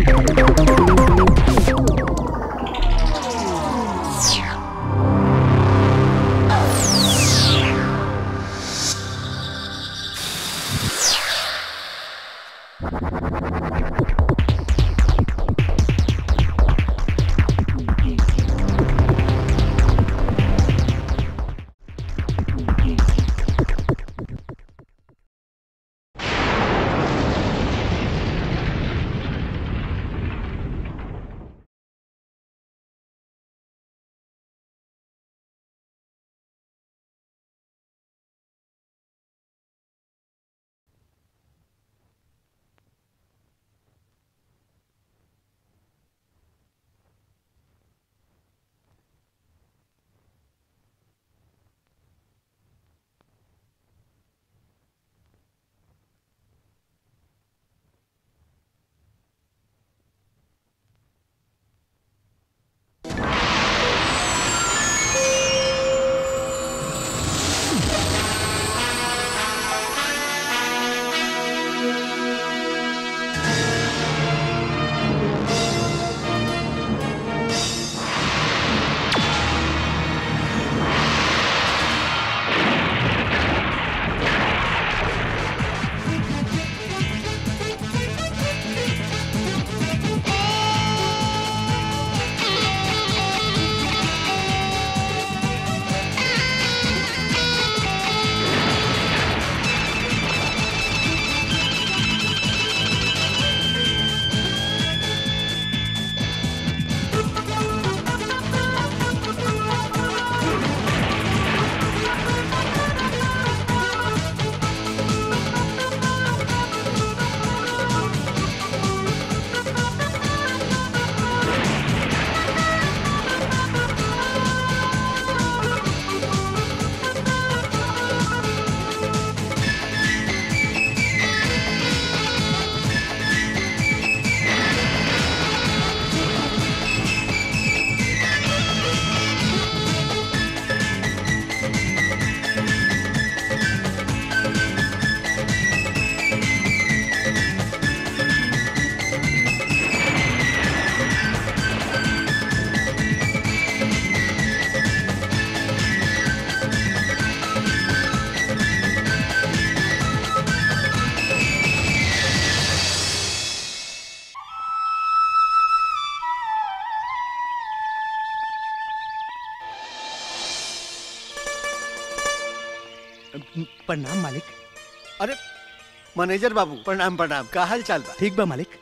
प्रणाम मालिक अरे मैनेजर बाबू प्रणाम प्रणाम का हाल चाल बा ठीक बा मालिक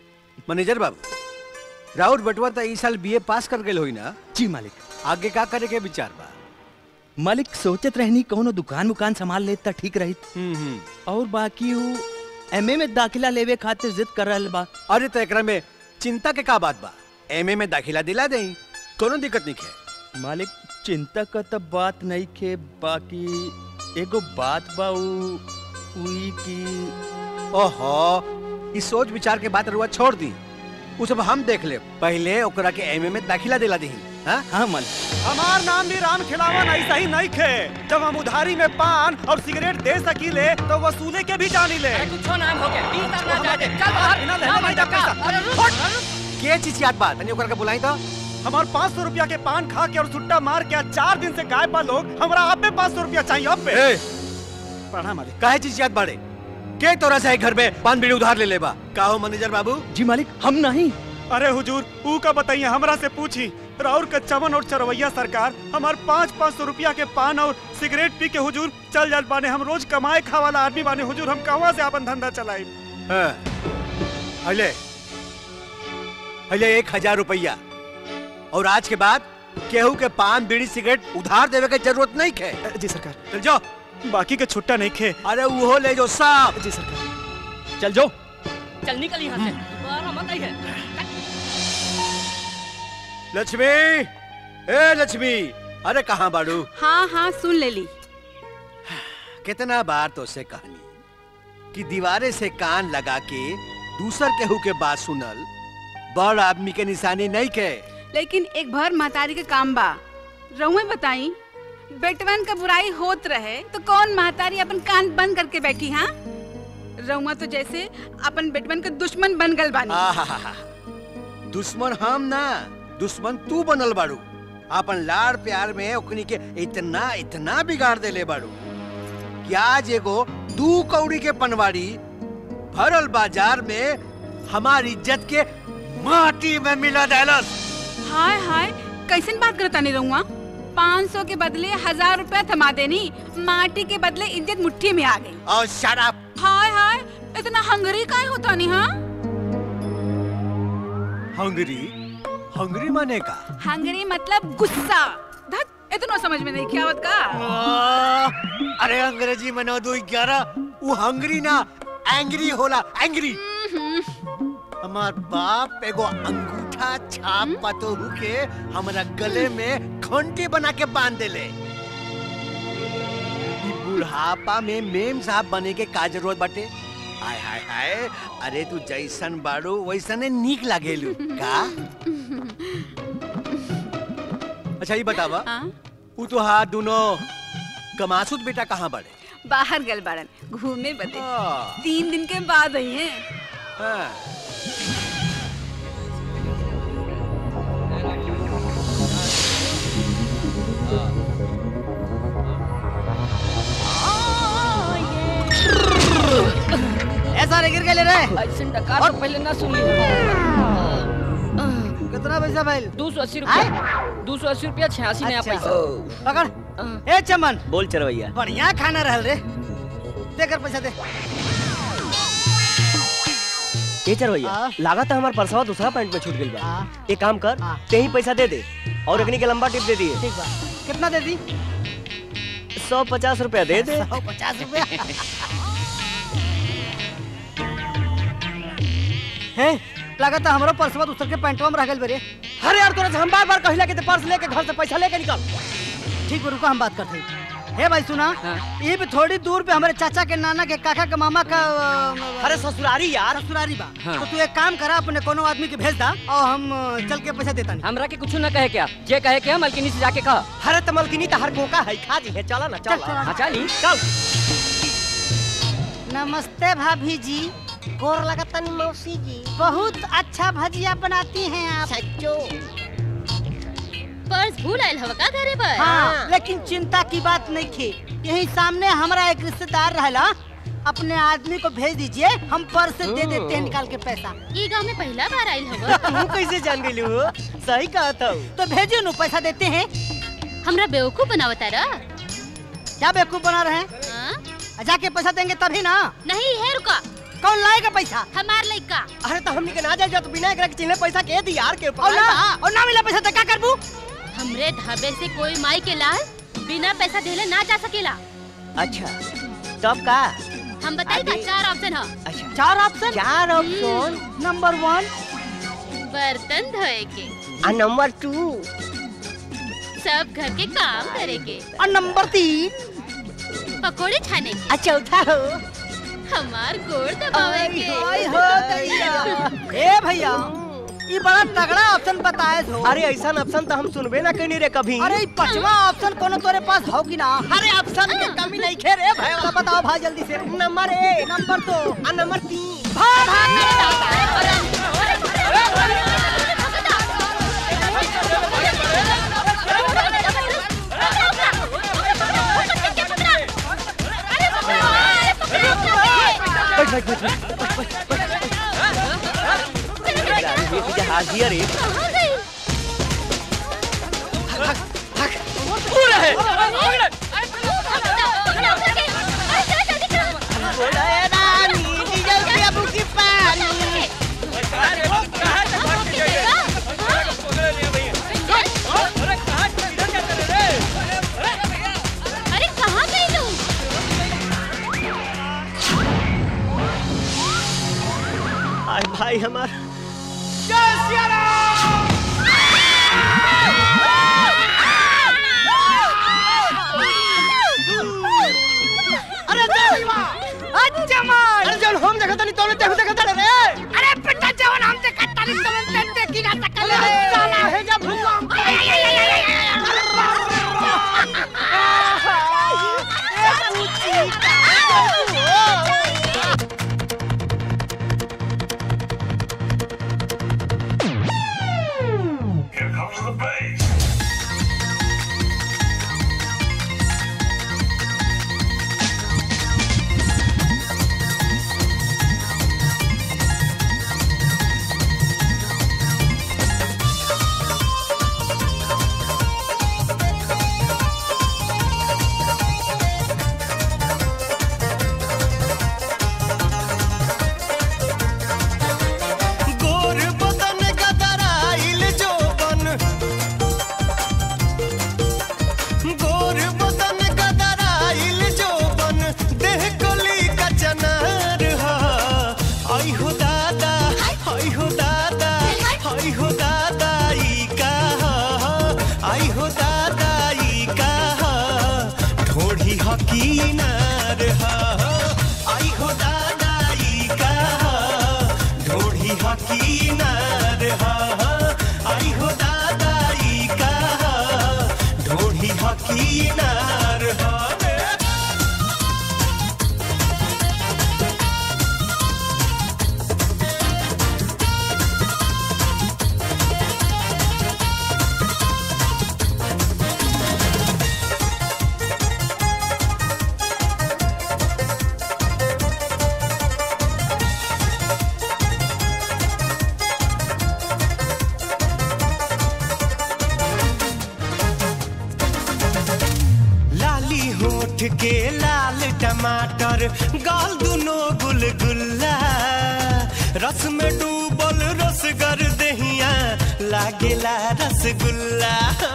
मैनेजर बाबू राउत बटवा त ई साल बीए पास कर गेल होई ना जी मालिक आगे का करे के विचार बा मालिक सोचत रहनी कौनो दुकान उकान संभाल ले त ठीक रही हम्म हम्म और बाकी वो एमए में दाखिला लेवे खातिर जिद कर रहल बा अरे तो एकरा में चिंता के का बात बा एमए में दाखिला दिला देई कोनो दिक्कत नहीं है मालिक चिंता का त बात नहीं खे बाकी एगो बात बा उ उई की ओहो इस सोच विचार के बात रुआ छोड़ दी उ सब हम देख ले पहले ओकरा के एमए में दाखिला दिला दी हाँ हाँ मालिक हमार नाम भी राम खिलावन ऐसा ही नहीं खे जब हम उधारी में पान और सिगरेट दे सकीले तो वसूले के भी जानी ले कुछो नाम हो गया तीन तक ना जाके चल बाहर बिना ना लेने भाई नहीं धक्का जाता। अरे रुक के चीज याद बात तनी ओकरा के बुलाई तो हमार पाँच सौ रुपया के पान खा के और सुट्टा मार के आज चार दिन से गायब बा लोग हमारा आप पे पाँच सौ रुपया चाहिए अब पे ए पढ़ा मालिक काहे चीज याद बाड़े के तोरा से घर में पान बीड़ी उधार ले लेबा का हो मैनेजर बाबू जी मालिक हम नहीं अरे हुजूर ऊ का बताइए हमरा से पूछी राउर का चमन और चरवैया सरकार हमार पाँच पाँच सौ रुपया के पान और सिगरेट पी के हुजूर चल जात बाने हम रोज कमाए खा वाला आदमी बाने हुजूर हम कहवा से अपन धंधा चलाई हाँ। हले हले एक हजार रुपया और आज के बाद केहू के पान बीड़ी सिगरेट उधार देवे के जरूरत नहीं है जी सरकार चल जाओ बाकी के छुट्टा नहीं खे अरे वो ले जो साहब जी सरकार चल जाओ चल निकल यहाँ से दोबारा मत आई है लक्ष्मी ए लक्ष्मी अरे कहाँ बाड़ू हाँ हाँ सुन ले ली कितना बार तो से कहानी कि दीवारे से कान लगा के दूसर केहू के बात सुनल बड़ आदमी के निशानी नहीं के लेकिन एक भर महतारी के काम बा रहुए बताई बेटवन का बुराई होत रहे तो कौन महतारी अपन कान बंद करके बैठी हाँ रहुआ तो जैसे अपन बेटवन के दुश्मन बन गल बानी आहा दुश्मन हम ना दुश्मन तू बनल बाड़ू अपन लाड़ प्यार में ओकनी के इतना इतना बिगाड़ देले बाड़ू कि आज एगो दू कौड़ी के पनवाड़ी भरल बाजार में हमारी इज्जत के माटी में मिला देलस हाय हाय कैसन बात करता नहीं रहूँगा पाँच सौ के बदले हजार रुपया थमा देनी माटी के बदले इज्जत मुट्ठी में आ गई और शराब हाय हाय इतना हंगरी काहे होता नहीं हाँ हंगरी हंगरी माने का हंगरी मतलब गुस्सा धत इतना समझ में नहीं क्या आवत का आ, अरे अंग्रेजी में नौ दो ग्यारह वो हंगरी ना एंग्री होला एंग्री हमार बाप एगो अंगूठा छाप पतोहू के हमरा गले में घंटी बना के बांध देले ई बुढ़ापा में मेम साहब बने के का जरूरत बाटे हाय हाय हाय अरे तू जैसन बाड़ू वैसने नीक लागेलू का अच्छा ये बतावा हाँ? उ तो हाथ दोनों कमासुद बेटा कहाँ बड़े बाहर गल बाड़न घूमने बदे हाँ, तीन दिन के बाद आई है हाँ। ऐसा रे गिर के ले रहे ऐसे डकार तो पहले ना सुनी कितना पैसा भाई दो सौ अस्सी रुपया दो सौ अस्सी रुपया छियासी नया अच्छा। पैसा पकड़ ए चमन बोल चरवैया बढ़िया खाना रहल रे दे कर पैसा दे ए चरवैया हाँ। लागत है हमार परसवा दूसरा पॉइंट में छूट गइल बा हाँ। एक काम कर हाँ। ते ही पैसा दे दे और अग्नि के लंबा टिप दे दिए ठीक बा कितना दे दी सौ पचास रुपया दे दे सौ पचास रुपया है लागत है हमारा पर्सवा दूसर के पैंटवा में रह गइल बरे अरे यार तोरा से हम बार बार कहिला कि ते पर्स लेके घर से पैसा लेके निकल ठीक बा रुको हम बात करते हैं हे भाई सुना हाँ। ये भी थोड़ी दूर पे हमारे चाचा के नाना के काका के मामा का अ, अरे ससुरारी यार ससुरारी बा हाँ। तो तू एक काम करा अपने कोनो आदमी के भेज दा और हम अ, चल के पैसा देता नहीं हमरा के कुछ ना कहे क्या जे कहे क्या मलकिनी से जाके कहा अरे तमलकिनी तो हर कोका है खा जी है चला ना चल, चल चल। हाँ चली चल नमस्ते भाभी जी गोर लगतनी मौसी जी बहुत अच्छा भजिया बनाती हैं आप सच्चो पर्स भूल आयल हवा का घरे पर हाँ लेकिन चिंता की बात नहीं थी यही सामने हमारा एक रिश्तेदार रहला अपने आदमी को भेज दीजिए हम पर्स से दे देते हैं निकाल के पैसा ई गांव में पहला बार आयल हवा तू कैसे जान गई हो सही कहा था तो भेजिए नु पैसा देते हैं हमरा बेवकूफ बनावता रा क्या बेवकूफ बना रहे हैं हाँ? जाके पैसा देंगे तभी ना नहीं है रुका कौन लाएगा पैसा हमार लइका अरे तो हमनी के ना जाए तो बिना एकरा के चिन्हे पैसा के दी यार के और ना और ना मिला पैसा तो क्या करबू हमरे ढाबे से कोई माई के लाल बिना पैसा देले ना जा सकेला अच्छा तब का हम बताई का अरे। चार ऑप्शन है अच्छा चार ऑप्शन चार ऑप्शन नंबर वन बर्तन धोए के आ नंबर टू सब घर के काम करे के और नंबर तीन पकोड़े छाने के आ चौथा हो हमार गोड़ दबावे के ओए हो दैया ए भैया ये बड़ा तगड़ा ऑप्शन बताए हो अरे ऐसा ऑप्शन तो हम सुनबे ना कहीं रे कभी अरे ई पांचवा ऑप्शन कोनो तोरे पास हो कि ना अरे ऑप्शन के कमी नहीं खे रे भाई तो बताओ भाई जल्दी से नंबर एक नंबर दो आ नंबर तीन बैठ बैठ बैठ बैठ ये तुझे हाथ दिया रे बोला है रानी डीजल पे अबू की पानी अरे कहाँ गई तू आय भाई हमार अरे अच्छा मार अरे जब हम देखा तनी तोने देखो देखा रे अरे पिट्टा जवन हम ते कट्टाली तवन ते ते की ना सकल रे साला है जब भूकंप के लाल टमाटर गाल दुनो गुलगुल्ला रस में डूबल रसगर दहिया लागेला रसगुल्ला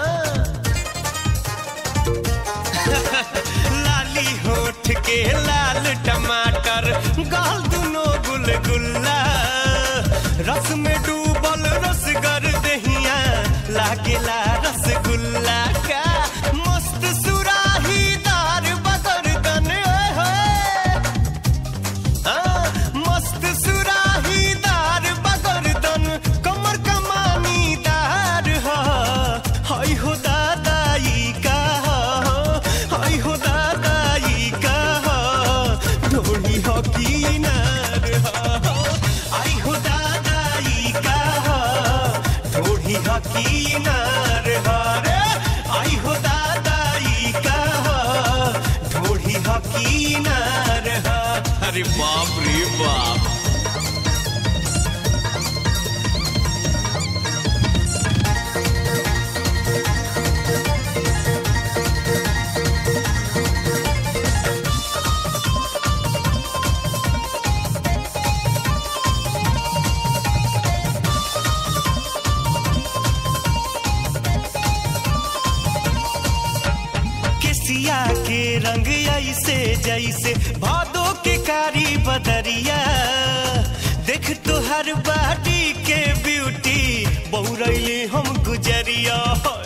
लाली होठ के लाल टमाटर गाल दुनो गुलगुल्ला रस में डूबल रसगर दहिया लागेला रसगुल्ला का मस्त सुराही दार बगरदन ओए होए हाँ, मस्त सुराही दार बगरदन कमर कमानी दार हा हाय हो दादाई का हाय हो दादाई का ढोली हो की नार हा आई हो दादाई का ढोली हो की नार हा रे आई हो दादाई का ढोली हो की नार हा अरे बाप रे बाप केसिया के रंग ऐसे जैसे भादो के कारी बदरिया देख तो हर बाटी के ब्यूटी बहुरैली हम गुजरिया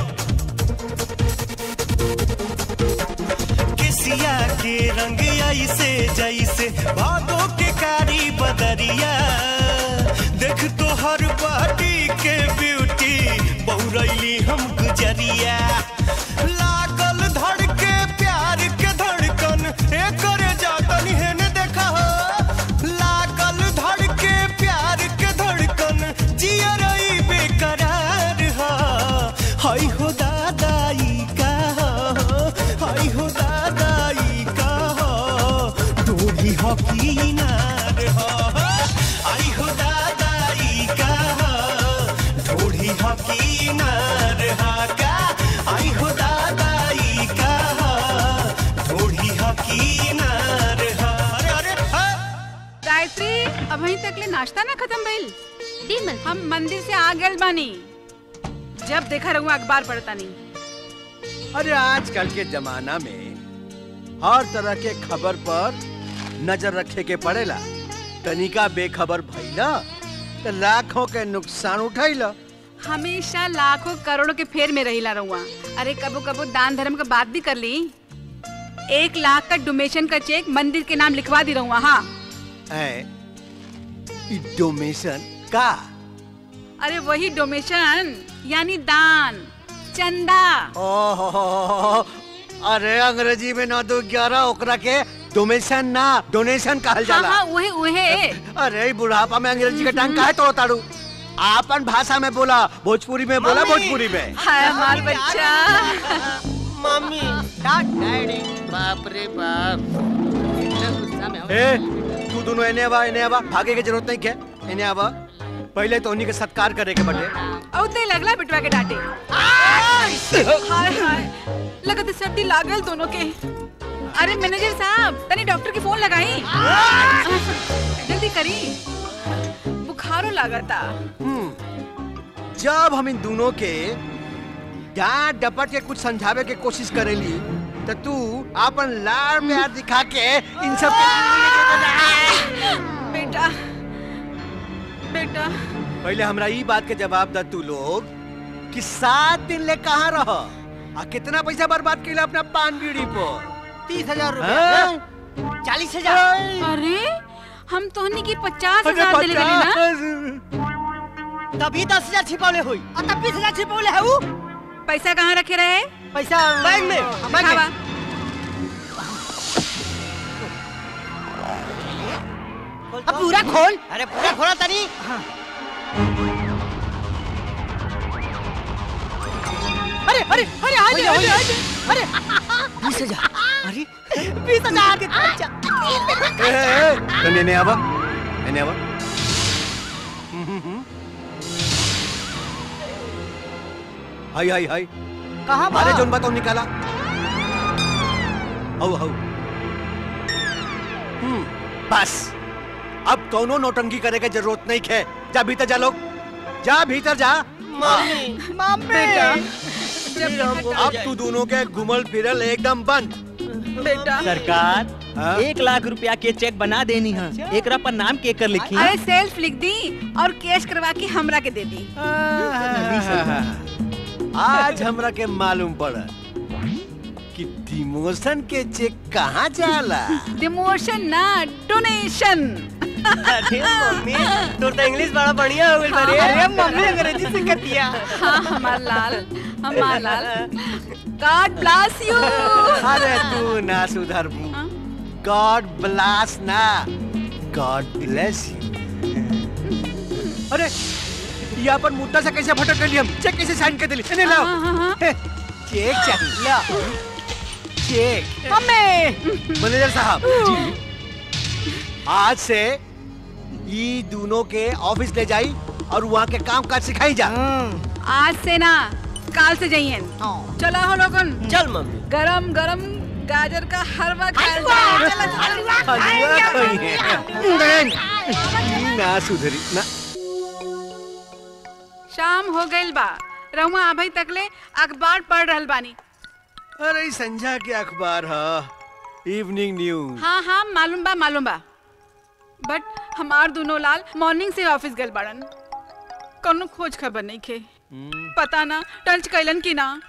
केसिया के रंग ऐसे जैसे भादो के कारी बदरिया देख तो हर बाटी के ब्यूटी बहुरैली हम गुजरिया लागल धड़ के प्यार के धड़कन एकर जातन हेन देखा हो लागल धड़ के प्यार के धड़कन जियरई बेकरार हा हाय हो दादाई का हाय हो दादाई का डोरी हो की नार हा आई हो दादाई का ढोढ़ी हो की नार हा का आई हो दादाई का ढोढ़ी हो की नार हा अरे अरे हा गायत्री अभी तक ले नाश्ता ना खत्म भइल दी मल हम मंदिर से आ गए बानी जब देखा रहूँ अखबार पढ़ता नहीं अरे आजकल के जमाना में हर तरह के खबर पर नजर रखे के पड़ेला तनिका बेखबर भइला तो लाखों के नुकसान उठैला हमेशा लाखों करोड़ों के फेर में रहीला रहुआ अरे कबो कबो दान धर्म का बात भी कर ली एक लाख का डोनेशन का चेक मंदिर के नाम लिखवा दी रहूँ हाँ ऐ ई डोनेशन का अरे वही डोनेशन यानी दान चंदा ओहो अरे अंग्रेजी में नौ दो ग्यारह ओकरा के डोनेशन ना डोनेशन कहल हाँ जाला हाँ उहे उहे अरे ई बुढ़ापा में अंग्रेजी के टांग काहे तोड़ ताड़ू आपन भाषा में बोला भोजपुरी में बोला मम्मी। भोजपुरी में हाय हमार बच्चा मम्मी डैडी बाप रे बाप इतना गुस्सा में हम- ए तू दोनों एने आवा एने आवा भागे के जरूरत नहीं के एने आवा पहले तो उन्हीं के सत्कार करे के बटे औते लगला बिटवा के डांटे हाय हाय लगत सर्दी लागल दोनों के अरे मैनेजर साहब तनी डॉक्टर की फोन लगाई जल्दी करी बुखारो लागता जब हम इन दोनों के डांट डपट के कुछ समझावे के कोशिश करेली तो तू अपन लाड़ प्यार दिखा के इन सब के बेटा बेटा पहले हमरा ई बात के जवाब द तू लोग कि सात दिन ले कहाँ रह आ कितना पैसा बर्बाद कैला अपना पान बीड़ी पर तीस हजार हाँ? रुपया चालीस हजार अरे हम तोहनी की पचास अरे हजार दिले रही ना पचास। तभी दस हजार छिपौले हुई और तब बीस हजार छिपौले है वो पैसा कहाँ रखे रहे पैसा बैग में, हाँ, बैग खावा में अब पूरा खोल अरे पूरा खोला तनी अरे अरे अरे आ जा, आ जा, आ जा। अरे बीस हजार अरे बीस हजार अच्छा ए, ए, ए, तो एने आवा एने आवा हाय हाय हाय कहाँ अरे जोन बताओ निकाला हौ हौ हम्म बस अब कौनो नौटंकी करे के जरूरत नहीं है जा भीतर जा लोग जा भीतर जा बेटा जब यहाँ का- अब तू दोनों के घुमल फिरल एकदम बंद बेटा सरकार हाँ? एक लाख रुपया के चेक बना देनी है एकरा पर नाम के कर लिखी अरे सेल्फ लिख दी और कैश करवा के हमरा के दे दी आज हमरा के मालूम पड़ा कि डिमोशन के चेक कहाँ जाला डिमोशन ना डोनेशन अरे मम्मी तोर तो इंग्लिश बड़ा बढ़िया हो गइल बारे अरे मम्मी अंग्रेजी सीखत दिया हाँ हमार लाल हमार लाल गॉड ब्लास यू अरे तू ना सुधर गॉड ब्लास ना गॉड ब्लेस यू अरे यहाँ पर मुद्दा से कैसे भटक गई हम चेक कैसे साइन कर दिली इन्हें लाओ हाँ, हाँ, हाँ। हे, चेक चाहिए ला चेक हमें मैनेजर साहब आज से ये दोनों के ऑफिस ले जाई और वहाँ के काम काज सिखाई जा आज से ना काल से जाइए चलो हो लोगन चल मम्मी गरम गरम गाजर का हलवा खाया जाए। चलो, चलो, हलवा खाइए। ई ना सुधरी ना शाम हो गइल बा रहुआ अभी तकले अखबार पढ़ रहल बानी अरे ई संझा के अखबार ह इवनिंग न्यूज हाँ हाँ मालूम बा मालूम बा बट हमार दोनों लाल मॉर्निंग से ऑफिस गल बाड़न कोनो खोज खबर नहीं खे पता ना टंच कैलन की ना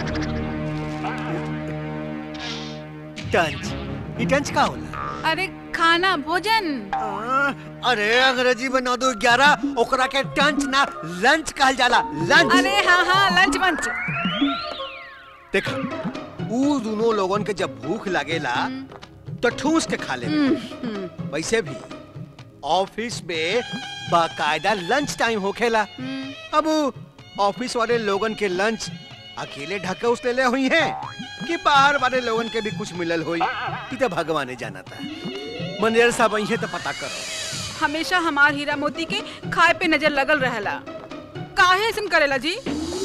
टंच ई टंच का होला अरे खाना भोजन आ, अरे अंग्रेजी में नौ दो ग्यारह ओकरा के टंच ना लंच कहल जाला लंच अरे हाँ हाँ लंच मंच देखा ऊ दोनों लोगन के जब भूख लागेला तो ठूस के खा ले वैसे भी ऑफिस में बाकायदा लंच टाइम होखेला अब ऊ ऑफिस वाले लोगन के लंच अकेले ढके उस ले हुई हैं कि बाहर वाले लोगन के भी कुछ मिलल हुई ई तो भगवाने जाना था मैनेजर साहब अइहे तो पता करो हमेशा हमार हीरा मोती के खाए पे नजर लगल रहेला काहे ऐसन करेला जी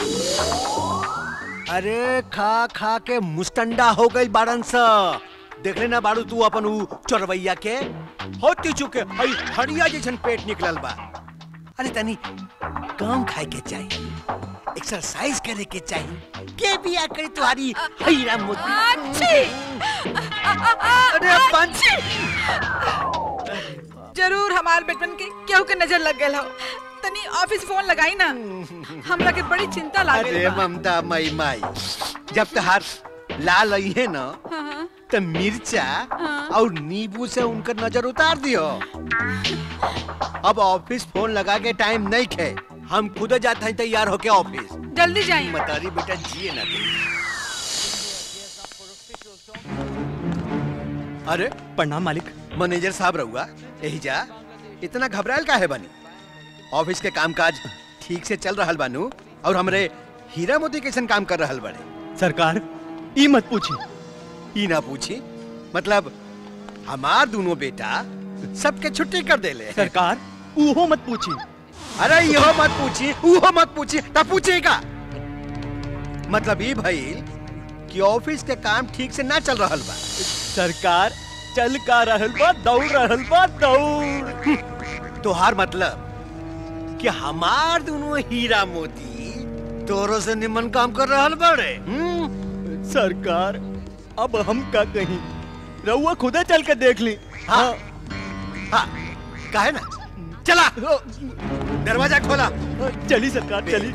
अरे खा खा के मुस्टंडा हो गई बाड़न सा देख लेना बाड़ू तू अपन ऊ चोरवैया के होती चुके हई हड़िया जैसन पेट निकलल बा अरे तनी कम खाए के चाहिए एक्सरसाइज करे के चाहिए के बिया करे तुम्हारी हीरा मोती अच्छी अरे पंच जरूर हमार बेटन के केहू के नजर लग गए हो तनी ऑफिस फोन लगाई ना हमरा के बड़ी चिंता अरे लागे ममता मई माई जब तहार लाल आई है ना हाँ तो मिर्चा हाँ। और नींबू से उनका नजर उतार दियो अब ऑफिस फोन लगा के टाइम नहीं खे हम खुद जाते हैं तैयार होके ऑफिस जल्दी जाइए मतारी बेटा जिए ना दे अरे प्रणाम मालिक मैनेजर साहब रहुआ यही जा इतना घबरायल का है बनी ऑफिस के कामकाज ठीक से चल रहल बानू और हमरे हीरा मोती कैसन काम कर रहल बड़े सरकार ई मत पूछी ई ना पूछी मतलब हमार दोनों बेटा सबके छुट्टी कर देले सरकार उहो मत पूछी अरे इहो मत पूछी उहो मत पूछी तब पूछेगा मतलब ई भइल कि ऑफिस के काम ठीक से ना चल रहल बा सरकार चल का रहल बा दौड़ रहल बा दौड़ तोहार मतलब कि हमार दोनों हीरा मोती तोरो से निमन काम कर रहल बड़े हम्म? सरकार अब हम का कहीं रउआ खुदा चल के देख ली हाँ हाँ काहे ना चला दरवाजा खोला चली सरकार चली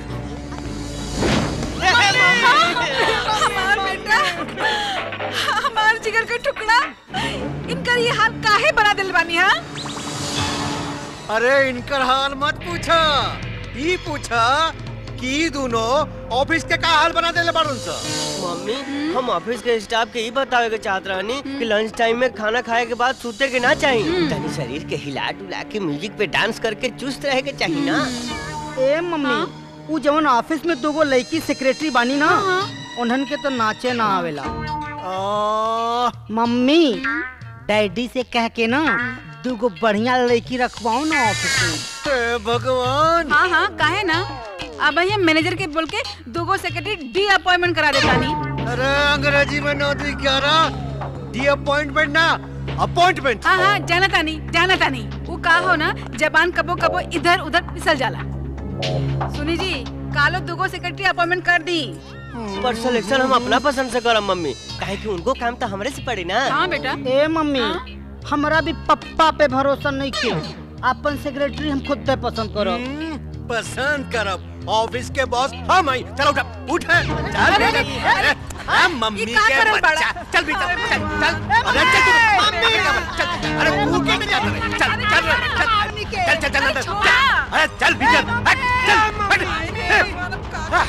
हमार बेटा हमार जिगर का टुकड़ा इनकर ये हाल काहे बना दिल बानी हा अरे इनकर हाल मत पूछा ई पूछा कि ई दोनों ऑफिस के का हाल बना देले बाड़न सा मम्मी हम ऑफिस के स्टाफ के ही बतावे के चाहत रहनी कि लंच टाइम में खाना खाए के बाद सूते के ना चाहिए तनी शरीर के हिला डुला के म्यूजिक पे डांस करके चुस्त रहे के चाहिए ना ए मम्मी उ जवन ऑफिस में दोगो लड़की सेक्रेटरी बानी ना उन्हन के तो नाचे ना आवेला आ, मम्मी डैडी से कह के ना दूगो बढ़िया लड़की रखवाओ ना ऑफिस में हे भगवान हाँ हाँ काहे ना अब हम मैनेजर के बोल के दोगो सेक्रेटरी डी अपॉइंटमेंट करा देता नी अरे अंग्रेजी में नौकरी क्या रहा दी अपॉइंटमेंट ना अपॉइंटमेंट हाँ हाँ जाना तानी जाना तानी वो का हो ना जबान कबो कबो इधर उधर फिसल जाला सुनी जी कालो दुगो सेक्रेटरी अपॉइंटमेंट कर दी पर सिलेक्शन हम अपना पसंद से करम मम्मी काहे कि उनको काम तो हमरे से पड़ी ना हाँ बेटा ए मम्मी हमरा भी पप्पा पे भरोसा नहीं किया अपन सेक्रेटरी हम खुद पे पसंद करो पसंद करब ऑफिस के बॉस हम आई चलो उठा उठ चल अरे, बेटा, अरे, अरे, अरे, मम्मी ये का के करल बड़ा? बच्चा चल भी चल चल चल अरे चल तू मम्मी चल अरे तू के में जाता रे चल चल रे, चल चल चल चल अंदर, चल अरे चल भी चल हट, चल हट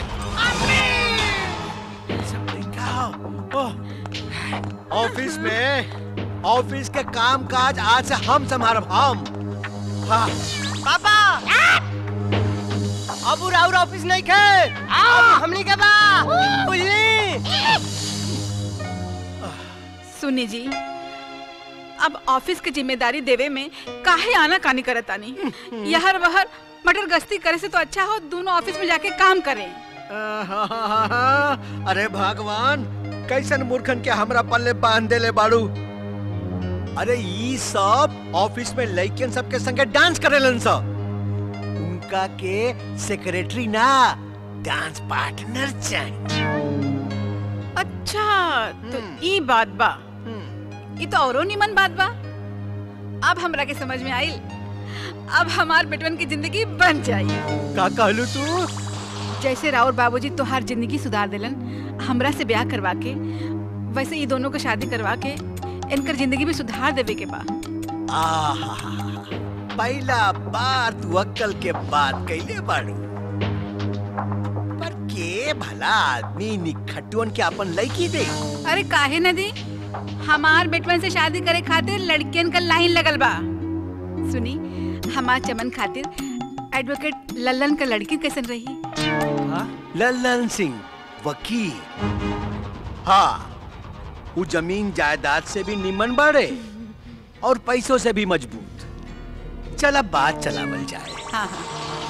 ऑफिस में ऑफिस के काम काज आज से हम संभालब हम हाँ पापा अब राउर ऑफिस नहीं खे अब हमनी के बा बुझली सुनी जी अब ऑफिस की जिम्मेदारी देवे में काहे आना कानी करत तानी यहर बहर मटर गश्ती करे से तो अच्छा हो दोनों ऑफिस में जाके काम करें आहाहाहा, अरे भगवान कैसन मूर्खन के हमरा पल्ले बांध देले बाड़ू अरे ई सब ऑफिस में लइकन सबके संगे डांस करेलन सब उनका के सेक्रेटरी ना डांस पार्टनर चाहिए अच्छा तो ई बात बा ई तो औरो निमन बात बा अब हमरा के समझ में आइल अब हमार बेटवन की जिंदगी बन जाई का कहलू तू जैसे राउर बाबूजी तोहार जिंदगी सुधार देलन हमरा से ब्याह करवा के वैसे ये दोनों को शादी करवा के इनकर जिंदगी भी सुधार देवे के बा आहाहा, पहला बार तू अक्कल के बात कैले बाड़ू पर के भला आदमी निखटुअन के अपन लड़की दे अरे काहे न दी हमार बेटवन से शादी करे खातिर लड़कियन का लाइन लगल बा सुनी हमार चमन खातिर एडवोकेट लल्लन का लड़की कैसन रही लल्लन सिंह वकील हाँ वो जमीन जायदाद से भी निमन बाड़े और पैसों से भी मजबूत चल अब बात चलावल जाए हाँ हाँ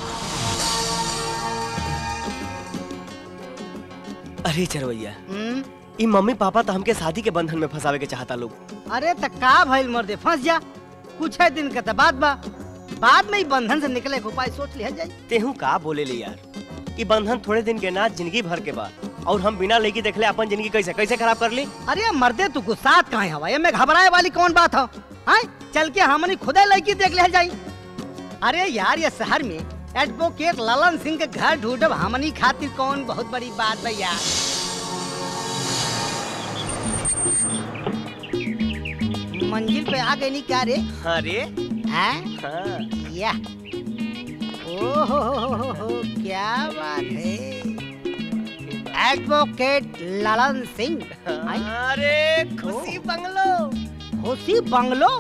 अरे चरवैया ई मम्मी पापा तो हमके शादी के बंधन में फंसावे के चाहता लोग अरे त का भइल मर्दे फंस जा कुछ है दिन का त बात बा बाद में ही बंधन से निकले के उपाय सोच लिया जाए तेहू का बोले ले यार ई बंधन थोड़े दिन के ना जिंदगी भर के बाद और हम बिना लेके देखले अपन जिंदगी कैसे कैसे खराब कर ली अरे मर्दे तू गुस्सात कहाँ हवा ये में घबराए वाली कौन बात हो हाँ चल के हमनी खुदे लड़की देख ले जाई अरे यार ये शहर में एडवोकेट ललन सिंह के घर ढूंढब हमनी खातिर कौन बहुत बड़ी बात है यार मंजिल पे आ गई नी क्या रे अरे हैं हाँ या ओ हो हो हो हो हो, क्या बात है एडवोकेट ललन सिंह आई? अरे खुशी बंगलो खुशी बंगलो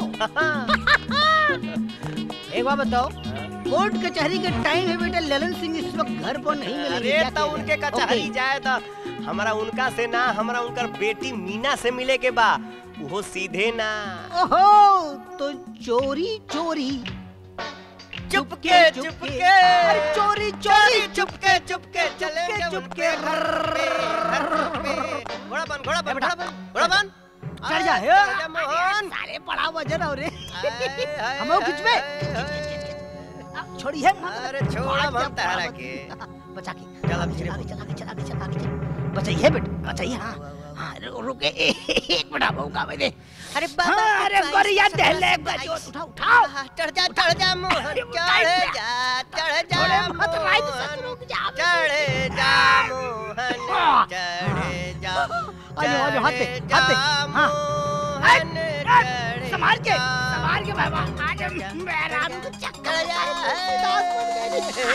एक बात बताओ कोर्ट कचहरी के टाइम है बेटा ललन सिंह इस वक्त घर पर नहीं मिले अरे तो उनके कचहरी जाए तो हमारा उनका से ना हमारा उनकर बेटी मीना से मिले के बा वो सीधे ना ओहो तो चोरी चोरी चुपके चुपके अरे चोरी चोरी चुपके चुपके चले चुपके, जब चुपके, उनके घर पे, घर पे। घोड़ा बन घोड़ा बन घोड़ा बन घोड़ा बन चढ़ जा आए, हे। चढ़ जा मोहन साले बड़ा वजन हो रे आए, आए, हम लोग खिंच में आए, छोड़ी है अरे छोड़ा हम तहरा के बचा के चल अब धीरे चला के चला के चला के चला के बचाइए बेटा बचाइए हाँ हाँ रु- रुके एक मिनट मौका में दे अरे हाँ, अरे बढ़िया दहले गजो उठा उठाओ चढ़ जा चढ़ जा मोहन अरे, चढ़ उठाई जा चढ़ जा थोड़े मत राइट से मोहन रुक जा चढ़ जा मोहन चढ़ जा आजो, आजो, हाथ दे, चढ़ हाथ दे, जा हाँ। मोहन, चढ़ संभाल के जा संभाल के बाबा आज चढ़ जा, मेरा चढ़ तो जा, चक्कर चढ़ जा, उदास बन गई।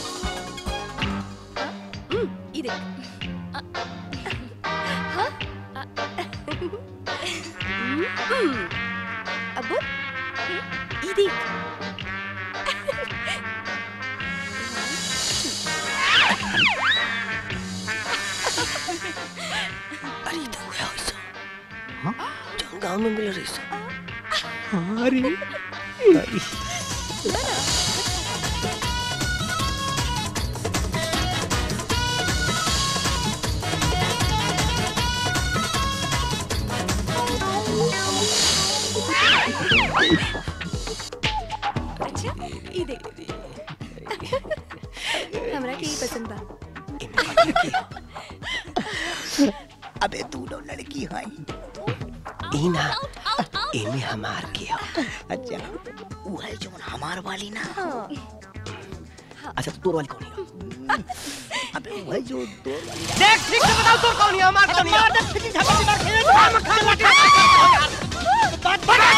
ई देख अब ई देख अरे तो हुआ ऐसा जो गांव में मिल रही सा अरे के ही पसंद बा अबे दोनों लड़की है इना इमे हमार के हो अच्छा वो है जो हमार वाली ना अच्छा तो तोर वाली कौन है अबे वो है जो तोर वाली देख ठीक से बताओ तोर कौन है हमार कौन है मार दे फिटी झपटी मार खेल हम खा लटे बात बता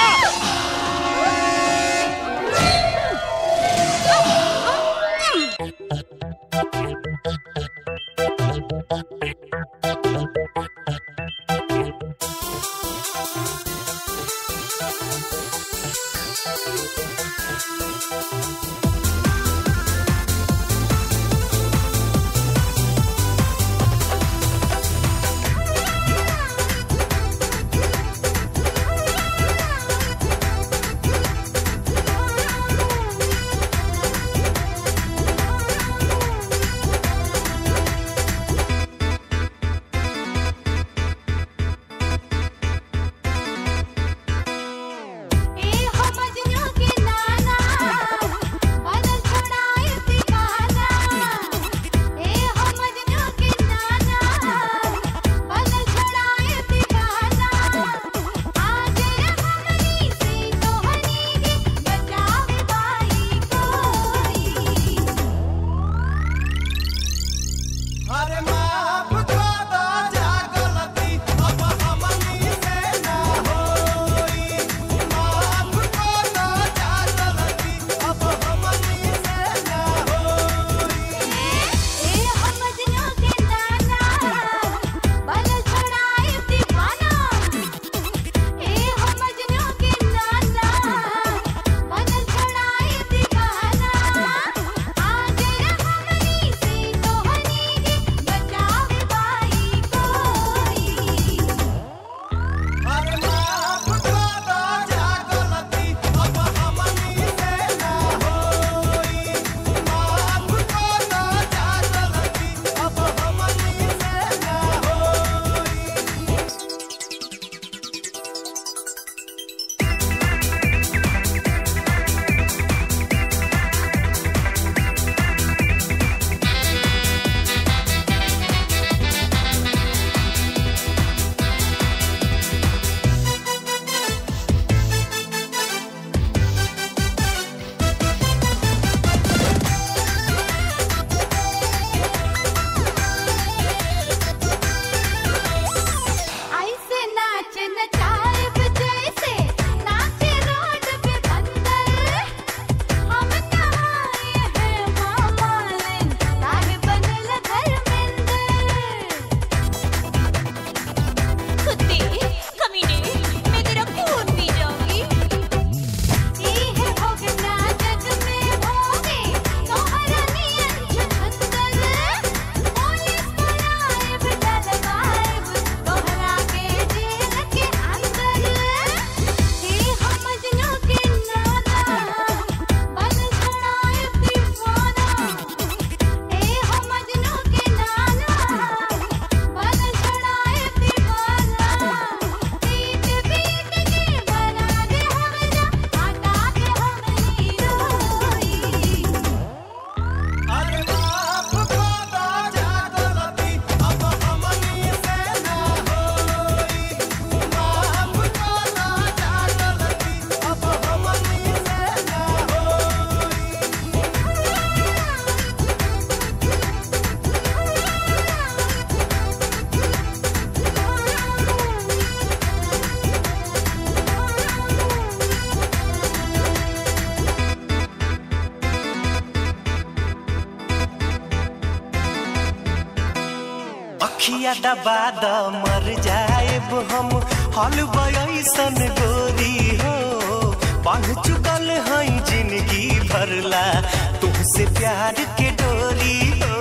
अखिया दबा द मर जाएब हम हल बयसन गोरी हो बांध चुकल हई जिंदगी भरला तुमसे प्यार के डोरी हो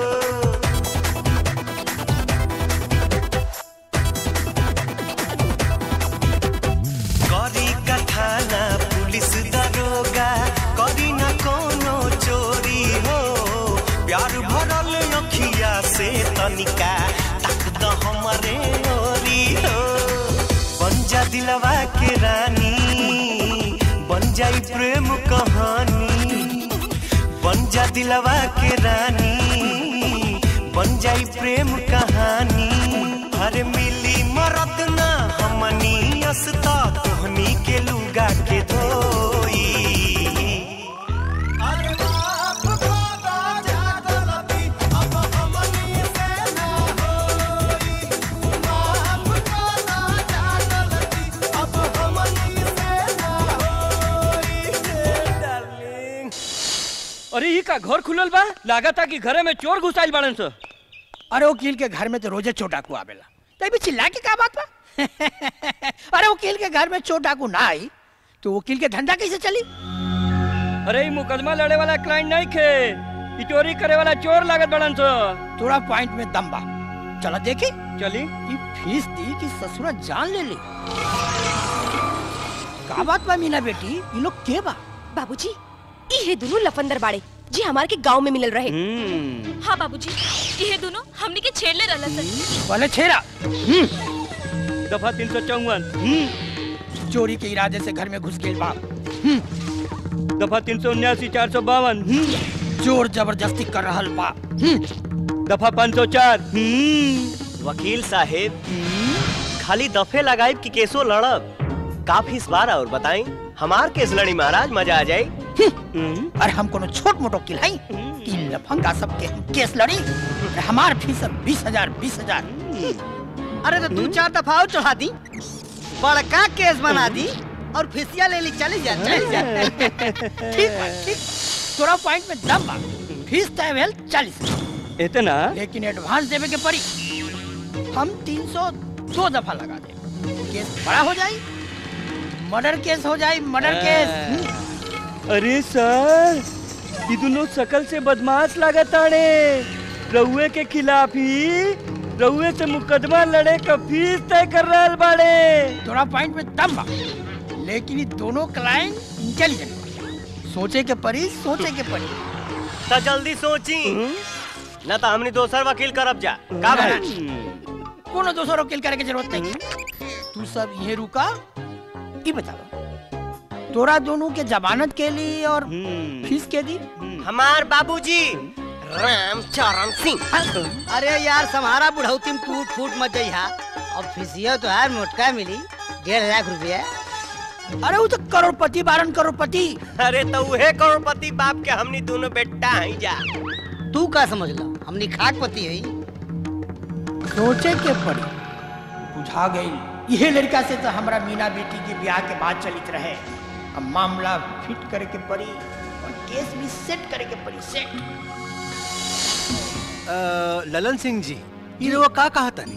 करी कथाना पुलिस दरोगा करी न कोनो चोरी हो प्यार भरल अखिया से तनिका तक द हमरे ओरी हो बन जा दिलवा के रानी बन जाई प्रेम कहानी बन जा दिलवा के रानी बन जाई प्रेम कहानी हर मिली मरद ना हमनी असता तोहनी के लुगा के धोई अरे ई का घर खुलल बा लागता कि घरे में चोर घुसाइल बाड़न स अरे वकील के घर में तो रोजे चोर डाकू आवेला तो अभी चिल्ला के का बात बा अरे वकील के घर में चोर डाकू ना आई तो वकील के धंधा कैसे चली अरे ई मुकदमा लड़े वाला क्लाइंट नहीं खे ई चोरी करे वाला चोर लागत बाड़न स थोड़ा पॉइंट में दम बा चलो देखी चली ये फीस दी कि ससुरा जान ले ले का बात बा मीना बेटी ये लोग के बा बाबूजी ये दोनों लफंदर बाड़े जी हमारे के गांव में मिलल रहे हाँ बाबूजी ये दोनों हमने के छेड़ले रहला सन पहले छेरा दफा तीन सौ चौवन चोरी के इरादे से घर में घुस गई बा दफा तीन सौ उन्यासी चार सौ बावन चोर जबरदस्ती कर रहल बा दफा पाँच सौ चार वकील साहेब खाली दफे लगाई कि केसो लड़ब काफी इस बार और बताई हमार केस लड़ी महाराज मजा आ जाए अरे हम कोनो छोट मोटो वकील हई कि लफंगा सब के केस लड़ी अरे हमार फीस बीस हजार बीस हजार अरे तो तू चार दफा और चढ़ा दी बड़का केस बना दी और फिसिया ले ली चली जा चली जा ठीक बा ठीक तोरा पॉइंट में दम बा फीस तय भेल चालीस इतना लेकिन एडवांस देवे के पड़ी हम तीन सौ दो दफा लगा दे केस बड़ा हो जाई मर्डर केस हो जाई मर्डर केस हम्म। अरे सर ये दोनों शकल से बदमाश लागत आड़े रउए के खिलाफ ही रउए से मुकदमा लड़े का फीस तय कर रहल बाड़े तोरा पॉइंट में दम बा लेकिन ये दोनों क्लाइंट इंटेलिजेंट सोचे के पड़ी सोचे के पड़ी तो जल्दी सोची न तो हमनी दोसर वकील करब जा का बना कोनो दोसर वकील करे के जरूरत नहीं तू सब ये रुका ई बताओ तोरा दोनों के जमानत के लिए और फीस के दी हमार बाबूजी रामचरण सिंह अरे यार सम्हारा बुढ़ौती में टूट फूट मत जइहा अब फिसिया तो यार मोटका मिली डेढ़ लाख रुपया अरे वो तो करोड़पति बारन करोड़पति अरे तो उहे करोड़पति बाप के हमनी दोनों बेटा हई जा तू का समझ ला हमनी खाकपति हई सोचे के पड़ी बुझा गई यह लड़का से तो हमारा मीना बेटी के ब्याह के बाद चलित रहे अब मामला फिट करे के पड़ी और केस भी सेट करे के पड़ी सेट अ, ललन सिंह जी ये लोग का कहा तनी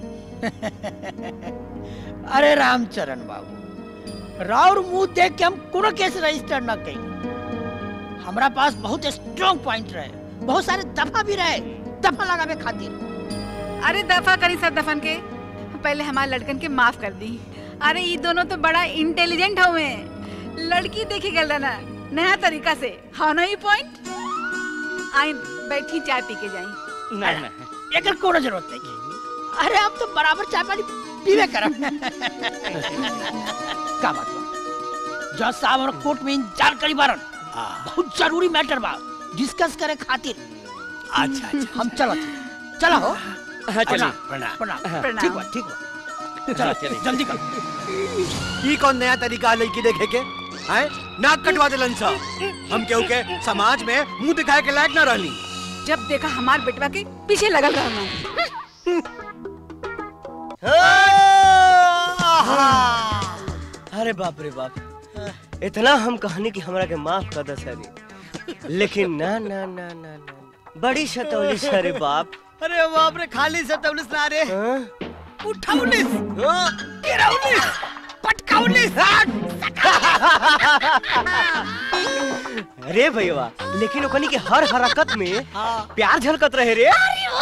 अरे रामचरण बाबू राउर मुंह देख के हम कोनो केस रजिस्टर न कई हमरा पास बहुत स्ट्रॉन्ग पॉइंट रहे बहुत सारे दफा भी रहे दफा लगावे खातिर अरे दफा करी सब दफन के पहले हमारे लड़कन के माफ कर दी अरे ये दोनों तो बड़ा इंटेलिजेंट हुए लड़की देखी गल ना नया तरीका से हाँ ना पॉइंट आई बैठी चाय पी के जाई नहीं नहीं एकर कोनो जरूरत नहीं अरे हम तो बराबर चाय पानी पीवे करब का बात बा जज साहब और कोर्ट में इंतजार करी बारन बहुत जरूरी मैटर बा डिस्कस करे खातिर अच्छा अच्छा हम चलो चलो हो हाँ चलिए प्रणाम प्रणाम प्रणाम। ठीक बा ठीक बा चलो चलिए। जल्दी करो ई कौन नया तरीका है लड़की देखे के हैं नाक कटवा देलन सा हम केहू के समाज में मुंह दिखाए के लायक ना रहनी जब देखा हमार बेटवा के पीछे लगल रहना अरे बाप रे बाप इतना हम कहानी की हमरा के माफ कर दे सरी लेकिन ना ना ना ना ना बड़ी शतौली सरे बाप अरे बाप रे खाली से तबलिस ना रे हाँ? उठाउलिस हाँ? गिराउलिस पटकाउलिस अरे भैया लेकिन ओकनी के हर हरकत में प्यार झलकत रहे रे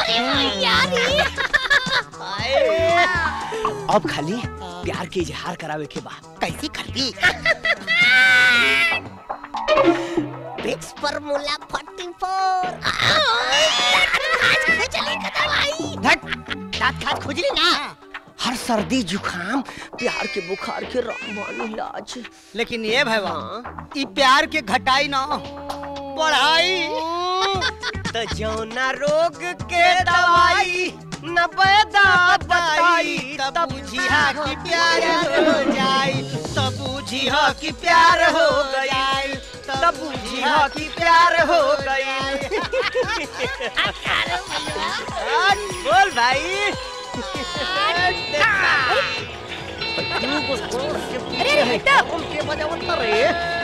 अब खाली प्यार के इजहार करावे के बा कैसी करती बिक्स फॉर्मूला 44 दांत खाद खुजली ना हर सर्दी जुकाम प्यार के बुखार के रामबान इलाज लेकिन ये भैया ई प्यार के घटाई ना बढ़ाई तो जौना रोग के दवाई न पैदा बताई तब बुझिया कि प्यार हो जाई तब बुझिया कि प्यार हो गई तब बुझिया कि प्यार हो गई बोल भाई अरे हटा के बजावत रे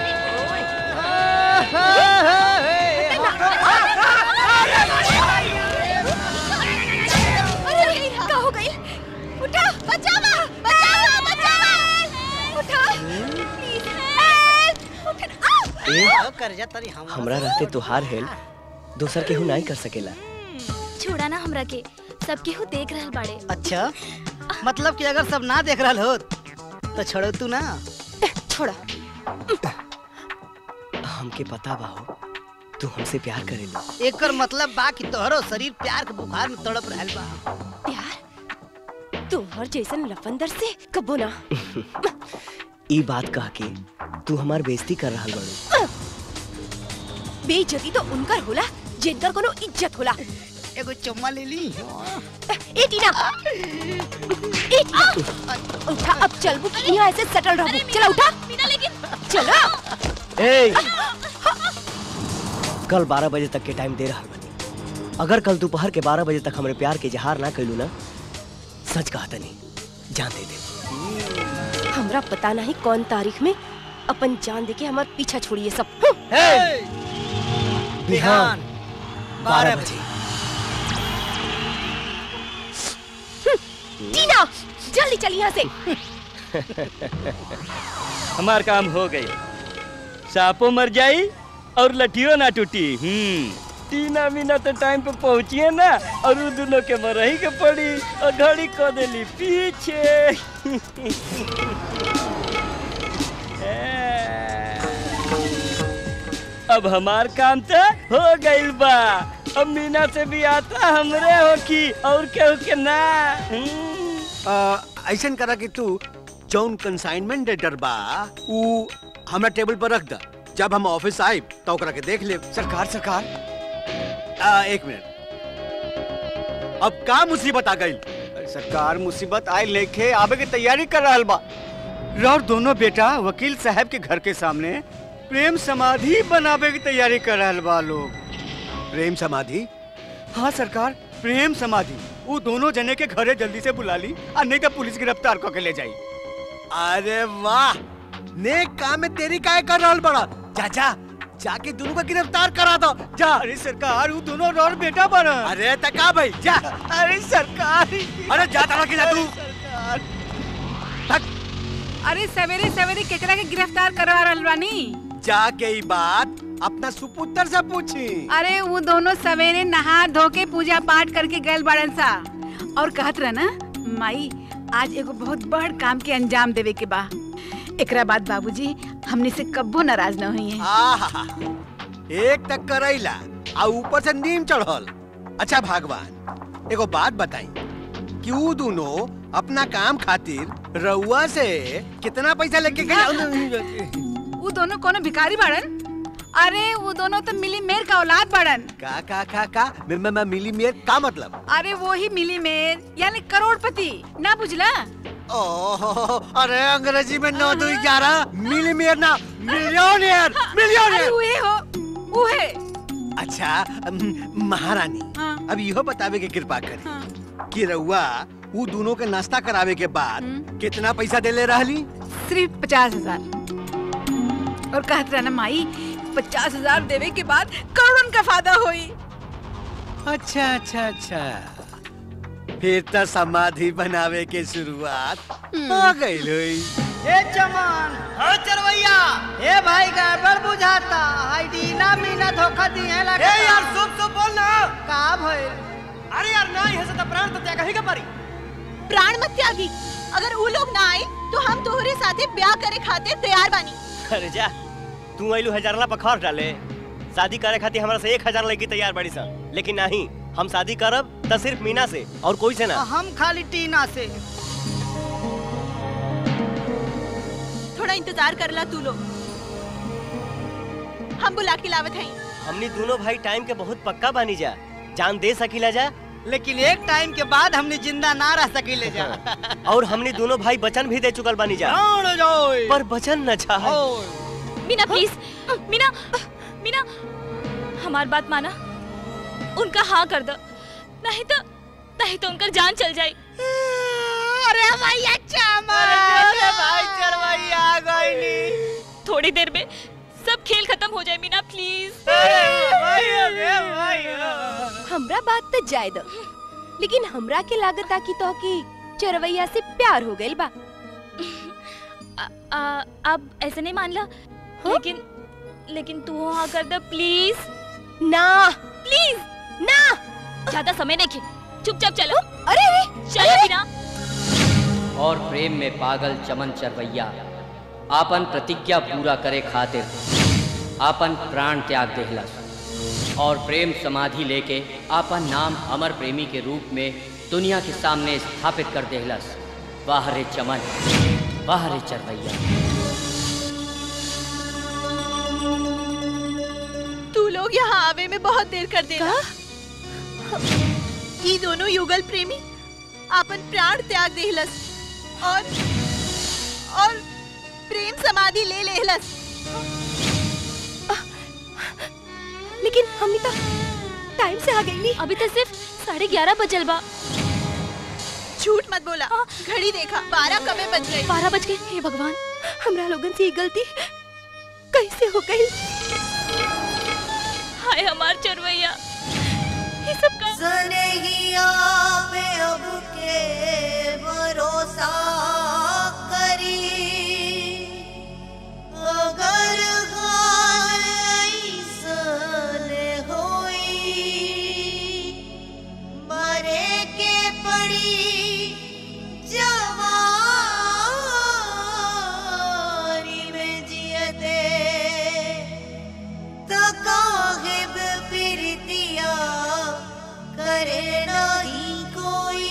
अरे क्या हो गई उठा बचावा बचावा बचावा उठा प्लीज हेल्प उठा कर्जा तरी हम हमरा रहते तुहार हेल्प दोसर केहू नहीं कर सकेला छोड़ा ना हमरा के सब केहू देख रहल बाड़े अच्छा मतलब कि अगर सब ना देख रहल हो तो छोड़ो तू ना छोड़ा हमके पता बा हो तू हमसे प्यार करेला एकर मतलब बा कि तोहरो शरीर प्यार के बुखार में तड़प रहल बा प्यार तोहर जैसन लफंदर से कबो ना ई बात कह के तू हमार बेइज्जती कर रहल बाड़ू बेइज्जती तो उनकर होला जिनकर कोनो इज्जत होला एगो चुम्मा ले ली ए टीना ए टीना उठा अब चलबू कि यहाँ ऐसे सटल रहबू चला उठा बिना लेकिन चलो ए कल 12 बजे तक के टाइम दे रहल बानी अगर कल दोपहर के 12 बजे तक हमरे प्यार के इजहार ना कैलू ना सच कहता नहीं जान दे दे हमरा पता नहीं कौन तारीख में अपन जान देके हमार पीछा छोड़िए सब बिहान बारह बजे टीना जल्दी चल यहाँ से हमार काम हो गई सांपो मर जाई और लठियो ना टूटी हम्म टीना मीना तो टाइम पे पहुंचिए ना और उ दोनों के मरही के पड़ी और घड़ी को देली पीछे अब हमार काम तो हो गइल बा अब मीना से भी आता हमरे हो की और केहू के ना हम्म। ऐसा करा कि तू जौन कंसाइनमेंट लेटर बा उ हमरा टेबल पर रख द जब हम ऑफिस आए तो ओकरा के देख ले सरकार सरकार आ, एक मिनट अब का मुसीबत आ गई सरकार मुसीबत आए लेके आवे की तैयारी कर रहल बा और दोनों बेटा वकील साहब के घर के सामने प्रेम समाधि बनावे की तैयारी कर रहल बा लोग प्रेम समाधि हाँ सरकार प्रेम समाधि वो दोनों जने के घरे जल्दी से बुला ली और नहीं तो पुलिस गिरफ्तार करके ले जाई अरे वाह नेक काम में तेरी काय कर रहल बड़ा जा जा जाके दोनों को गिरफ्तार करा दो जा अरे सरकार वो दोनों और बेटा बना अरे तका भाई जा अरे सरकार अरे जा तारा की जा तू अरे सवेरे सवेरे केकरा के गिरफ्तार करवा रहल बानी जाके ई बात अपना सुपुत्र से पूछी अरे वो दोनों सवेरे नहा धो के पूजा पाठ करके गए बाड़न सा और कहत रहा ना माई आज एगो बहुत बड़ काम के अंजाम देवे के बा एकरा बाद बाबूजी हमने से कब्बो नाराज न हुई है आहा एक तक करैला आ ऊपर से नीम चढ़ल अच्छा भगवान एगो बात बताई कि ऊ दोनों अपना काम खातिर रउआ से कितना पैसा लेके गए वो दोनों कोनो भिखारी बाड़न अरे वो दोनों तो मिली मेर का औलाद बाड़न का का का का मैं मैं, मैं मिली मेर का मतलब अरे वो ही मिली मेर यानी करोड़पति ना बुझला ओहो अरे अंग्रेजी में नौ दो ग्यारह मिली मेर ना मिलियनियर अरे मिलियनियर उहे हो उहे अच्छा अम, महारानी हाँ। अब इहो बतावे के कृपा करी हाँ। कि रउआ ऊ दोनों के नाश्ता करावे के बाद कितना पैसा देले रहली सिर्फ पचास हजार और कहत रहा ना माई पचास हजार देवे के बाद करोड़न का फायदा होई अच्छा अच्छा अच्छा फिर तो समाधि बनावे के शुरुआत हो गई हुई ए चमन हाँ चरवैया ए भाई गड़बड़ बुझाता हाय दीना मीना धोखा दी है लगा ए यार सुप सुप बोल ना का भइल अरे यार ना ही से तो प्राण तो त्याग ही का परी प्राण मत त्यागी अगर वो लोग ना आए तो हम तोहरे साथे ब्याह करे खातिर तैयार बानी अरे जा तू आइलू हजारला पखार डाले शादी करे खातिर हमरा से एक हजार लड़की तैयार बड़ी सा लेकिन नहीं हम शादी करब तो सिर्फ मीना से और कोई से ना हम खाली टीना से थोड़ा इंतजार करला तू लोग हम बुला के लावत हई हमनी दोनों भाई टाइम के बहुत पक्का बानी जा जान दे सकीला जा लेकिन एक टाइम के बाद हमने जिंदा ना रह सकीले जा और हमनी दोनों भाई वचन भी दे चुकल बानी जा जान जाओ पर वचन न चाह मीना प्लीज मीना मीना हमार बात माना उनका हाँ कर दो नहीं तो नहीं तो उनका जान चल जाए अरे भैया चमन भाई चरवैया आ गईली थोड़ी देर में सब खेल खत्म हो जाए मीना प्लीज हमरा बात तो जाय दो लेकिन हमरा के लागत आ कि तो की चरवैया से प्यार हो गइल बा आ, अब ऐसे नहीं मान ला लेकिन लेकिन तू हाँ कर दे प्लीज ना प्लीज ना ज्यादा समय नहीं खे चुपचाप चलो अरे चलो मीना और प्रेम में पागल चमन चरवैया आपन प्रतिज्ञा पूरा करे खातिर आपन प्राण त्याग देहलस और प्रेम समाधि लेके आपन नाम अमर प्रेमी के रूप में दुनिया के सामने स्थापित कर देहलस वाह रे चमन वाह रे चरवैया तू लोग यहाँ आवे में बहुत देर कर देना ये दोनों युगल प्रेमी आपन प्राण त्याग देहलस और और प्रेम समाधि ले लेहलस लेकिन हमनी तो टाइम से आ गईली अभी तो सिर्फ साढ़े ग्यारह बजल बा झूठ मत बोला घड़ी देखा बारह कमे बज गए बारह बज गए हे भगवान हमरा लोगन से ये गलती कैसे हो गई हाय हमार चरवैया ये सब का सनहिया पे अब के भरोसा करी अगर हाल ऐसन होई मरे के पड़ी जवानी में जियते तो काहिब प्रीतिया करे नहीं कोई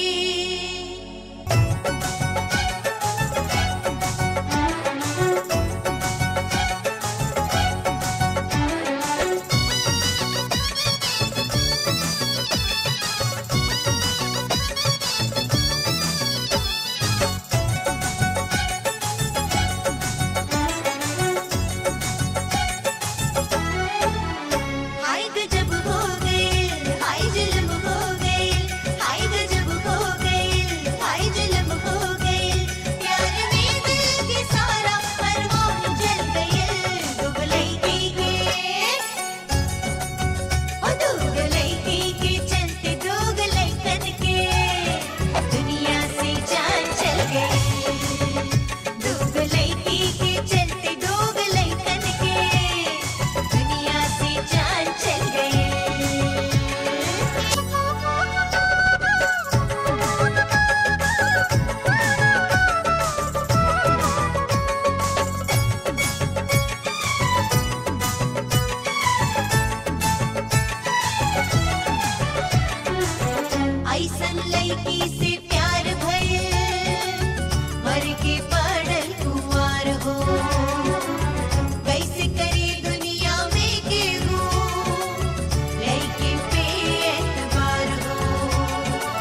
हाय गजब हो गए हाय जुल्म हो गए हाय गजब हो गए हाय जुल्म हो गए प्यार में दिल के सारा परवान जल गए दुबलई की के ओ दुबलई की के चलते दुबलई कन के दुनिया से जान चल गई दुबलई की के चलते दुबलई कन के दुनिया से जान चल गई ऐसन लड़की से प्यार भइल मर के पड़ल कुंवार हो कैसे करे दुनिया में केहू लड़के पे एतबार हो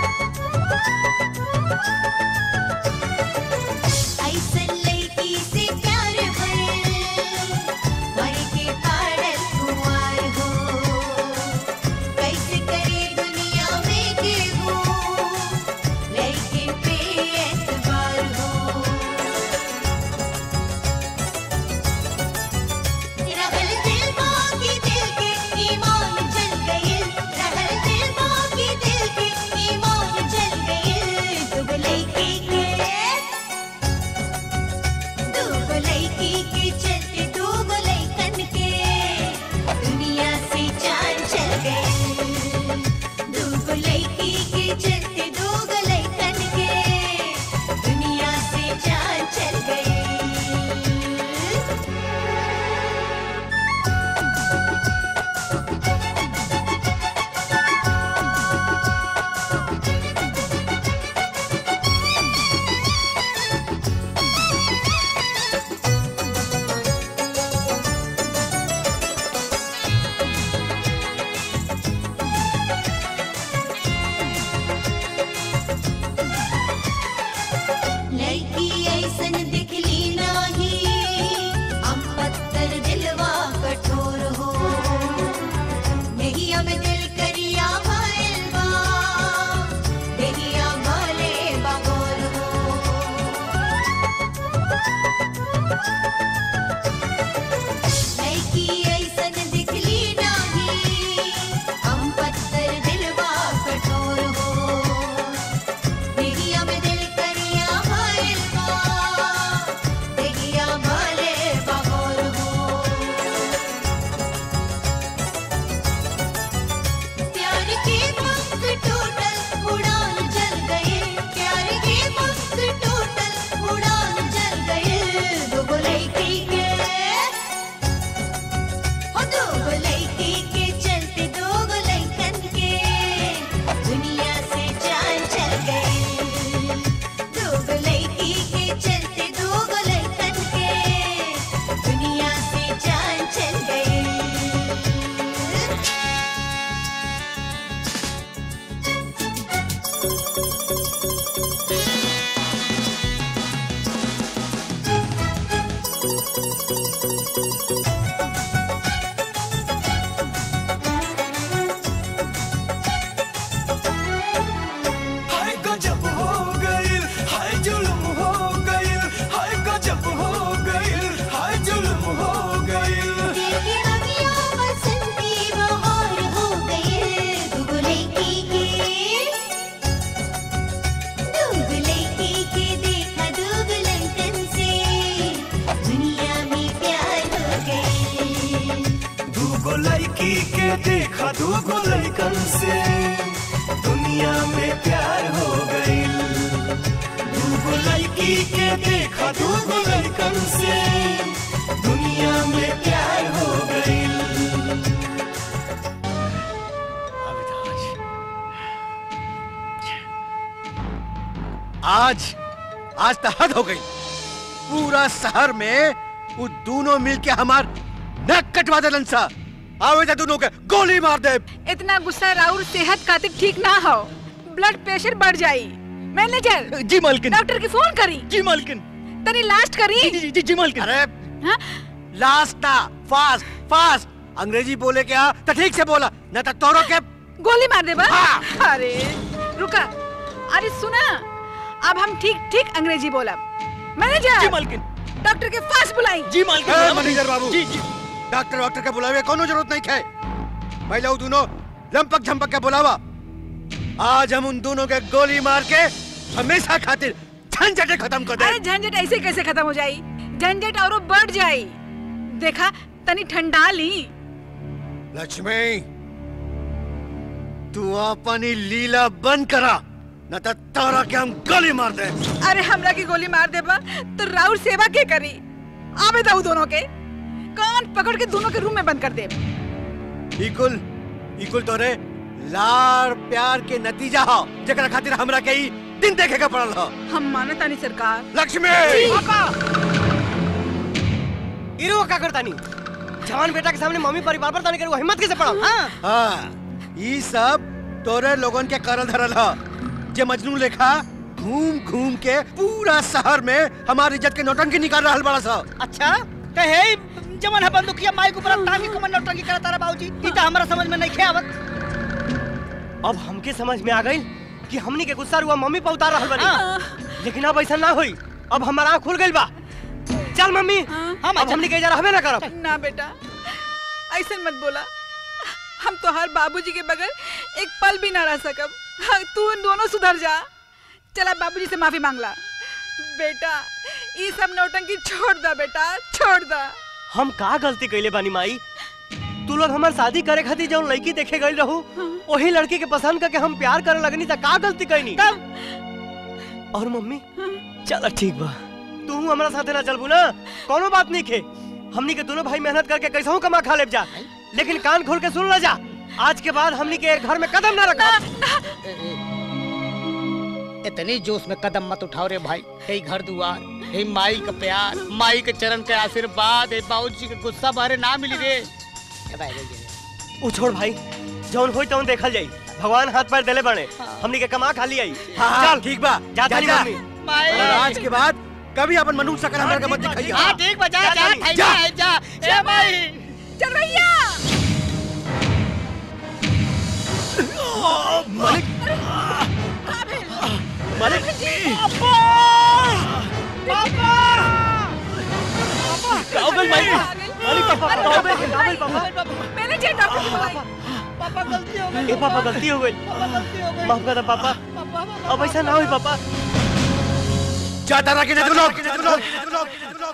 ऐसन लड़की से प्यार भइल मर के पड़ल कुंवार हो कैसे करे दुनिया में केहू देखा दूगो लड़कन से दुनिया में प्यार हो गई दूगो लड़की के देखा दूगो लड़कन से दुनिया में प्यार हो गई आज आज तो हद हो गई पूरा शहर में वो दोनों मिलके हमार नक कटवा दे सा आवे जा दोनों के गोली मार दे इतना गुस्सा राउर सेहत खातिर ठीक ना हो ब्लड प्रेशर बढ़ जाई मैनेजर जी मालकिन डॉक्टर की फोन करी जी मालकिन तनी लास्ट करी जी जी जी, जी मालकिन अरे हाँ? लास्ट ना फास्ट फास्ट अंग्रेजी बोले क्या तो ठीक से बोला न तो तोरो के गोली मार दे बस अरे रुका अरे सुना अब हम ठीक ठीक अंग्रेजी बोला मैनेजर जी मालकिन डॉक्टर के पास बुलाई जी ए, मैनेजर बाबू जी जी डॉक्टर डॉक्टर के बुलावे कोनो जरूरत नहीं है पहले वो दोनों लंपक झंपक के बुलावा आज हम उन दोनों के गोली मार के हमेशा खातिर झंझटे खत्म कर दे अरे झंझट ऐसे कैसे खत्म हो जाई झंझट और बढ़ जाई देखा तनी ठंडा ली लक्ष्मी तू अपनी लीला बंद करा न तो तारा के हम गोली मार दे अरे हमरा की गोली मार देबा तो राउर सेवा के करी आवे दऊ दोनों के कान पकड़ के दोनों के रूम में बंद कर दे इकुल इकुल तोरे लार प्यार के नतीजा हो जेकरा खातिर हमरा के ई दिन देखे का पड़ल हो हम माने तानी सरकार लक्ष्मी इरो का करता नहीं जवान बेटा के सामने मम्मी परिवार पर ताने करे वो हिम्मत कैसे पड़ा हाँ हाँ ई सब तोरे लोगन के करल धरल हो जे मजनू लेखा घूम घूम के पूरा शहर में हमारी इज्जत के नौटंकी निकाल रहल बड़ा सा अच्छा कहे जमन है बंदूकिया माई के ऊपर तांगी को मन नौटंकी करता तारा बाबूजी ई त हमरा समझ में नहीं खे आवत अब हमके समझ में आ गई कि हमनी के गुस्सा रुआ मम्मी पे उतार रहल बनी लेकिन अब ऐसा ना होई अब हमारा आँख खुल गइल बा चल मम्मी हम आज हमनी के इजा रहबे ना करब ना बेटा ऐसे मत बोला हम तो हर बाबूजी के बगैर एक पल भी ना रह सकब हाँ, तू उन दोनों सुधर जा चला बाबूजी से माफी मांगला बेटा ये सब नौटंकी छोड़ दा बेटा छोड़ दा हम का गलती कैले बानी माई तू लोग हमार शादी करे खातिर जौन लड़की देखे गई रहू वही लड़की के पसंद करके हम प्यार करे लगनी त का गलती कैनी और मम्मी चल ठीक बा तू हमारा साथे ना चलबू ना कोनो बात नहीं खे हमनी के दोनों भाई मेहनत करके कैसे कमा खा लेब जा लेकिन कान खोल के सुन ला जा आज के बाद हमनी के घर में कदम ना रखा इतनी जोश में कदम मत उठाओ रे भाई हे घर दुआर हे माई का प्यार माई के चरण के आशीर्वाद हे बाबूजी के गुस्सा बारे ना मिली रे ऊ छोड़ भाई जौन होई तौन देखल जाई भगवान हाथ पैर देले बने हमनी के कमा खाली आई हाँ, चल ठीक बा जा जा, तानी जा। मम्मी और आज के बाद कभी अपन मनुष्य शकल हमरा के मत दिखाइए हाँ ठीक बा जा जा जा, जा जा। जा ए माई चल भैया मालिक काबिल भाई मालिक पापा काबिल काबिल पापा मैनेजर डॉक्टर की बुलाई पापा गलती हो गई ए पापा गलती हो गई गलती हो गई माफ कर दे पापा अब ऐसा ना होई पापा जाता रखे तू लोग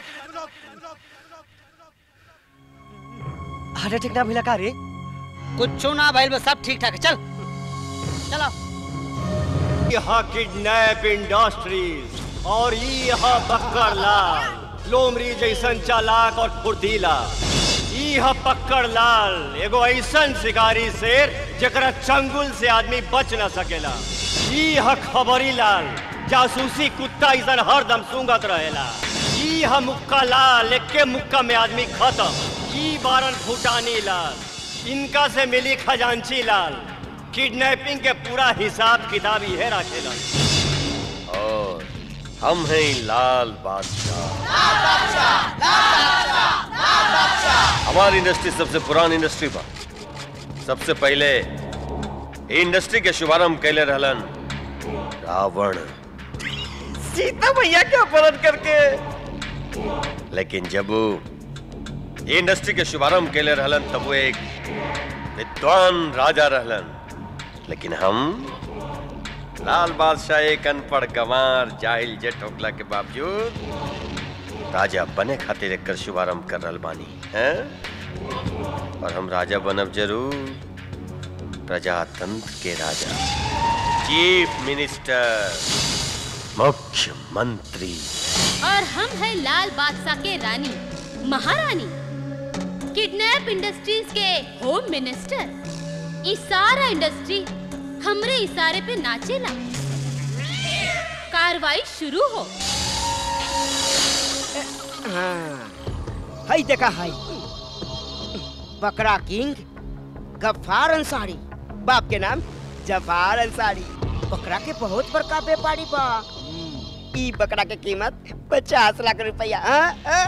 हार्ट अटैक ना भइला का रे कुछ ना भाई बस सब ठीक ठाक है चल चलो यहाँ किडनैप इंडस्ट्रीज और ई यहाँ पक्कर लाल लोमरी जैसन चालाक और फुर्तीला ई यहाँ पक्कर लाल एगो ऐसन शिकारी शेर जकरा चंगुल से आदमी बच न सकेला ई यहाँ खबरी लाल जासूसी कुत्ता ऐसन हरदम सूंघत रहेला ई यहाँ मुक्का लाल एके मुक्का में आदमी खत्म ई बारन फुटानी लाल इनका से मिली खजांची लाल किडनैपिंग के पूरा हिसाब किताब यह रखेला और हम हैं लाल बादशाह हमारी इंडस्ट्री सबसे पुरानी इंडस्ट्री बा सबसे पहले ई इंडस्ट्री के शुभारंभ कैले रहलन रावण सीता भैया के अपहरण करके लेकिन जब वो ई इंडस्ट्री के शुभारंभ कैले रहलन तब वो एक विद्वान राजा रहलन लेकिन हम लाल बादशाह एक अनपढ़ गंवार जाहिल जेठ होगला के बावजूद राजा बने खातिर एकर शुभारंभ कर रहल बानी हैं और हम राजा बनब जरूर प्रजातंत्र के राजा चीफ मिनिस्टर मुख्यमंत्री और हम है लाल बादशाह के रानी महारानी किडनैप इंडस्ट्रीज के होम मिनिस्टर ई सारा इंडस्ट्री हमरे इशारे पे नाचेला कार्रवाई शुरू हो हाँ हई देखा हई बकरा किंग गफ्फार अंसारी बाप के नाम जफार अंसारी बकरा के बहुत बड़का व्यापारी बा ई बकरा के कीमत पचास लाख रुपया हाँ, हाँ।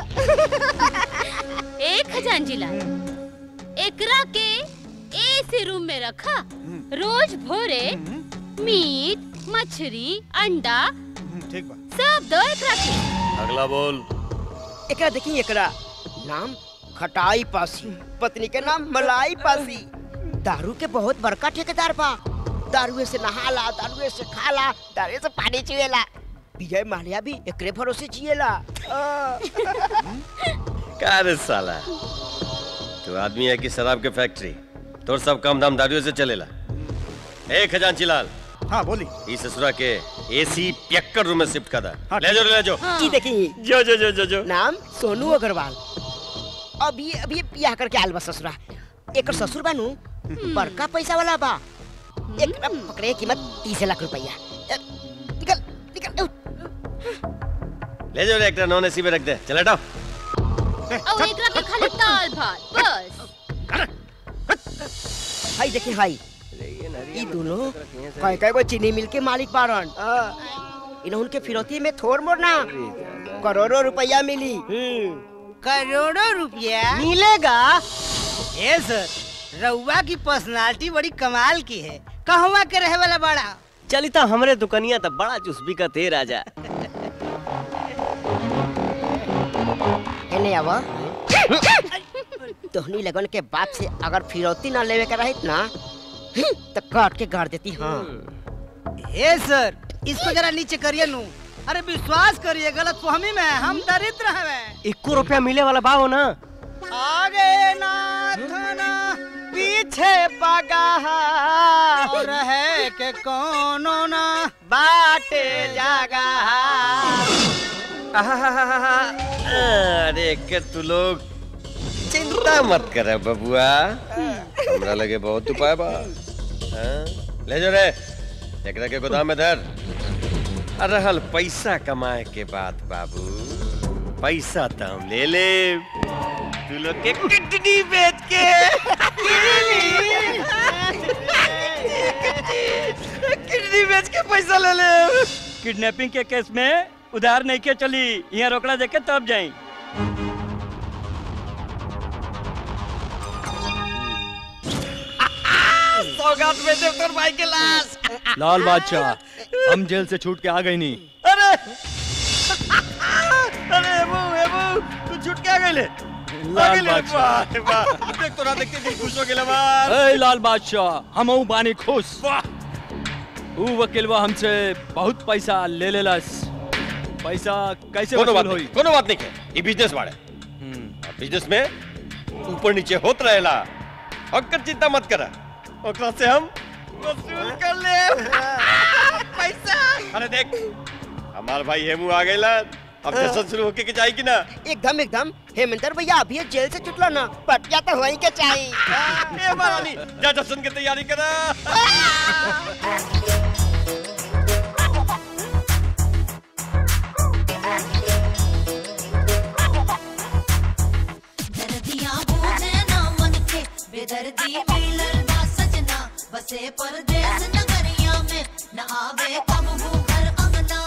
एक खजांजी लाल एकरा के ऐसे रूम में रखा रोज भोरे मीट मछली अंडा ठीक बा सब दो एकरा के अगला बोल एकरा देखी एकरा नाम खटाई पासी पत्नी के नाम मलाई पासी दारू के बहुत बड़का ठेकेदार बा दारुए से नहाला दारुए से खाला दारुए से पानी चुएला विजय माल्या भी एकरे भरोसे जिएला आ। का रे साला तू आदमी है कि शराब के फैक्ट्री तोर सब काम धाम दारुओं से चलेला ए खजांची लाल हाँ बोली ई ससुरा के एसी पियक्कर रूम में शिफ्ट कर दा ले जाओ ले जाओ ई देखी जो जो जो जो जो नाम सोनू अग्रवाल अभी अभी बियाह करके आयल बा ससुरा एकर ससुर बानू बड़का पैसा वाला बा एक पकड़े कीमत तीस लाख रुपया ए, निकल निकल उठ। ले जाओ रे एक नॉन एसी में रख दे चल हटाओ और एकरा के खाली दाल भात बस हाई देखी हाई ई दोनों कई कई गो चीनी मिल के मालिक बारन इन्हों के फिरौती में थोड़ मोड़ ना करोड़ों रुपया मिली करोड़ों रुपया मिलेगा ए सर रउआ की पर्सनालिटी बड़ी कमाल की है कहवा के रहे वाला बड़ा चली तो हमरे दुकनिया तो बड़ा चुस्बी का ते राजा एने आवा तोहनी लगन के बाप से अगर फिरौती ना लेवे के रहित ना तो काट के गाड़ देती हाँ ए सर इसको जरा नीचे करिए नू अरे विश्वास करिए गलत फहमी में है, हम दरिद्र हैं इक्को रुपया मिले वाला बाहो ना आगे नाथ ना पीछे पगाहा और है के कोनो ना बाटे जागा अरे के तू लोग चिंता मत कर बबुआ हमरा लगे बहुत उपाय बा हाँ? ले जो रे एकरा के गोदाम में धर आ रहल पैसा कमाए के बात बाबू पैसा तो हम ले ले तू लोग के किडनी बेच के किडनी बेच के पैसा ले ले किडनैपिंग के केस में उधार नहीं के चली यहाँ रोकड़ा देके तब जाई सौगात में दे तोर भाई के लाश लाल बादशाह हम जेल से छूट के आ गई नहीं अरे अरे एबू एबू तू छूट के आ गइले लाल बादशाह। देख तोरा देख के दिल खुश हो गेल हमार ए लाल बादशाह हम बानी खुश ऊ वकीलवा हमसे बहुत पैसा ले लेलस पैसा कैसे कोनो बात वसूल नहीं होई कोनो बात नहीं के ये बिजनेस वाले बिजनेस में ऊपर नीचे होत रहेला ओकर चिंता मत करा ओकरा से हम वसूल कर ले पैसा अरे देख हमार भाई हेमू आ गइला अब जशन शुरू होके के जाई कि ना एकदम एकदम हेमंतर भैया अभी ये जेल से छुटलो ना पटिया तो वहीं के चाहिए ए महारानी जा जशन की तैयारी करा दर्दियां बूझे ना मन के बेदर्दी मिलल बा सजना बसे परदेस नगरिया में न आवे कब घर अंगना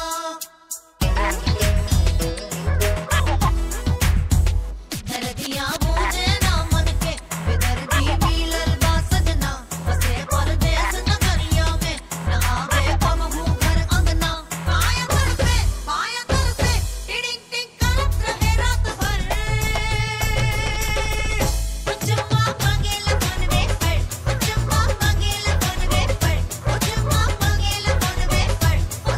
दर्दियां बूझे ना मन के बेदर्दी मिलल बा सजना बसे परदेस नगरिया में न आवे कब घर अंगना पाया कर पे पाया कर पे टिडिंग टिंग करत रहे रात भर चुम्मा मांगेला कौन वे पर चुम्मा मांगेला कौन वे पर ओ चुम्मा मांगेला कौन वे पर ओ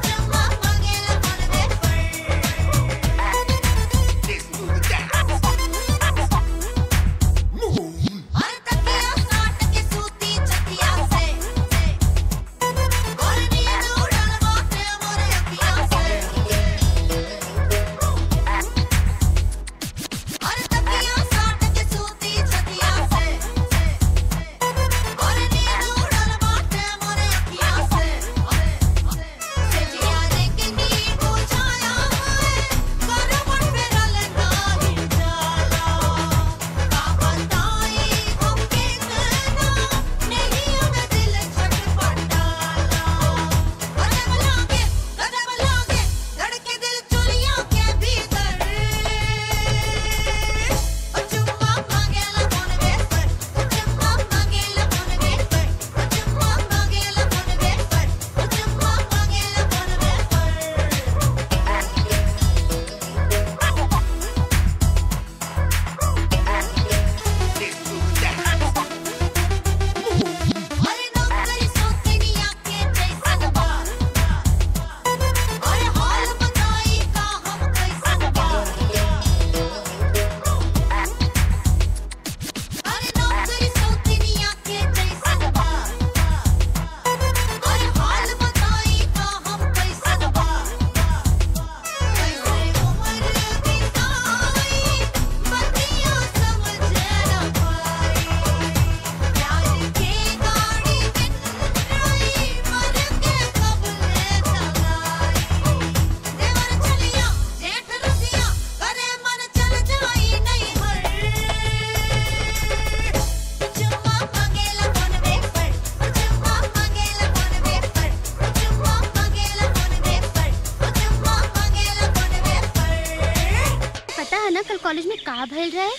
कॉलेज में का भइल रहे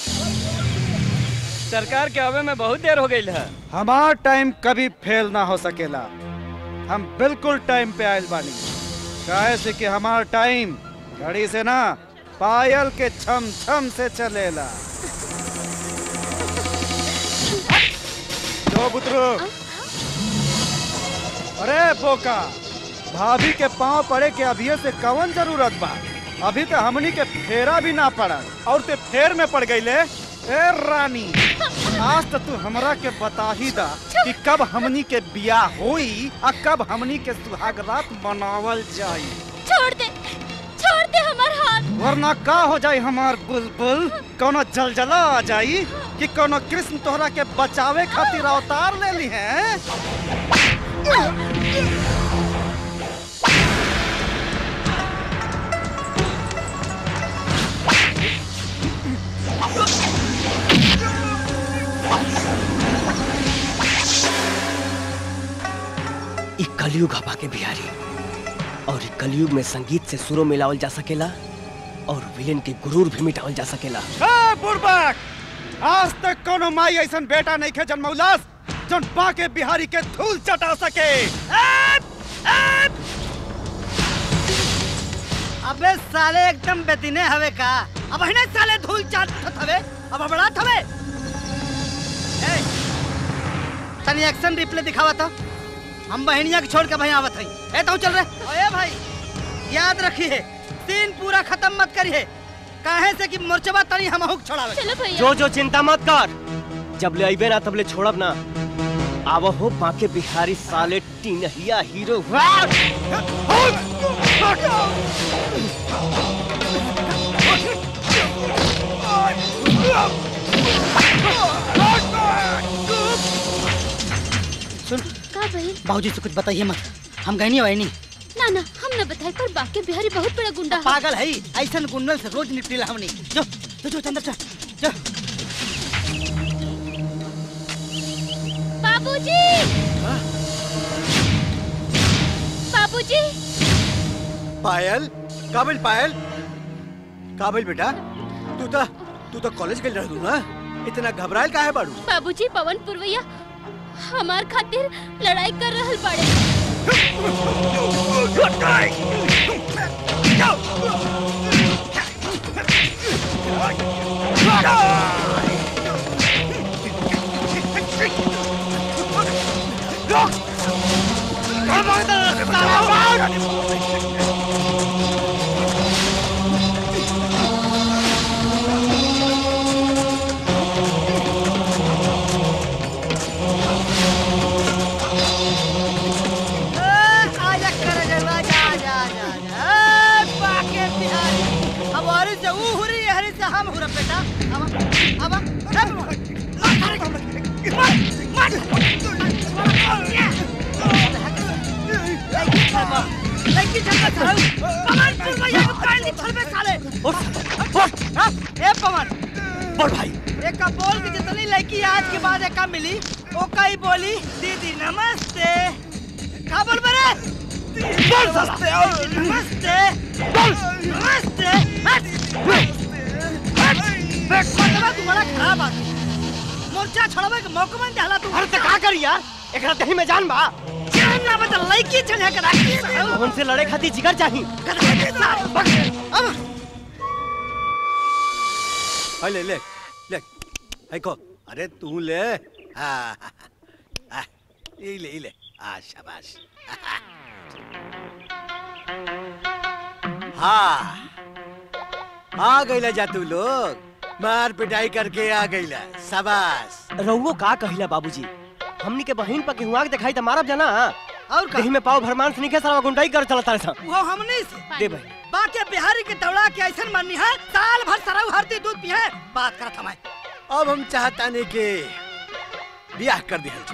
सरकार के आवे में बहुत देर हो गई है हमार टाइम कभी फेल ना हो सकेला हम बिल्कुल टाइम पे आयल बानी काहे से कि हमार टाइम घड़ी से ना पायल के छम छम से चलेला जो बुतरू अरे बोका भाभी के पांव पड़े के अभी से कवन जरूरत बा अभी तो हमनी के फेरा भी ना पड़ा और ते फेर में पड़ गई ले ए रानी आज तो तू हमरा के बता ही दा कि कब हमनी के बियाह होई आ कब हमनी के सुहाग रात मनावल जाई छोड़ दे छोड़ दे हमार हाथ वरना का हो जाई हमार बुलबुल कोनो जलजला आ जाई कि कोनो कृष्ण तोहरा के बचावे खातिर अवतार ले ली है इ कलयुग हवा के बिहारी और इ कलयुग में संगीत से सुरों मिलावल जा सकेला और विलेन के गुरूर भी मिटावल जा सकेला ए बुड़बक आज तक कोनो माई ऐसन बेटा नहीं खे जन्मौलास जोन बाके बिहारी के धूल चटा सके अबे साले एकदम बेदिने हवे का अब हिने साले धूल चाट हवे अब बड़ा हवे ए तनी एक्शन रिप्ले दिखावा तो हम बहनिया के छोड़ के भाई आवत हई ए तो चल रहे ओए भाई याद रखिए सीन पूरा खत्म मत करिए काहे से कि मोर्चबा तनी हम हुक छोड़ावे चलो जो जो चिंता मत कर जब ले अइबे ना तब ले छोड़ब ना आव हो बाके बिहारी साले टीनहिया हीरो सुन का भइल बाबूजी से कुछ बताइए मत हम गए नहीं वही ना ना हम न बताई पर बाके बिहारी बहुत बड़ा गुंडा है पागल है ऐसा गुंडल से रोज निपटेला हमनी जो जो जो अंदर चल जो बाबूजी बाबूजी पायल काबिल पायल काबिल बेटा तू तो तू तो कॉलेज गई रहू ना इतना घबरायल काहे बाड़ू बाबूजी पवन पुरवैया हमार खातिर लड़ाई कर रहल बाड़े आजा कर जलवा जा जा जा जा ए, बाके बिहारी अब हरी से ऊ हुरी हरी से हम हुरा बेटा अब अब लड़की जगह चढ़ाऊ पवन पुरवैया को काल नहीं छोड़बे साले ए पवन बोल भाई एक का बोल के जितनी लड़की आज के बाद एक मिली ओका ही बोली दीदी नमस्ते का बोल बरे बोल नमस्ते नमस्ते बोल नमस्ते हट हट मतलब तू बड़ा खराब आदमी मोर्चा छोड़वे के मौका मन देला तू अरे तो का करी यार एकरा दही में जान बा जान ना बता लड़की चढ़े के राखी उनसे लड़े खातिर जिगर चाही अब हाय ले ले ले हाय को अरे तू ले हाँ हाँ, ये ले ये ले आ शाबाश हाँ आ गईला जा तू लोग मार पिटाई करके आ गईला शाबाश रहुओ का कहिला बाबूजी हमनी के बहिन पर केहुआ के दिखाई त मारब जाना और का दही में पाव भरमान से निके सारा गुंडाई कर चलता रे वो हमने से दे भाई बाकी बिहारी के दौड़ा के ऐसा माननी है साल भर सराउ हरती दूध पिए बात करत हमारे अब हम चाहता नहीं के ब्याह कर दिया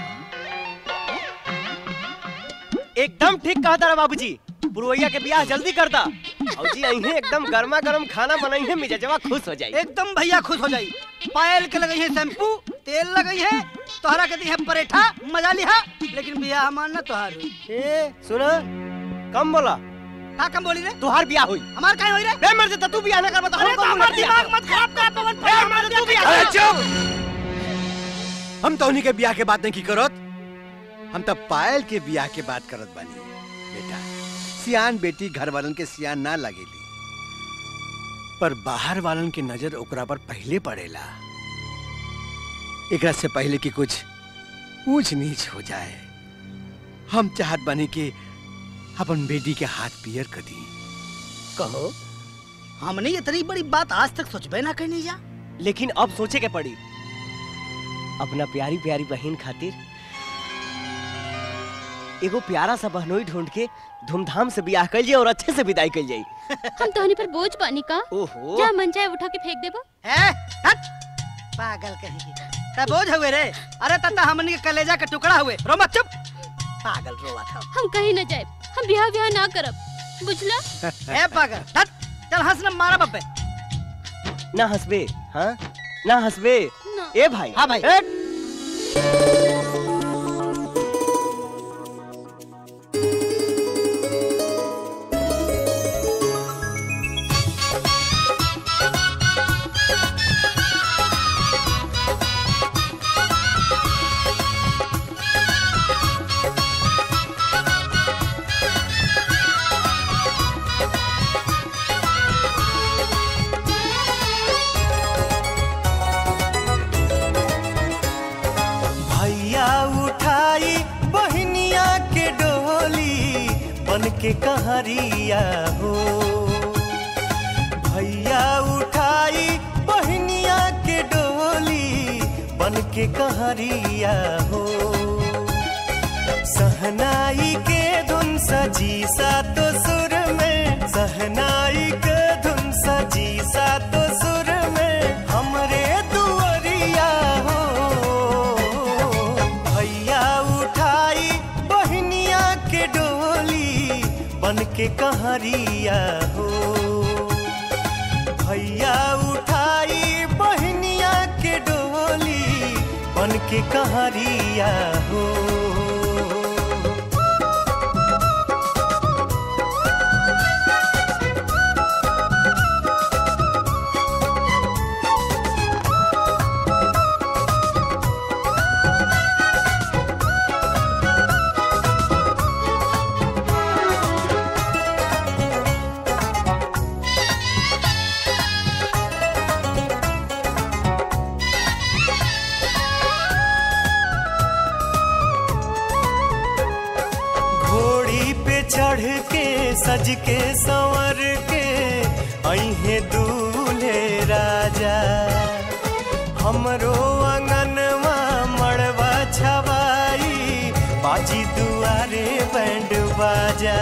एकदम ठीक कहा तारा बाबूजी पुरवैया के ब्याह जल्दी कर दा और जी अइहे एकदम गर्मा गर्म खाना बनाई है मिजाजवा खुश हो जाई एकदम भैया खुश हो जाई पायल के लगई है शैम्पू तेल लगई है तोहरा के दी है परेठा मजा लिहा लेकिन बियाह हमार ना तोहार ए सुना कम बोला का कम बोली रे तुहार बियाह हुई हमार काहे होई रे बे मर जा तू बियाह ना करबा तो अरे हम तो कौन हमार बियाह दिमाग मत खराब कर पवन बे मर जा तू बियाह अरे चुप हम तो उन्हीं के ब्याह के बात नहीं की करत हम तो पायल के ब्याह के बात करत बानी बेटा सियान बेटी घर वालन के सियान ना लगेली पर बाहर वालन के नजर ओकरा पर पहले पड़ेला एकरा से पहले कि कुछ ऊंच नीच हो जाए हम चाहत बानी कि अपन बेटी के हाथ पियर कर दी कहो हमने इतनी बड़ी बात आज तक सोचबे ना कहनी जा लेकिन अब सोचे के पड़ी अपना प्यारी प्यारी बहन खातिर एगो प्यारा सा बहनोई ढूंढ के धूमधाम से ब्याह कर जाए और अच्छे से विदाई कर जाए हम तोहनी पर बोझ पानी का ओहो जा मन चाहे उठा के फेंक देबो है हट पागल कहीं तब बोझ हुए रे अरे तत्ता हमने के कलेजा का टुकड़ा हुए रो मत चुप पागल रोवा था हम कहीं न जाए हम ब्याह ब्याह ना करब बुझला ए पागल हट चल हंस न मारा बब्बे ना हंसबे हाँ ना हंसबे ना। ए भाई हाँ भाई भैया उठाई बहनिया के डोली बन के कहरिया हो भैया उठाई बहनिया के डोली बन के कहरिया हो सहनाई के धुन सजी सा तो सुर में सहनाई के धुन सजी सा तो सुर में हमरे दुअरिया हो भैया उठाई बहनिया के डोली बन के कहरिया हो भैया उठाई बहनिया के डोली बन के कहरिया हो घोड़ी पे चढ़ के सज के संवर के अहे दूल्हे राजा हमरो अंगनवा मड़वा छवाई बाजी दुआरे बैंड बाजा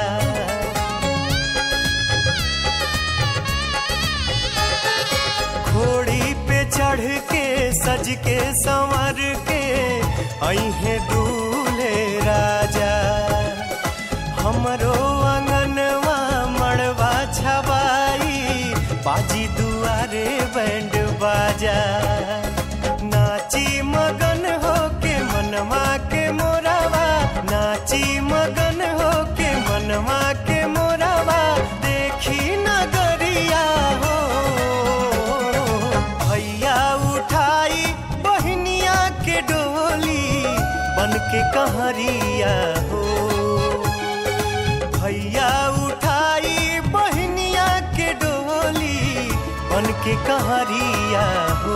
घोड़ी पे चढ़ के सज के संवर के अहे दूल्हे राजा हमरो अंगनवा मड़वा छवाई बाजी दुआरे बैंड बाजा नाची मगन हो के मनवा के मोरावा नाची मगन हो के मनवा के मोरावा देखी नगरिया हो भैया उठाई बहनिया के डोली बन के कहरिया हो भैया उठाई बहनिया के डोली बन के कहरिया हो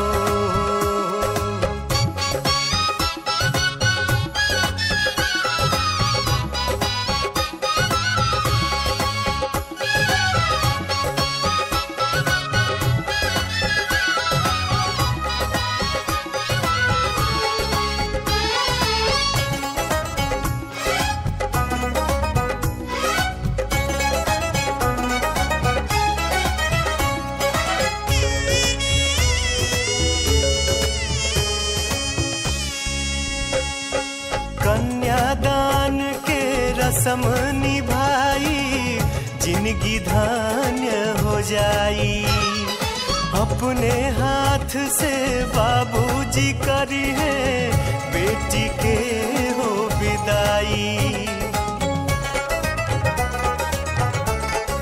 कन्यादान के रसम निभाई जिंदगी धान्य हो जाई अपने हाथ से बाबूजी करी है बेटी के हो विदाई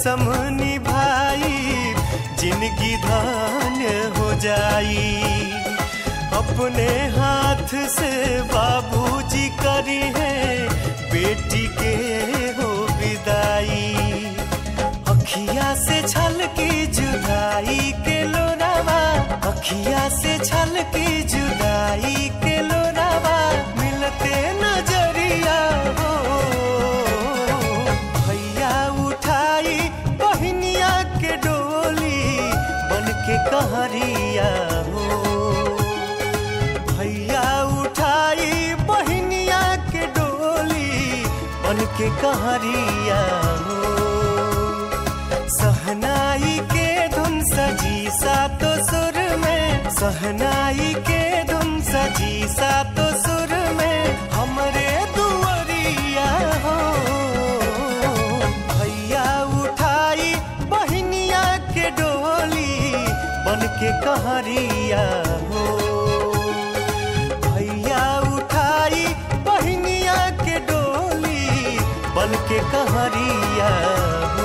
कसम निभाई जिंदगी धान्य हो जाई अपने हाथ से बाबूजी करी है बेटी के हो विदाई अखिया से छल की जुदाई के लोरावा अखिया से छल की जुदाई के लोरावा मिलते नजरिया हो भैया उठाई बहनिया के डोली बन के कहरिया हो भैया उठाई बहनिया के डोली बन के कहरिया हो सहनाई के धुन सजी सातो सुर में सहनाई के धुन सजी सातो सुर में हमरे दुआरिया हो भैया उठाई बहनिया के डोली बन के कहरिया हो भैया उठाई बहनिया के डोली बन के कहरिया हो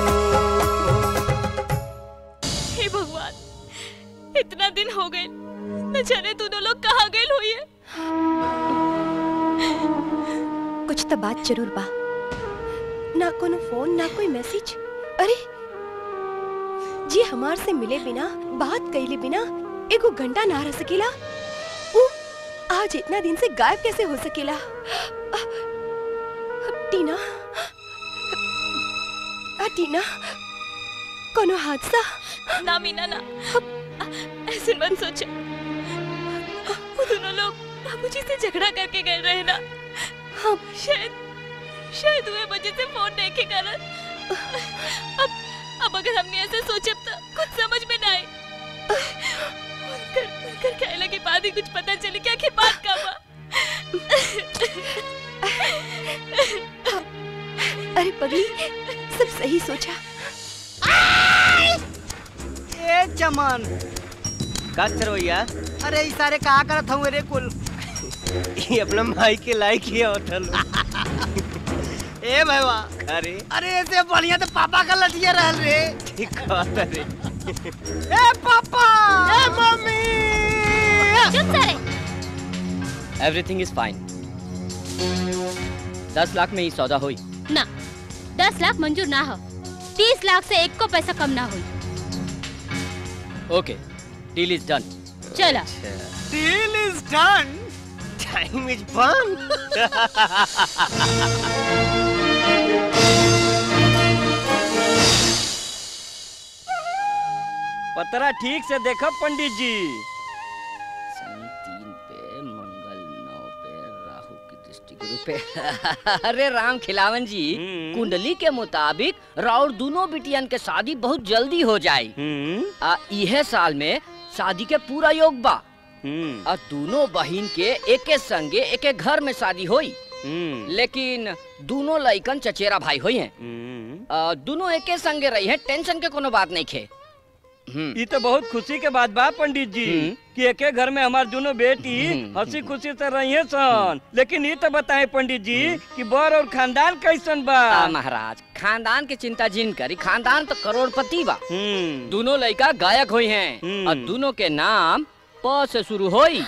हे भगवान इतना दिन हो गए न जाने दोनों लोग कहाँ गए हुई है कुछ तो बात जरूर बा ना कोनो फोन ना कोई मैसेज अरे जी हमार से मिले बिना बात कैले बिना एगो घंटा ना रह सकेला उ आज इतना दिन से गायब कैसे हो सकेला अ, टीना आ टीना कोनो हादसा ना मीना ना ऐसे मत सोचो वो दोनों लोग बाबूजी से झगड़ा करके गए रहे ना हम शायद शायद हुए वजह से फोन नहीं के कारण अब अब अगर हमने ऐसे सोचे तो कुछ समझ में ना आए उनकर उनकर कहने के बाद ही कुछ पता चले कि आखिर बात का हुआ अरे पगली सब सही सोचा ए चमन का सरवैया अरे ई सारे का करत हूँ रे कुल ये अपना भाई के लायक ही होटल ए भैया अरे अरे ऐसे बढ़िया तो पापा का लटिया रहल रे ठीक बात है रे ए पापा ए मम्मी चुप सारे एवरीथिंग इज फाइन दस लाख में ही सौदा हुई ना दस लाख मंजूर ना हो तीस लाख से एक को पैसा कम ना हुई ओके डील इज डन चला deal is done time is fun पतरा ठीक से देखो पंडित जी शनि तीन पे मंगल नौ पे राहु की दृष्टि गुरु पे अरे राम खिलावन जी कुंडली के मुताबिक राउर दोनों बिटियन के शादी बहुत जल्दी हो जाई आ इहे साल में शादी के पूरा योग बा आ दोनों बहिन के एके संगे एके घर में शादी होई लेकिन दोनों लइकन चचेरा भाई होई हैं आ, दोनों एके संगे रही हैं टेंशन के कोनो बात नहीं खे ये तो बहुत खुशी के बात बा पंडित जी कि एके घर में हमार दोनों बेटी हंसी खुशी से रही है सन लेकिन ये तो बताए पंडित जी कि बर और खानदान कैसन बा आ, महाराज खानदान के चिंता जिन करी खानदान तो करोड़पति बा दोनों लड़का गायक हुई हैं और दोनों के नाम प से शुरू होई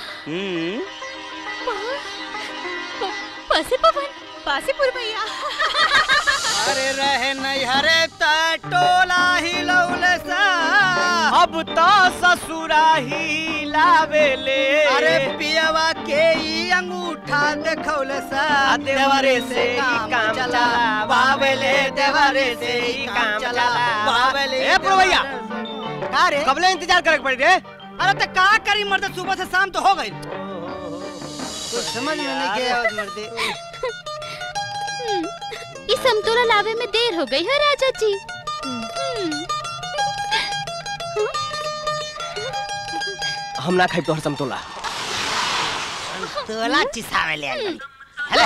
पासे पवन पासीपुर भैया अरे रहे नैहरे त टोला ही लौले सा अब तो ससुरा ही लावेले अरे पियवा के ई अंगूठा देखौले सा देवरे से ही काम चला बावेले देवरे से ही काम चला बावेले ए भैया का रे कबले इंतजार करे के पड़ी रे अरे तो का करी मर्द सुबह से शाम तो हो गई कुछ समझ में नहीं के आवत मर्दे इस समतोला लावे में देर हो गई है राजा जी हम्म, हम ना खाई तोहर समतोला तोला चिसावे ले आई हेलो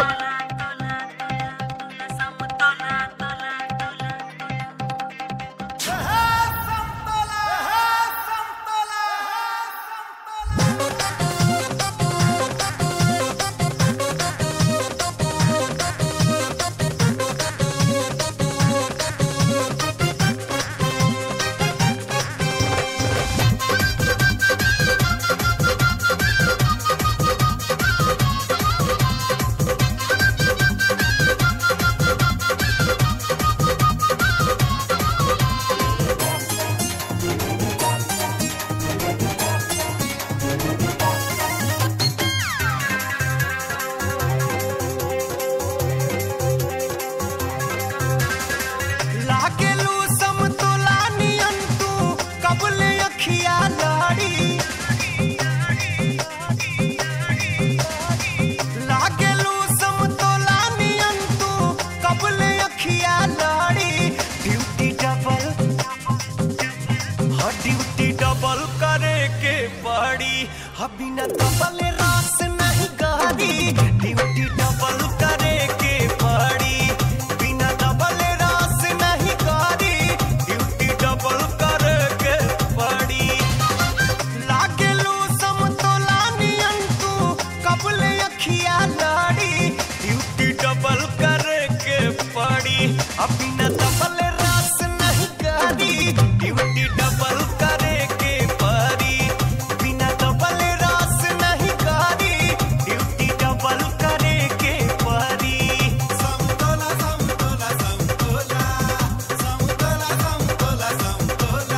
बिना डबल रास नहीं गाड़ी ड्यूटी डबल करे के पड़ी बिना डबल रास नहीं गाड़ी ड्यूटी डबल करे के पड़ी लागे लो समतोला नियन तू कबले अखिया लाड़ी ड्यूटी डबल करे के पड़ी अब बिना डबल रास नहीं गाड़ी ड्यूटी डबल करे के पड़ी बिना डबल रास नहीं गाड़ी ड्यूटी डबल करे के पड़ी समतोला समतोला समतोला समतोला समतोला समतोला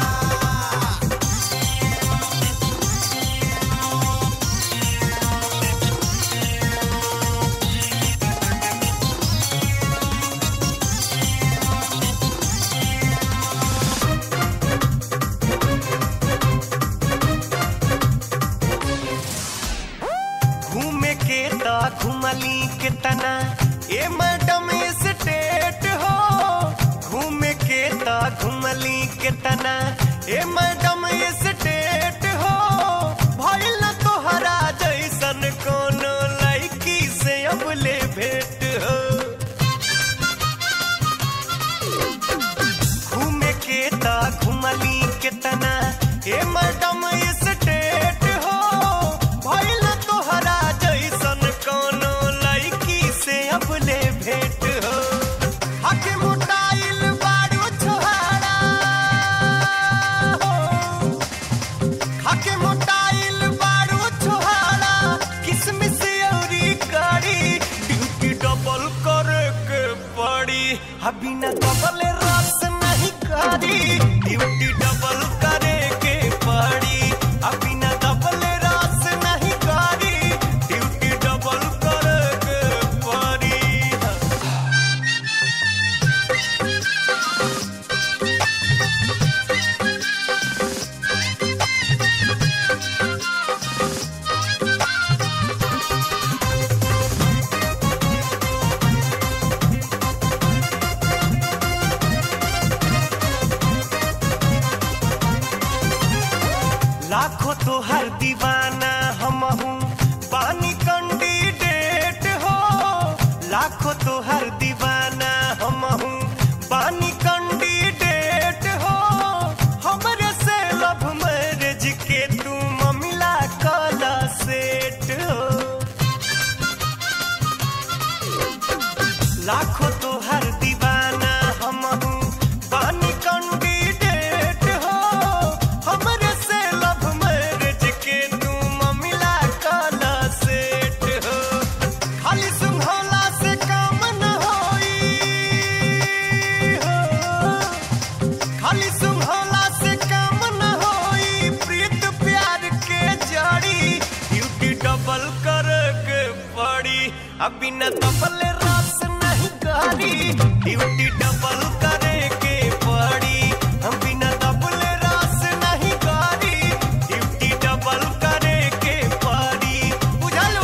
घूमे के ता घुमली के तना ए मैडम स्टेट हो घूमे के ता घुमली के तना ए मैडम स्टेट हो भइल न तोहरा जैसन कोनो लड़की से अब ले भेट हो घूमे के ता घुमली के तना ए मैडम स्टेट हो भइल न तोहरा जैसन कोनो लड़की से अब ले भेट हो हके मोटाइल बारू छोहारा हो हके मोटाइल बारू छोहारा किसमिस औरी करी ड्यूटी डबल करे के पड़ी अभी न डबल रस नहीं करी ड्यूटी डबल करे के पड़ी अभी न डबल रस नहीं करी ड्यूटी डबल करे के पड़ी लाखों तो हर दीवाना हम हूँ पानी कैंडिडेट हो लाखों तो हर दीवाना हम हूँ पानी कैंडिडेट हो हमरे से लव मैरिज के तू ममिला कला सेट हो लाखों तो हर दीवाना हम हूँ पानी कैंडिडेट हो हमरे से लव मैरिज के तू ममिला काला सेट हो खाली सुंघला से काम न होई हो खाली सुंघला से काम न होई प्रीत प्यार के जड़ी ड्यूटी डबल कर के पड़ी अभी न डबल रस नहीं करी ड्यूटी डबल करे के पड़ी हम बिना डबल रस नहीं करी ड्यूटी डबल करे के पड़ी बुझलू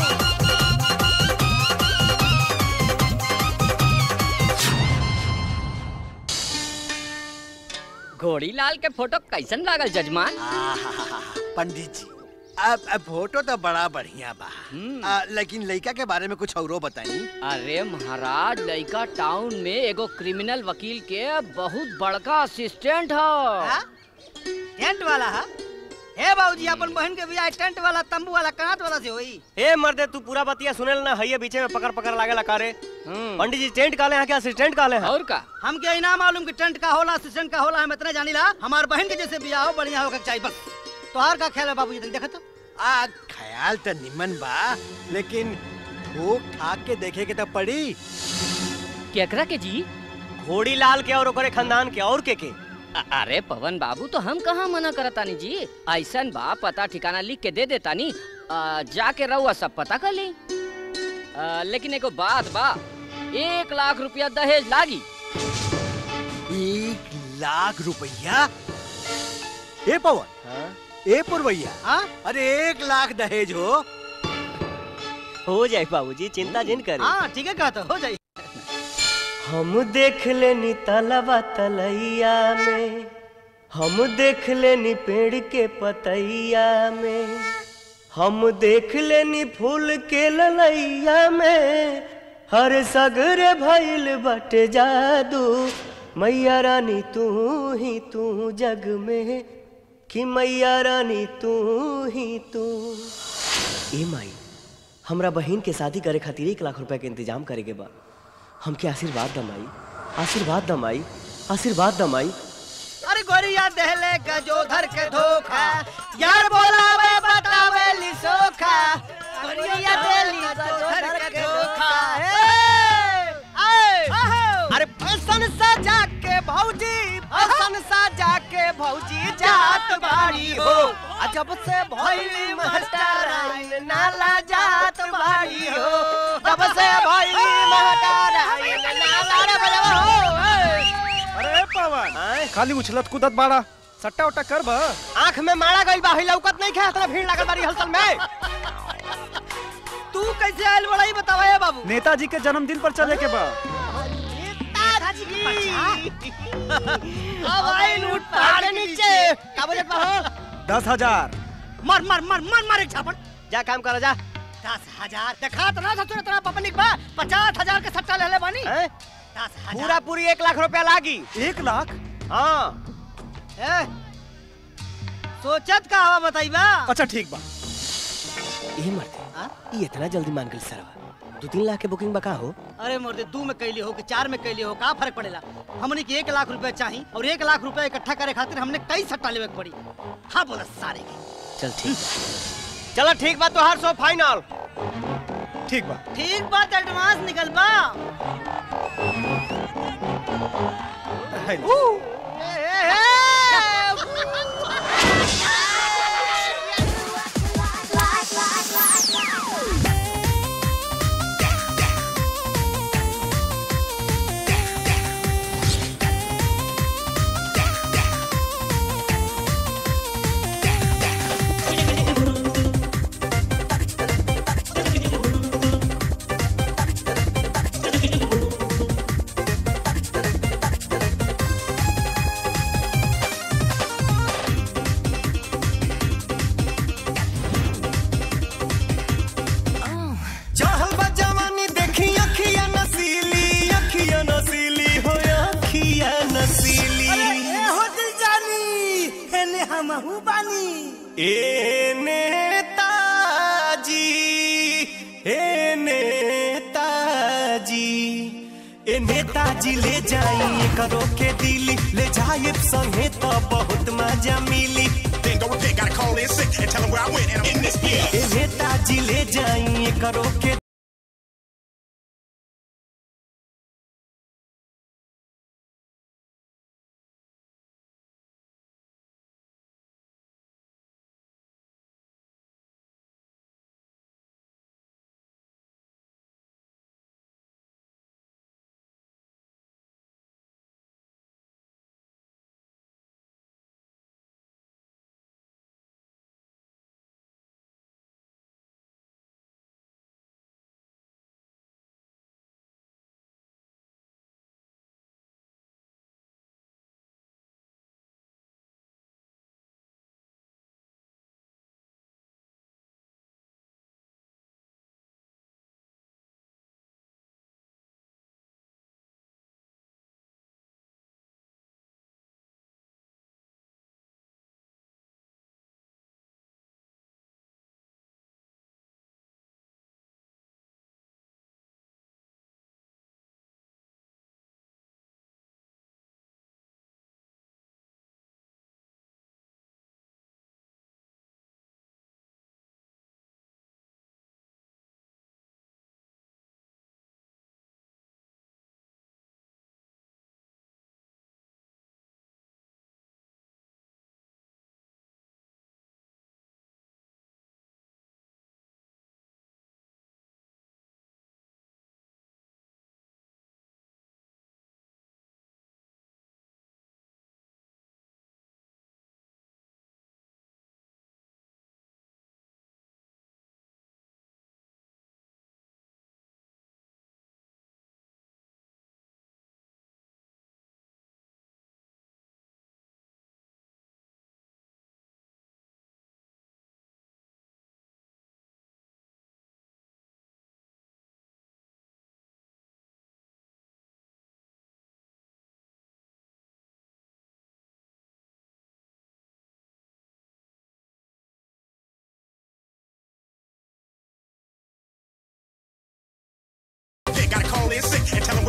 घोड़ी लाल के फोटो कैसन लागल जजमान पंडित जी अब अब फोटो तो बड़ा बढ़िया बा आ, लेकिन लड़का के बारे में कुछ औरो बताई अरे महाराज लड़का टाउन में एगो क्रिमिनल वकील के बहुत बड़का असिस्टेंट हो टेंट वाला है हे बाबूजी अपन बहन के बियाह टेंट वाला तंबू वाला कांट वाला से होई ए मर्दे तू पूरा बतिया सुनेल ना हइये बीचे में पकड़ पकड़ लागेला कारे पंडित जी टेंट काले हैं क्या असिस्टेंट काले हैं और का हम के इना मालूम कि टेंट का होला असिस्टेंट का होला हम इतना जानीला हमार बहन के जैसे बियाह हो बढ़िया होकर चाहिए बस तोहार का ख्याल है बाबूजी तनी देखा तो आ ख्याल तो निमन बा लेकिन ठोक ठाक के देखे के तो पड़ी केकरा के जी घोड़ी लाल के और ओकरे खानदान के और के के अ- अरे पवन बाबू तो हम कहाँ मना करतानी जी ऐसन बा पता ठिकाना लिख के दे देतानी अ, जाके रहुआ सब पता कर ली अ, लेकिन एगो बात बा एक लाख रुपया दहेज लागी एक लाख रुपया ए पवन ए पुरवैया अरे एक लाख दहेज हो हो जाए बाबूजी चिंता जिन करी हाँ ठीक है कहता हो जाइए हम देख लेनी तलवा तलैया में हम देख लेनी पेड़ के पतैया में हम देख लेनी फूल के ललैया में हर सगरे भइल बटे जादू मैया रानी तू ही तू जग में कि मैया रानी तू ही तू ए माई हमरा बहन के शादी करे खातिर एक लाख रुपए के इंतजाम करे के बा हमके आशीर्वाद दमाई आशीर्वाद दमाई आशीर्वाद दमाई अरे गोरिया दहले गजोधर के धोखा यार बोलावे बतावे लिसोखा गोरिया दहली गजोधर के धोखा ए, ए, अरे फैशन सजा के भौजी फैशन सजा के भौजी जात बाड़ी हो आ जब से भइली महटराइन नाला जात बाड़ी हो जब से भइली महटराइन नाला रे बजवा हो ए। अरे पवन खाली उछलत कूदत बाड़ा सट्टा उट्टा कर बा आंख में मारा गइल बा हिला लौकत नहीं खे इतना भीड़ लागल बारी हलचल में तू कैसे आयल बड़ाई बतावा ये बाबू नेताजी के जन्मदिन पर चले के बा अब आई लूट पहाड़ के नीचे का बजट बा हो दस हजार मर मर मर मर मर एक छापन जा काम कर जा दस हजार देखा तो ना ससुर तेरा पपनिक बा पचास हजार के सट्टा ले ले बानी हैं? दस हजार पूरा पूरी एक लाख रुपया लागी एक लाख हाँ ए, सोचत का हवा बताइबा अच्छा ठीक बा ये मरते ये इतना जल्दी मान गई सरवा दो तीन लाख के बुकिंग बका हो अरे मोर्दे दू में कैली हो कि चार में कैली हो का फर्क पड़ेला हमने के एक लाख रुपए चाहिए और एक लाख रुपए इकट्ठा करे खातिर हमने कई सट्टा लेवे के पड़ी हाँ बोला सारे के चल ठीक चलो ठीक बा तो हर सौ फाइनल ठीक बा ठीक बात एडवांस निकल बा चाहल बा जवानी देखी अखिया नसीली अखिया नसीली हो अखिया नसीली हो दिल जानी हेने हम हूँ बानी ए नेताजी ए नेताजी ए नेताजी ले जाई करो के दिली ले जाए संगे तो बहुत मजा मिली Then go repent, gotta call in sick and tell them where I went and I'm in this bitch. ए नेताजी ले जाई करो के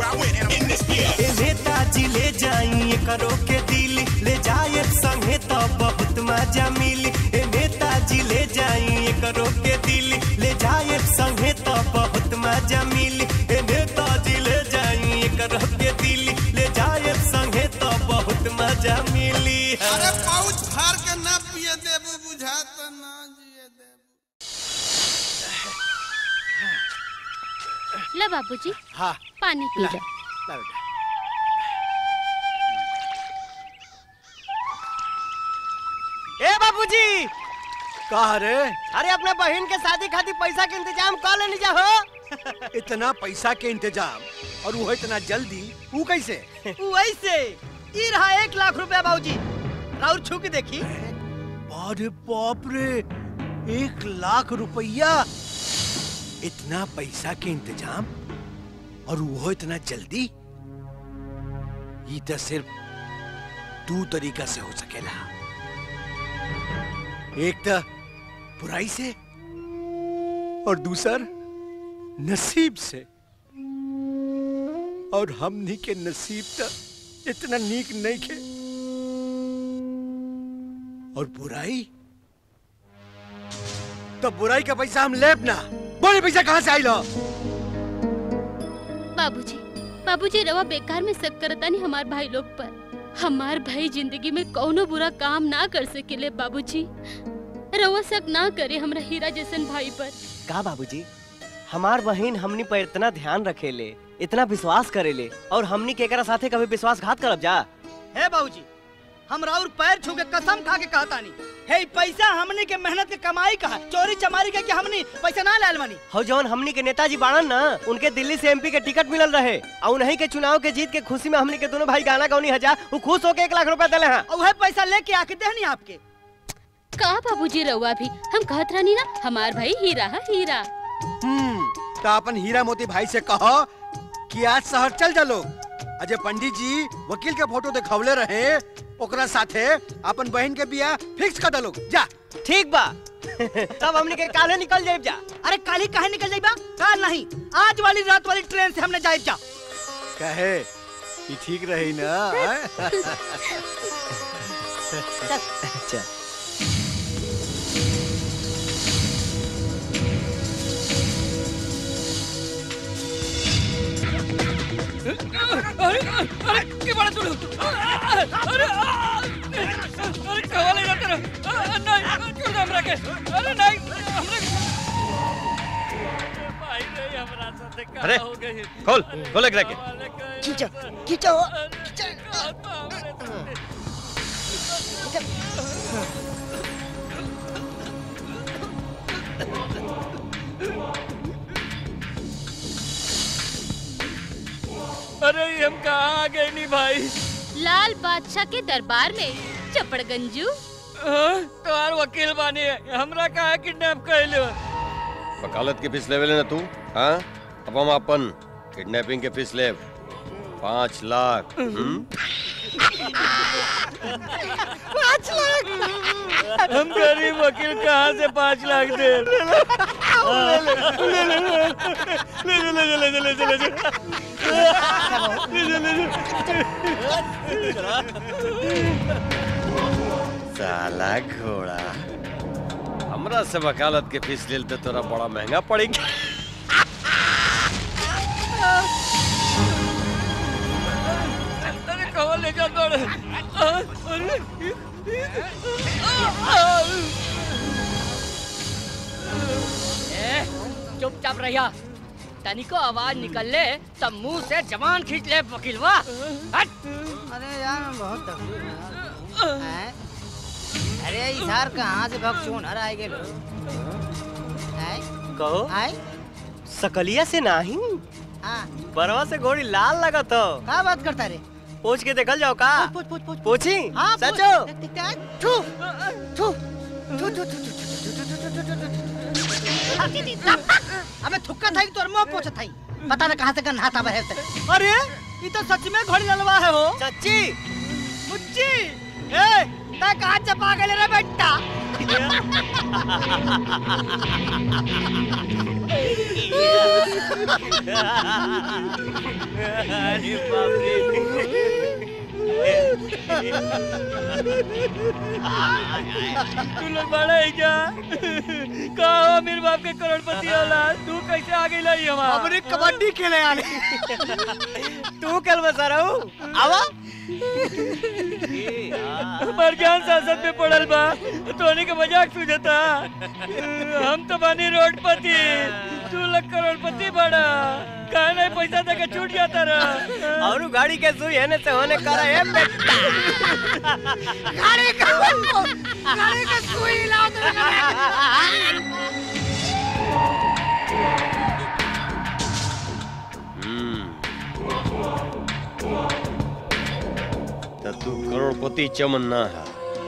where I went and I'm in this year. ए नेताजी ले जाई करो के दिल ले जाए संगे तो बहुत मजा मिली ए नेताजी ले जाई करो के दिल ले जाए संगे तो बहुत मजा मिली ए नेताजी ले जाई करो के दिल ले जाए संगे तो बहुत मजा मिली अरे पाउच फाड़ के ना पिए देबू बुझात ना जिए ला बाबूजी हाँ पानी पी ला, जा ला बेटा ए बाबूजी कहा रे अरे अपने बहन के शादी खातिर पैसा के इंतजाम कर लेनी जा हो इतना पैसा के इंतजाम और वो इतना जल्दी वो कैसे वैसे ई रहा एक लाख रुपया बाबूजी राउर छू के देखी अरे बाप रे एक लाख रुपया इतना पैसा के इंतजाम और वो इतना जल्दी ये तो सिर्फ दो तरीका से हो सकेला एक तो बुराई से और दूसर नसीब से और हमनी के नसीब तो इतना नीक नहीं के और बुराई तो बुराई का पैसा हम लेब ना बोले पैसा कहाँ से आई लो बाबूजी बाबूजी रवा बेकार में शक करता नहीं हमार भाई लोग पर हमार भाई जिंदगी में कौनो बुरा काम ना कर सकेले बाबूजी रवा शक ना करे हमरा हीरा जैसन भाई पर का बाबूजी हमार बहन हमनी पर इतना ध्यान रखेले इतना विश्वास करेले और हमनी के एकरा साथे कभी विश्वासघात करब जा हे बाबूजी हम राउर पैर छू के कसम खा के कहता नहीं हे ई पैसा हमने के मेहनत के कमाई का है। चोरी चमारी के, के हमने पैसा ना लाल मनी हो जौन हमनी के नेताजी बाड़न ना उनके दिल्ली से एमपी के टिकट मिलल रहे और उन्हीं के चुनाव के जीत के खुशी में हमनी के दोनों भाई गाना गौनी हजार वो खुश होके एक लाख रुपया दिले हैं और वह पैसा लेके आके देहनी आपके का बाबूजी रवा भी हम कहत रहनी ना हमार भाई हीरा है हीरा हम्म तो अपन हीरा मोती भाई से कहो कि आज शहर चल जा लोग अजय पंडित जी वकील के फोटो दिखवले रहे ओकरा साथे अपन बहन के बियाह फिक्स कर दलो जा ठीक बा तब हमनी के काले निकल जाए जा अरे काली काहे निकल जाइबा काल नहीं आज वाली रात वाली ट्रेन से हमने जाए जा कहे ये ठीक रही ना हैं? चल अरे अरे के बड़ा तू अरे अरे अरे कवाले ना तेरा नहीं छोड़ दे हमरा के अरे नहीं हमरा भाई रे हमरा साथे का अरे हो गई खोल खोल एक रखे खींचो खींचो अरे ये हम कहाँ आ गए नी भाई लाल बादशाह के दरबार में चपड़गंजू तोहार वकील बानी है हमरा कहाँ किडनैप कैले वकालत की फीस लेवे ना तू हाँ अब हम अपन किडनैपिंग के फीस ले पाँच लाख हम्म? पाँच लाख हम गरीब वकील कहाँ से पाँच लाख दे ले ले ले ले ले ले ले ले ले ले ले ले साला घोड़ा हमरा से वकालत के फीस ले तो तोरा बड़ा महंगा पड़ेगा अरे कहाँ ले जा दौड़ अरे ए, चुपचाप रहिया तनिको आवाज निकल ले तब मुंह से जबान खींच ले वकीलवा हट अरे यार मैं बहुत तकलीफ में हैं? अरे इधर कहाँ से भगचून हर आए गेलो हैं? कहो आए सकलिया से नहीं हाँ बरवा से घोड़ी लाल लगत हो का बात करता रे पूछ के देखल जाओ का पूछ पूछ पूछ पूछी हाँ पूछ। सचो देख, देख, देख, थू थू थू थू थू अबे थुक्का था तोर मुंह पोछ था पता ना कहाँ से गन हाथ आवे है ते। अरे ये तो सच में घोड़ी ललवा है हो सच्ची मुच्ची ए ता कहाँ चपा गए रे बेटा अरे बाप रे तू लोग बड़ा है क्या कहा हो मेरे बाप के करोड़पति औलाद तू कैसे आ गई लाई हमारा हमने कबड्डी खेले आने तू कल बसा रहा हूँ आवा हमार ज्ञान शासन में पड़ल बा तोने के मजाक सूझता हम तो बानी रोडपति तू लोग करोड़पति बड़ा कहा नहीं पैसा दे के छूट जाता रहा और गाड़ी के सुई है से होने करा है बेटा गाड़ी का गाड़ी का सुई लाओ तो तू करोड़पति चमन ना है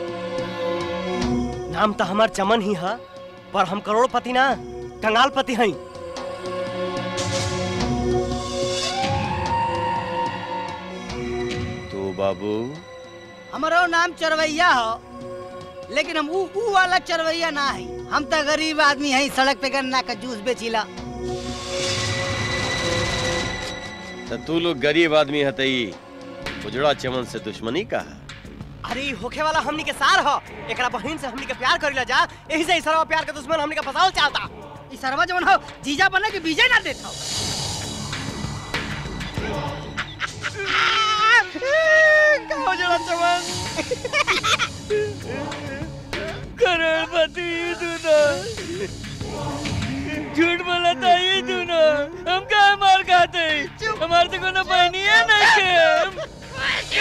नाम तो हमार चमन ही है पर हम करोड़पति ना कंगालपति हैं तो बाबू हमारो नाम चरवैया हो लेकिन हम ऊ ऊ वाला चरवैया ना है हम तो गरीब आदमी हैं सड़क पे गन्ना का जूस बेचिला तो तू लोग गरीब आदमी है तई उजड़ा चमन से दुश्मनी का है अरे ई होखे वाला हमनी के सार हो एकरा बहिन से हमनी के प्यार करिला जा यही से इसरा प्यार के दुश्मन हमनी के फसावल चाहता ई सरवा जवन हो जीजा बने के बीजे ना देता कहो जरा चमन करोड़पति दोनों झूठ बोला था ये दोनों हम कहा मार खाते हमारे तो कोनो बहनी है नहीं के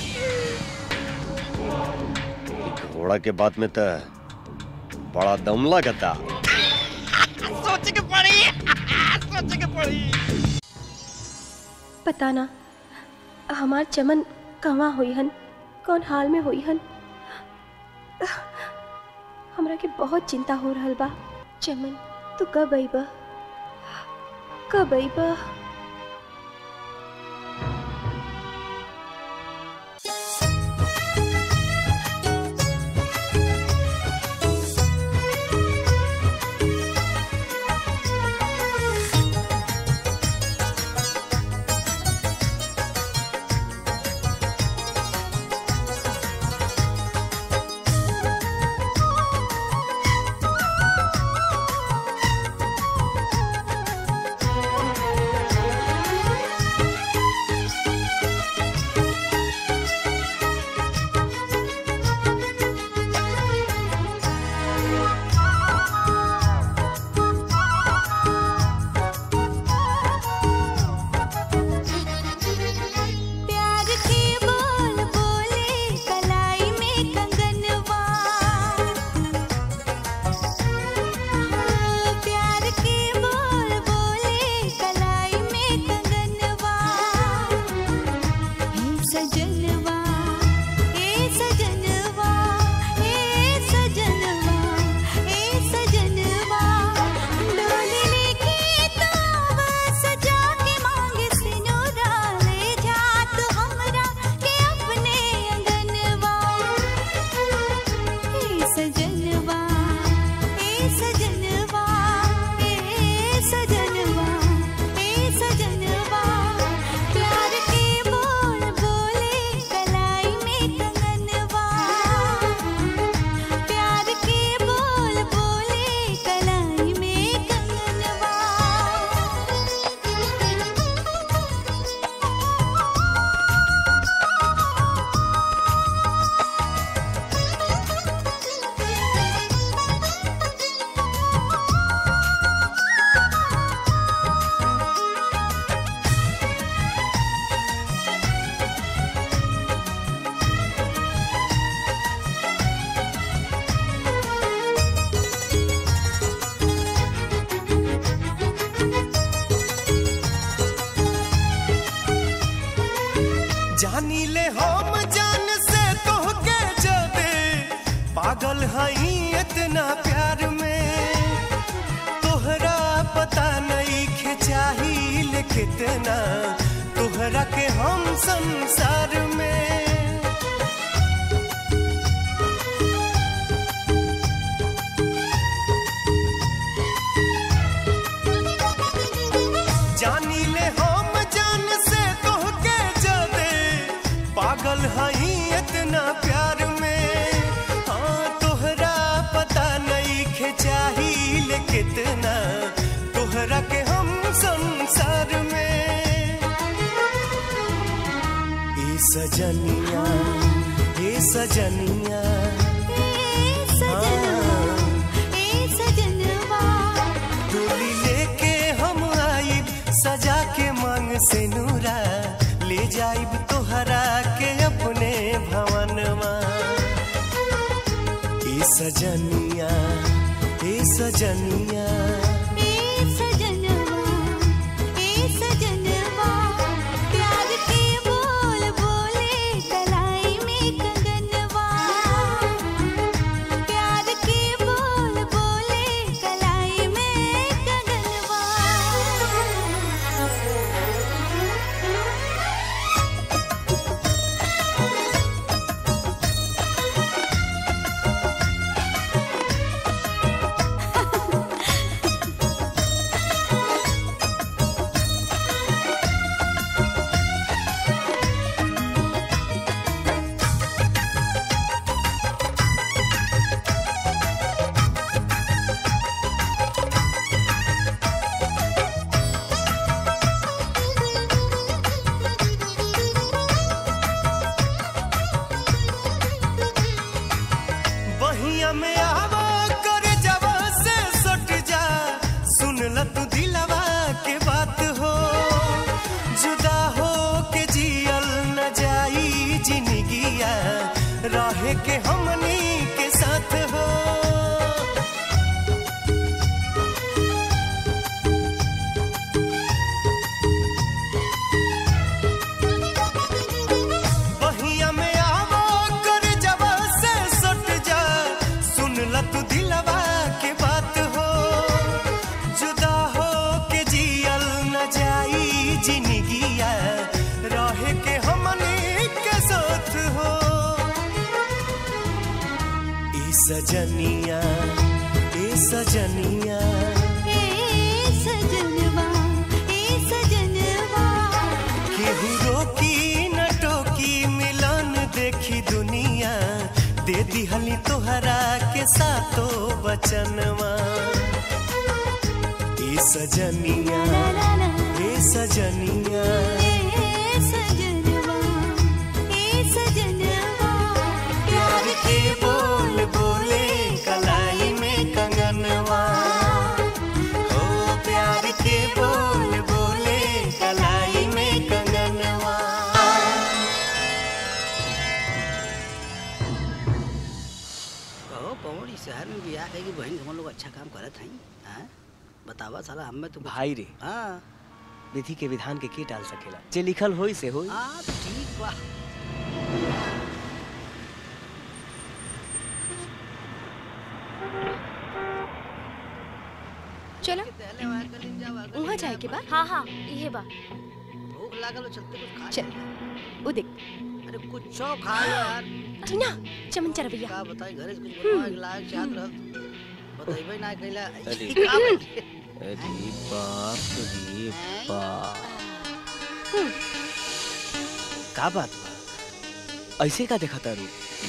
घोड़ा के बात में तो बड़ा दम लगता सोच के पड़ी सोच के पड़ी पता ना हमार चमन कहाँ हुई हन कौन हाल में हुई हन हमरा के बहुत चिंता हो रहल बा चमन तू कब अइबा कब अइबा प्यार के बोल बोले कलाई में कंगनवा हाँ, प्यार के बोल बोले कलाई में कंगनवा हे सजनवा हे सजनवा हे सजनवा हे सजनवा डोली लेके तो सजा के मांगे सिनोरा ले जा तू हमरा के अपने अंगनवा हे सजनवा हे सजनवा हे सजनवा हे सजनवा प्यार के बोल बोले कलाई में कंगनवा प्यार के बोल बोले कलाई में कंगनवा जानी ले हम जान से तोहके जबे पागल हई इतना प्यार में तोहरा पता नहीं खिंचाही कितना तोहरा के हम संसार में जानी ले हम जान से तोहके जदे पागल हई इतना प्यार में हाँ तोहरा पता नहीं खे चाहिए कितना तोहरा के हम संसार में ए सजनिया ए सजनिया डोली लेके हम आइब सजा के मांग से नूरा ले जाइब तोहरा के अपने भवनमा ए सजनिया ए सजनिया बहिया में आवा कर जवा से सट जा सुन ल तू दिलवा के बात हो जुदा हो के जियल न जाई जिंदगिया रहे के हमनी के साथ हो बहिया में आवा कर जवा से सट जा सुन ल तू दिलवा के बात हो जुदा हो के जियल न जाई जिंदगिया रहे के हमनी के साथ हो ए सजनिया ए सजनिया केहू रोकी न टोकी मिलन देखी दुनिया दे दिहली तोहरा के सातो बचनवा ए सजनिया ए सजनिया प्यार के बोल बोले कलाई में कंगनवा ओ प्यार के बोल बोले कलाई में कंगनवा कहो पवड़ी शहर में भी आ कि बहन हम लोग अच्छा काम करत हई हैं बतावा साला हमें तो भाई रे हाँ विधि के विधान के के टाल सकेला जे लिखल होई से होई हाँ तो ठीक बा चलो वहाँ जाए के बाद हाँ हाँ ये बा भूख लागल हो चलते कुछ खा चल वो देख अरे कुछ खा लो यार टीना चमन चरवैया का बताई घरे से कुछ बनवा के लायक चाहत रह बताइबे ना कैला अरे का बता- अरे बाप रे बाप का बात बा ऐसे का देखा तारू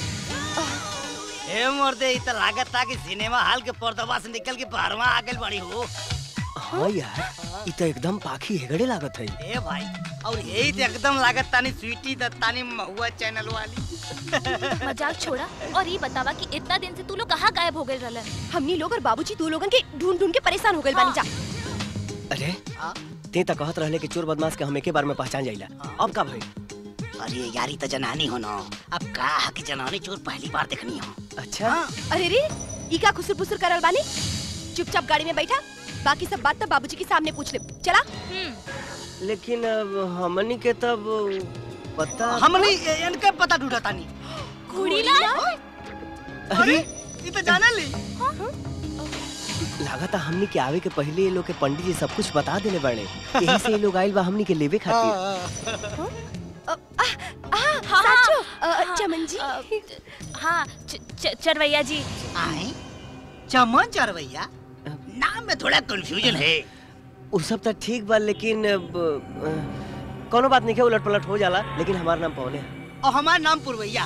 ए मर्दे ई त लागत था कि सिनेमा हॉल के पर्दवा से निकल के बाहरवा आ गइल बड़ी हो हाँ यार ई तो एकदम पाखी हेगड़े लागत है ए भाई और यही तो एकदम लागत तानी स्वीटी दत्तानी महुआ चैनल वाली मजाक छोड़ा और ये बतावा कि इतना दिन से तू लोग कहाँ गायब हो गए रहलन हमनी लोग और बाबूजी तू लोगन के ढूंढ ढूंढ के परेशान हो गए बानी जा अरे ते त कहत रहले कि चोर बदमाश के हम एके बार में पहचान जाइला अब का भाई अरे यारी तो जनानी हो ना अब का है कि जनानी चोर पहली बार देखनी हो अच्छा अरे रे ई का खुसुर पुसुर करल बानी चुपचाप गाड़ी में बैठा बाकी सब बात तो बाबूजी के सामने पूछ ले चला लेकिन अब हमनी के तब पता हमनी इनके पता ढूंढा तानी कुड़ीला अरे ई तो जाना ली लागता हमनी के आवे के पहले ये लोग के पंडित जी सब कुछ बता देले बाड़े यही से ये लोग आइल बा हमनी के लेवे खातिर हाँ साचो अ, चमन जी हाँ च- च- चरवैया जी आए चमन चरवैया नाम में थोड़ा कंफ्यूजन है उ सब तो ठीक बा लेकिन अब, अ, कोनो बात नहीं है उलट पलट हो जाला लेकिन हमार नाम पवन है और हमारा नाम पुरवैया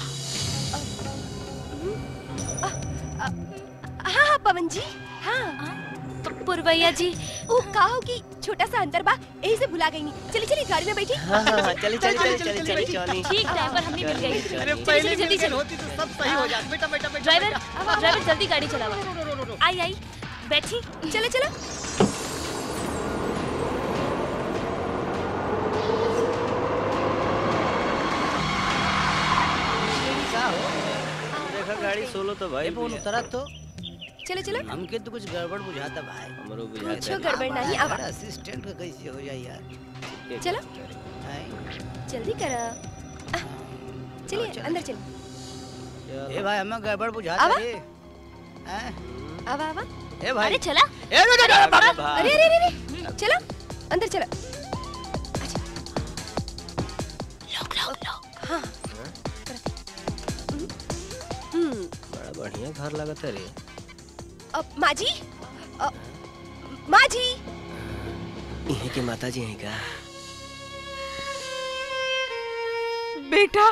हाँ हाँ पवन जी हाँ पुरवैया जी वो का होगी छोटा सा अंतर बा यही से भुला गई नहीं चली चली गाड़ी में बैठी हाँ, हाँ, हाँ, चली, चली, चली, चली, चली, चली। ठीक टाइम पर हमने मिल गई चली, अरे चली, पहले जल्दी मिल गई चलो। होती तो सब सही हो जाता बेटा बेटा बेटा ड्राइवर बेटा। ड्राइवर जल्दी गाड़ी चलावा आई आई बैठी चलो चलो देखा गाड़ी सोलो तो भाई फोन उतरा तो चलो चलो हमके तो कुछ गड़बड़ बुझाता भाई हमरो कुछो गड़बड़ नहीं आवा असिस्टेंट का कैसे हो जाए यार चलो जल्दी करो चलिए अंदर चलो ए भाई हमें गड़बड़ बुझाता आवा। रे हैं? आवा आवा ए भाई अरे चला ए रे रे रे अरे भाई। अरे अरे अरे चलो अंदर चलो हाँ हम्म बड़ा बढ़िया घर लगता है रे अब माँ जी अ, माँ जी इहे के माता जी हैं का बेटा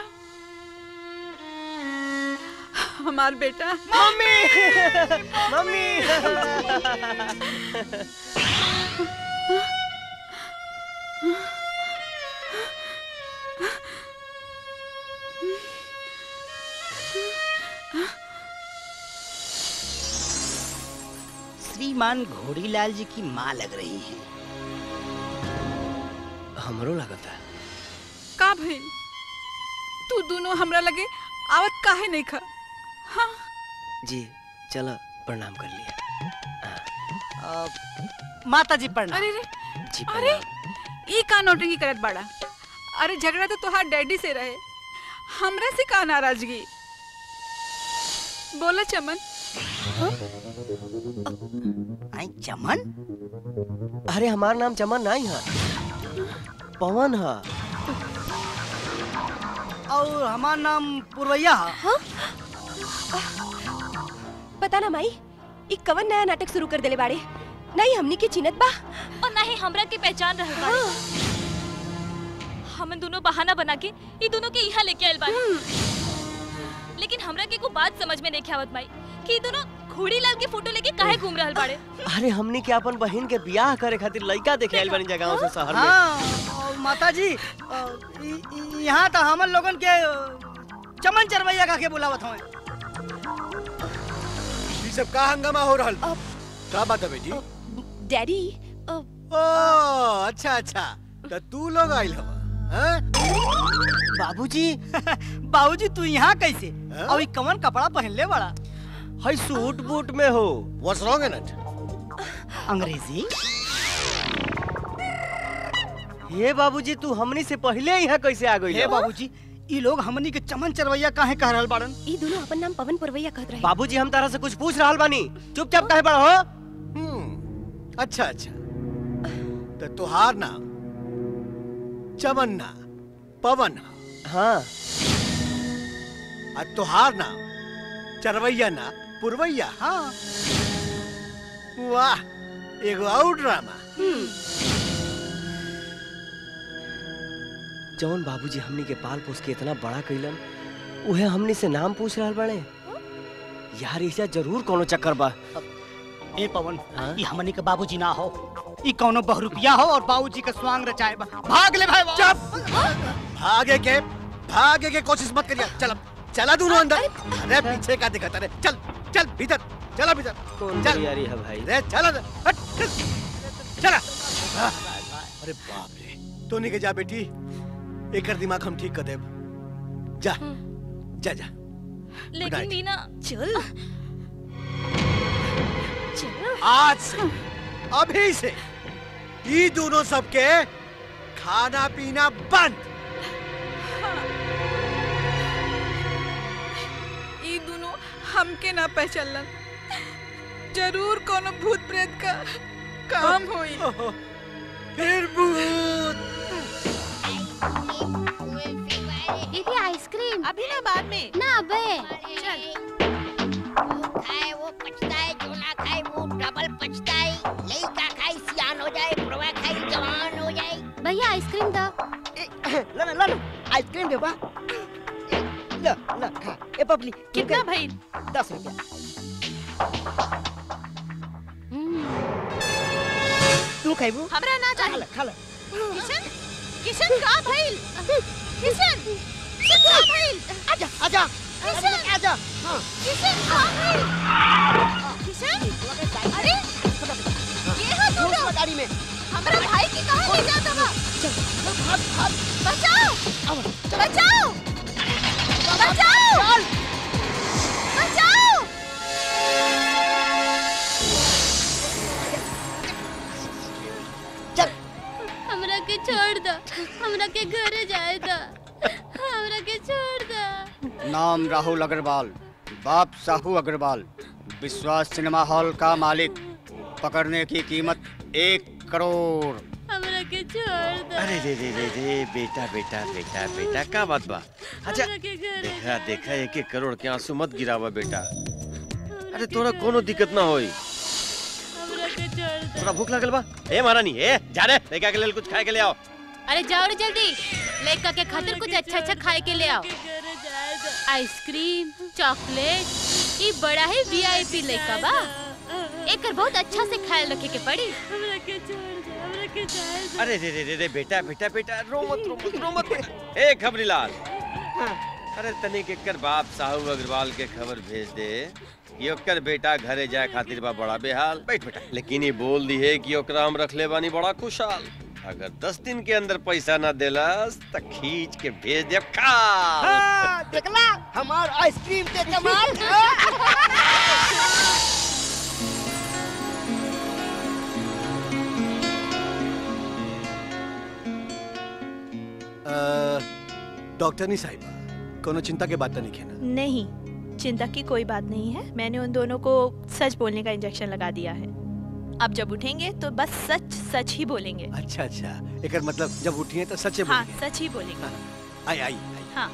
हमार बेटा मम्मी मम्मी श्रीमान घोड़ीलाल जी की माँ लग रही है हमरो लगता है का भइल तू दोनों हमरा लगे आवत काहे नहीं खा हाँ जी चलो प्रणाम कर लिया माता जी प्रणाम अरे रे जी अरे ई का नौटंकी करत बाड़ा अरे झगड़ा तो तोहार डैडी से रहे हमरा से का नाराजगी बोला चमन आई चमन अरे हमार नाम चमन नहीं है पवन है और हमारा नाम पुरवैया है हाँ पता ना माई ई कवन नया नाटक शुरू कर देले बाड़े नहीं हमनी के चिनत बा और ना ही हमरा के पहचान रहल बाड़े हम दोनों बहाना बना के ई दोनों के यहाँ लेके आयल बाड़े लेकिन हमरा के को बात समझ में नहीं आवत माई कि ई दोनों घोड़ी लाल के फोटो लेके काहे घूम रहल बाड़े अरे हमने के अपन बहन के बियाह करे खातिर लड़का देखे आइल बनी जगह से शहर में हाँ और माता जी अ, इ- इ- यहाँ तो हमन लोगन के अ, चमन चरवैया का के बुलावत हमें ये सब का हंगामा हो रहल का बात है बेटी डैडी ओ अच्छा अच्छा तो तू लोग आइल हवा हैं? बाबूजी बाबूजी तू यहाँ कैसे और ये कवन कपड़ा पहन ले बड़ा हई सूट बूट में हो व्हाट्स रॉन्ग इन इट अंग्रेजी हे बाबूजी तू हमनी से पहले यहाँ कैसे आ गई हे बाबूजी ये लोग हमनी के चमन चरवैया काहे कह रहल बाड़न ई दोनों अपन नाम पवन पुरवैया कहत रहे बाबूजी हम तारा से कुछ पूछ रहल बानी चुपचाप काहे बड़ हो अच्छा अच्छा तो तुहार नाम चमन ना पवन हाँ और तुहार नाम चरवैया ना पुरवैया हाँ वाह एगो और ड्रामा जौन बाबूजी हमनी के पाल पोस के इतना बड़ा कैलन उहे हमनी से नाम पूछ रहल बड़े यार ऐसा जरूर कोनो चक्कर बा ए पवन ये हमनी के बाबूजी ना हो ई कौनो बहुरुपिया हो और बाबूजी के स्वांग रचाए बा भाग ले भाई चुप भागे के भागे के कोशिश मत करिए चल चला दोनों अंदर अरे पीछे का दिखाता रे चल चल भीतर चला भीतर कौन चल तैयारी है भाई रे चला रे, हट, चल, चला अरे बाप रे तो नहीं के जा बेटी एकर दिमाग हम ठीक कर देब जा जा जा लेकिन मीना चल आज से अभी से ये दोनों सबके खाना पीना बंद ई दोनों हमके ना पहचानलन जरूर कोनो भूत प्रेत का काम होई फिर भूत दीदी आइसक्रीम अभी ना बाद में ना अबे चल खाए वो पछताए जो ना खाए वो डबल पछताए लइका खाए सियान हो जाए बुढ़वा ला ना ला ना आइसक्रीम दे बा ला ला खा ए पपली कितना भाई दस रुपया तू खाइबू हमरा ना चाहिए खा ले किशन किशन का भइल किशन किशन का भइल आजा आजा किशन आजा हां किशन का भइल किशन अरे ये है तू लोग गाड़ी में हमरा भाई की कहां ले जाता बा भाग भाग बचाओ बचाओ बचाओ बचाओ हमरा के छोड़ दो हमरा के घरे जाए दो हमरा के छोड़ दो नाम राहुल अग्रवाल बाप साहू अग्रवाल विश्वास सिनेमा हॉल का मालिक पकड़ने की कीमत एक करोड़ हमरा के छोड़ दो अरे रे रे रे रे बेटा बेटा बेटा बेटा का बात बा अच्छा हमरा के घरे देखा देखा एक एक करोड़ के आंसू मत गिरावा बेटा अरे तोरा कोनो दिक्कत ना होई हमरा के छोड़ दो तोरा भूख लागल बा ए महारानी ए जा रे लड़का के लेल कुछ खाए के ले आओ अरे जाओ रे जल्दी लड़का के खातिर कुछ अच्छा अच्छा खाए के ले आओ आइसक्रीम चॉकलेट ये बड़ा ही वीआईपी लड़का बा एकर बहुत अच्छा से ख्याल रखे के पड़ी हमरा के छोड़ दे हमरा के जाए अरे रे रे रे रे बेटा बेटा बेटा रो मत रो मत रो मत ए खबरीलाल अरे तनिक एकर बाप साहू अग्रवाल के खबर भेज दे कि ओकर बेटा घरे जाए खातिर बा बड़ा बेहाल बैठ बेटा लेकिन ये बोल दी है कि ओकरा हम रखले बानी बड़ा खुशहाल अगर दस दिन के अंदर पैसा ना देलस त खींच के भेज दे का हाँ, देखला हमार आइसक्रीम के कमाल डॉक्टर नहीं साहिबा कोनो चिंता के बात तो नहीं खेना नहीं चिंता की कोई बात नहीं है मैंने उन दोनों को सच बोलने का इंजेक्शन लगा दिया है अब जब उठेंगे तो बस सच सच ही बोलेंगे अच्छा अच्छा एक मतलब जब उठिए तो सच्चे हाँ बोलिए सच ही बोलेंगे आई आई हाँ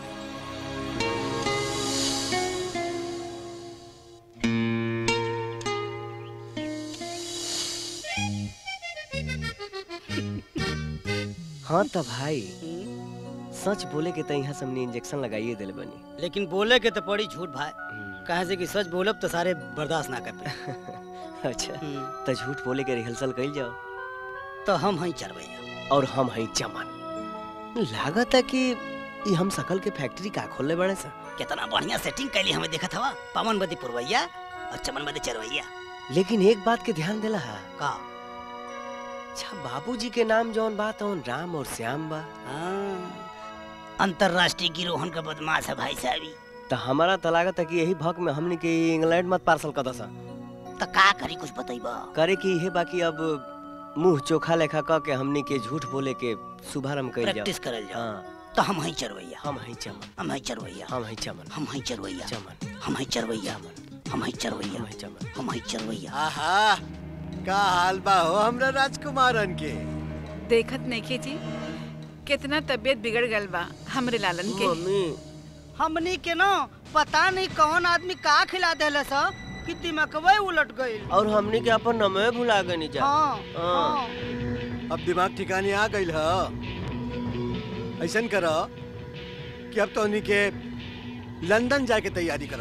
हाँ तो भाई सच बोले के तो यहाँ सबने इंजेक्शन लगाइए दिल बनी लेकिन बोले के तो पड़ी झूठ भाई कहे से कि सच बोलब तो सारे बर्दाश्त ना कर पाए अच्छा तो झूठ बोले के रिहर्सल कल जाओ तो हम हई चरवैया और हम हई चमन लागत है कि ये हम सकल के फैक्ट्री का खोलने बड़े सा कितना बढ़िया सेटिंग कैली हमें देखत हवा पवनवती पुरवैया और चमनवती चरवैया लेकिन एक बात के ध्यान दिला है का अच्छा बाबूजी के नाम जौन बात है राम और श्याम बा अंतरराष्ट्रीय गिरोहन का बदमाश है भाई साहबी तो हमारा तो लागत है कि यही भक में हमने के इंग्लैंड मत पार्सल कर दसा तो का करी कुछ बतैबा करे कि यही बाकी अब मुंह चोखा लेखा क के हमने के झूठ बोले के शुभारंभ कर जाओ प्रैक्टिस करल जाओ हाँ तो हम हई चरवैया हम हई चमन हम हई चरवैया हम हई चमन हम हई चरवैया चमन हम हई चरवैया हम हई चरवैया हम हई चरवैया आहा का हाल बा हो हमरा राजकुमारन के देखत नहीं जी कितना तबीयत बिगड़ गल बा हमरे लालन के हमनी के ना पता नहीं कौन आदमी का खिला देले सा कि दिमागवे उलट गई और हमने के अपन नमे भुला गनी जा हाँ, हाँ। अब दिमाग ठिकाने आ गइल ह ऐसन कर कि अब तो उन्हीं के लंदन जाके तैयारी कर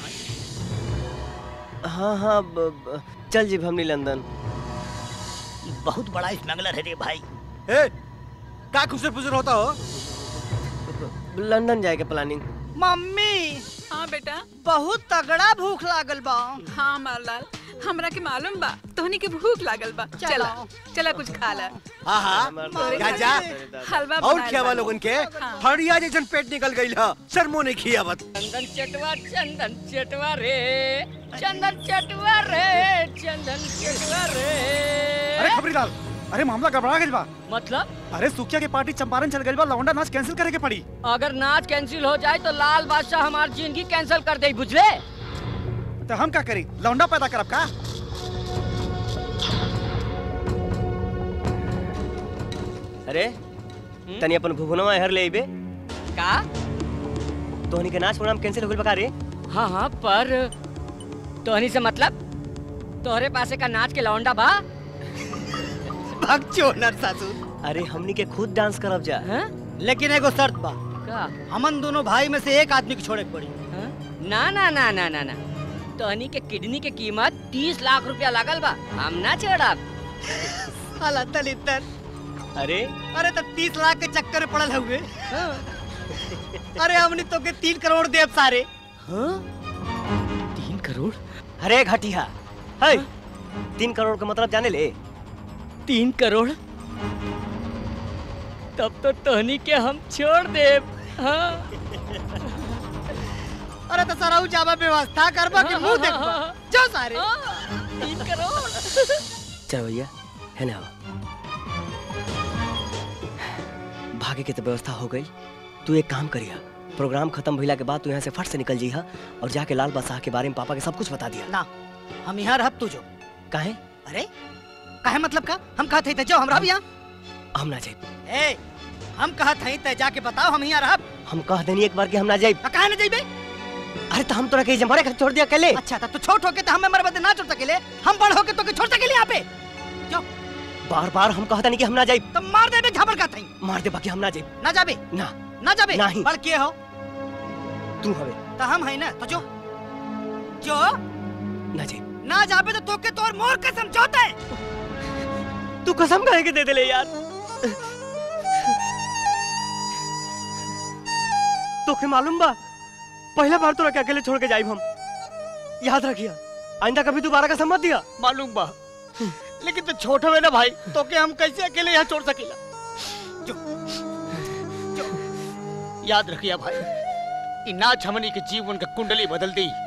हाँ हाँ ब, ब, चल जी हमने लंदन बहुत बड़ा स्मगलर है रे भाई ए का खुसर फुसर होता हो लंदन जाए के प्लानिंग मम्मी हाँ बेटा बहुत तगड़ा भूख लागल बा हाँ मारलाल हमरा के मालूम बा तोहनी के भूख लागल बा चला चला कुछ खा ला आहा जा जा हलवा और बनाएल खियावा बा। लोगन के हाँ। फड़िया जैसन पेट निकल गइल ह शर्मो नहीं खियावत चंदन चटवा चंदन चटवा रे चंदन चटवा रे चंदन चटवा रे अरे खबरीलाल अरे मामला गड़बड़ा गइल बा मतलब अरे सुखिया के पार्टी चंपारण चल गइल बा लौंडा नाच कैंसिल करे के पड़ी अगर नाच कैंसिल हो जाए तो लाल बादशाह हमार जिंदगी कैंसिल कर दे बुझले तो हम का करी लौंडा पैदा करब का अरे तनी अपन भुवनवा हर ले आइबे का तोहनी के नाच प्रोग्राम कैंसिल हो गइल बा का रे हाँ हाँ पर तोहनी से मतलब तोहरे पासे का नाच के लौंडा बा भगचो नर सासू अरे हमनी के खुद डांस करब जा हैं? लेकिन एगो शर्त बा का हमन दोनों भाई में से एक आदमी को छोड़े के पड़ी ना ना ना ना ना ना तहनी के किडनी के कीमत तीस लाख रुपया लागल बा हम ना छोड़ब साला दलितर अरे अरे तो तीस लाख के चक्कर में पड़ल हुए अरे हमने तो के तीन करोड़ देव सारे तीन करोड़ अरे घटिया है तीन करोड़ का मतलब जाने ले तीन करोड़ तब तो तहनी के हम छोड़ दे हाँ अरे तो सराऊ जाबा व्यवस्था करबा के मुंह देखबा जाओ सारे तीन करोड़ चल भैया है ना भागे के तो व्यवस्था हो गई तू एक काम करिया प्रोग्राम खत्म भइला के बाद तू यहाँ से फट से निकल जइहा और जाके लाल बादशाह के बारे में पापा के सब कुछ बता दिया ना हम यहाँ रहब तू जो काहे अरे काहे मतलब का हम कहत हई त जाओ हमरा भी यहाँ हम ना जाइब ए हम कहत हई त जाके बताओ हम यहाँ रहब हम कह देनी एक बार कि हम ना जाइब काहे ना जइबे अरे तो हम तोरा के जमरे के छोड़ दिया अकेले अच्छा तो तू छोट होके तो हम मर बदे ना छोड़ सकेले हम बड़ होके तो के छोड़ सकेले यहाँ पे बार बार हम कहता नहीं कि हम ना जाइब तो मार देबे झबर का थई मार दे बाकी हम ना जाइब ना जाबे ना ना जाबे नहीं। बड़ के हो तू हवे तो हम है ना तो जो जो ना जाइब ना जाबे तो तोके तोर मोर के समझौता है तू कसम कहे के दे दे ले यार तोके मालूम बा पहला बार तोरा के अकेले छोड़ के जाइब हम याद रखिया आइंदा कभी दोबारा का सम्मत दिया मालूम बा लेकिन तो छोट हुए ना भाई तो के हम कैसे अकेले यहाँ छोड़ सकेला जो, जो, याद रखिया भाई इ नाच हमनी के जीवन का कुंडली बदल दी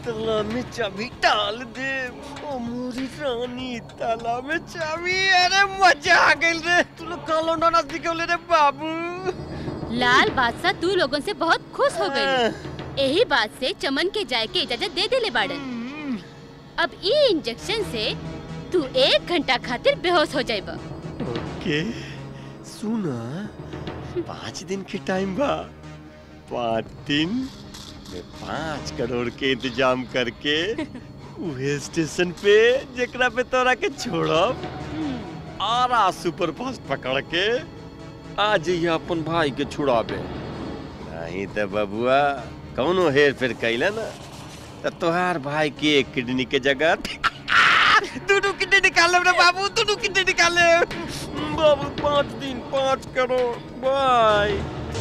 तालाब में चाबी डाल दे ओ मोरी रानी तालाब में चाबी अरे मजा आ गई रे तू लोग कालो नाना दिखौले रे बाबू लाल बादशाह तू लोगों से बहुत खुश हो गई यही बात से चमन के जाए के इजाजत दे देले बाड़न अब ई इंजेक्शन से तू एक घंटा खातिर बेहोश हो जाएबा ओके सुना पाँच दिन के टाइम बा पाँच दिन में पाँच करोड़ के इंतजाम करके उहे स्टेशन पे जेकरा पे तोरा के छोड़ब आरा सुपर फास्ट पकड़ के आ जइया अपन भाई के छुड़ाबे नहीं तो बबुआ कौनो हेर फेर कैला ना तो तोहार भाई के एक किडनी के जगह दोनों किडनी निकाले रे बाबू दोनों किडनी निकाले बाबू पाँच दिन पाँच करोड़ बाय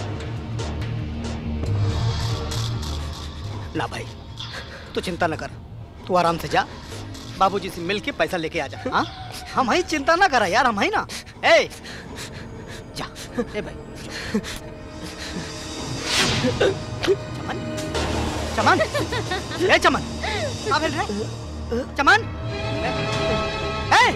ना भाई तू चिंता न कर तू आराम से जा बाबूजी से मिल के पैसा लेके आ जा हाँ हम ही चिंता ना करा यार हम ही ना ए जा ए भाई चमन चमन ए चमन कहाँ भेज रहे चमन ए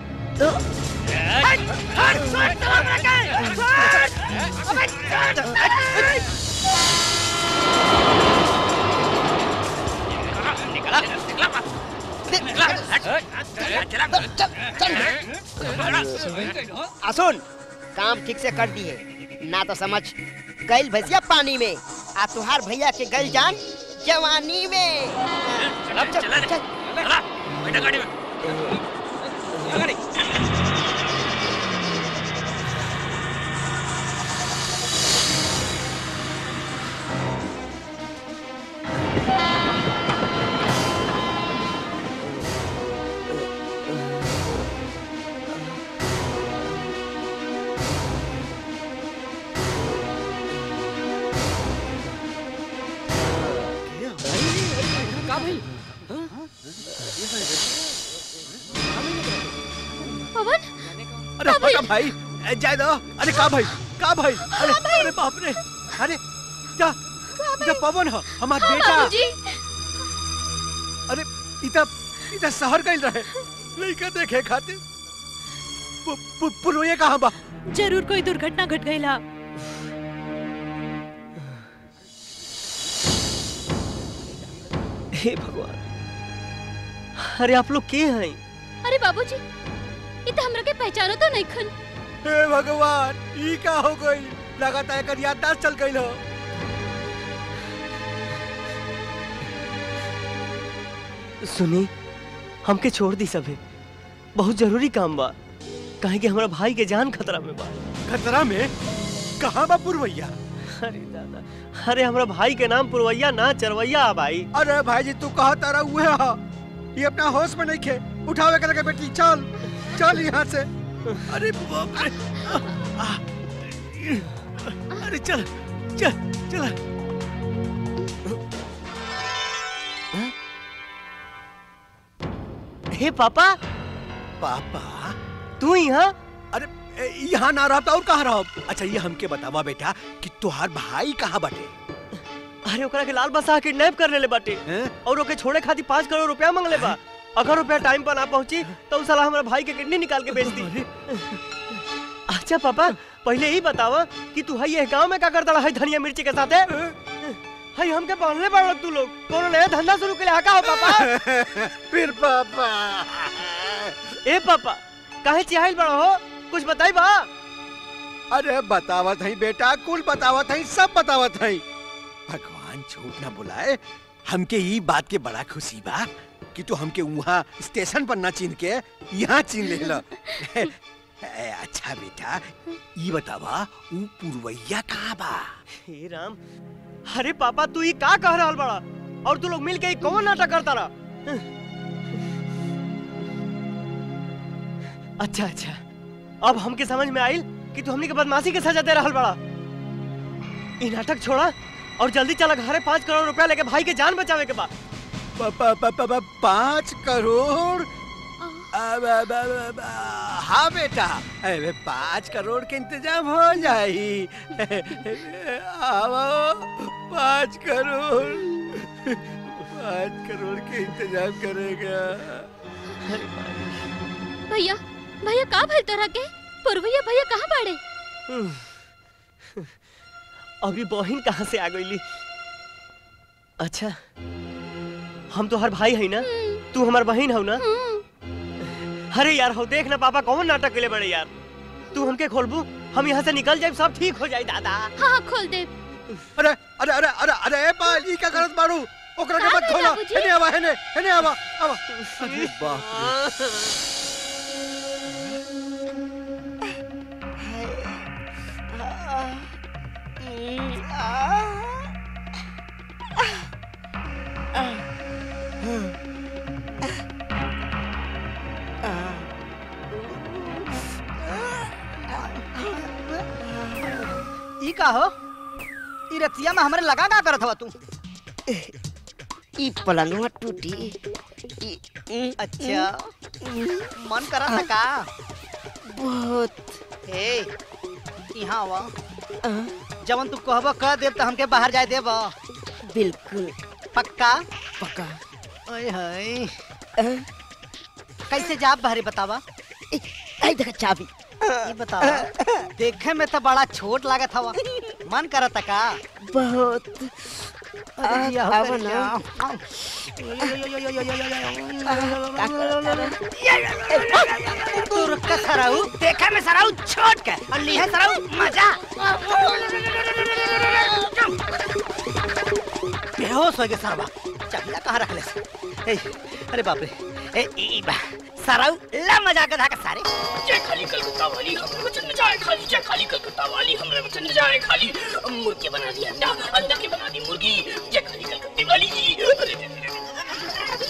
असुन काम ठीक से कर दिए ना तो समझ गैल भैया पानी में आ तुहार भैया के गैल जान जवानी में चल चल चल का भाई पवन अरे हटा भाई ए, जाए दो अरे का भाई का भाई अरे अरे बाप रे अरे जा इधर पवन है हमार हाँ, बेटा बाबूजी। अरे इधर इधर शहर गइल रहे लइका देखे खातिर पु- पु- पुरवैया कहाँ बा जरूर कोई दुर्घटना घट गई ला हे भगवान अरे आप लोग के हैं अरे बाबूजी ये तो हमरा के पहचानो तो नहीं खन हे भगवान ई का हो गई लगातार एकर याददाश्त चल गइल हो सुनी हमके छोड़ दी सभी बहुत जरूरी काम बा कहे कि हमारा भाई के जान खतरा में बा खतरा में कहाँ बा पुरवैया अरे दादा अरे हमारा भाई के नाम पुरवैया ना चरवैया है भाई अरे भाई जी तू कहा तारा हुए हा ये अपना होश में नहीं खे उठावे कर बेटी चल चल यहाँ से अरे बाप रे आ, आ, अरे चल चल चल हे पापा पापा तू यहाँ अरे ए, यहाँ ना रहता और कहाँ रह अच्छा ये हमके बतावा बेटा कि तुहार भाई कहाँ बटे अरे ओकरा के लाल बसा किडनैप कर लेले बाटे और ओके छोड़े खातिर पाँच करोड़ रुपया मांगले बा अगर रुपया टाइम पर ना पहुंची तो उस साला हमारा भाई के किडनी निकाल के बेच दी अच्छा पापा पहले ही बतावा कि तू हई ये गांव में का करता है धनिया मिर्ची के साथ हई हमके बांधले पड़ तू लोग कोनो नया धंधा शुरू के लिए का हो पापा फिर पापा ए पापा काहे चिहाइल बड़ा हो कुछ बताई बा अरे बतावत है बेटा कुल बतावत है सब बतावत है भगवान झूठ ना बुलाए हमके ई बात के बड़ा खुशी बा कि तू हमके वहाँ स्टेशन पर ना चिन के यहाँ चिन ले लो ए, अच्छा बेटा ई बतावा ऊ पुरवैया कहाँ बा हे राम अरे पापा तू ये का कह रहल बड़ा और तू लोग मिल के ये कौन नाटक करता रहा अच्छा अच्छा अब हमके समझ में आइल कि तू हमनी के बदमाशी के सजा दे रहल बड़ा ई नाटक छोड़ा और जल्दी चला घरे पाँच करोड़ रुपया लेके भाई के जान बचावे के बाद प- प- प- प- प- पाँच करोड़ अब- अब- अब- अब- हाँ बेटा अरे पाँच करोड़ के इंतजाम हो जाई आओ पाँच करोड़ पाँच करोड़ के इंतजाम करेगा भैया भैया का भइल तोरा के पुरवैया भैया कहाँ बाड़े अभी बहन कहाँ से आ गईली अच्छा हम तो हर भाई है ना तू हमार बहन हो ना अरे यार हो देख ना पापा कौन नाटक के लिए बड़े यार तू हमके खोलबू हम यहाँ से निकल जाए सब ठीक हो जाए दादा हाँ हाँ खोल दे अरे अरे अरे अरे अरे ए बाल ई का करत बाड़ू ओकरा के का मत भइल खोला बाबूजी? हेने आवा हेने हेने आवा आवा अरे बाप रे ई का हो ई रतिया में हमरे लगा का करत हवा तू ई पलंगवा टूटी अच्छा मन करा था का बहुत ए यहाँ आवा जवन तू कहबो कह देब त हमके बाहर जाए देब बिल्कुल पक्का पक्का ओए हाय कैसे जाब बाहरे बतावा आई देखा चाबी ये बतावा देखे में तो बड़ा छोट लागत हवा मन करत का बहुत अरे जिया हो आवा कर ना। तू रुक के सराऊ देखे में सराऊ छोट के और लीहे सराऊ मजा बेहोश हो गए सरवा चलिया कहाँ रख ले से? ए, अरे बाप रे ए ई बा सराऊ ला मजा के धाका सारे जय खाली कलकत्ता वाली हमरे वचन में जाए खाली जय खाली कलकत्ता वाली हमरे वचन में जाए खाली मुर्गी बना दी अंडा अंडा की बना दी मुर्गी जय खाली कलकत्ते वाली अरे, अरे, अरे,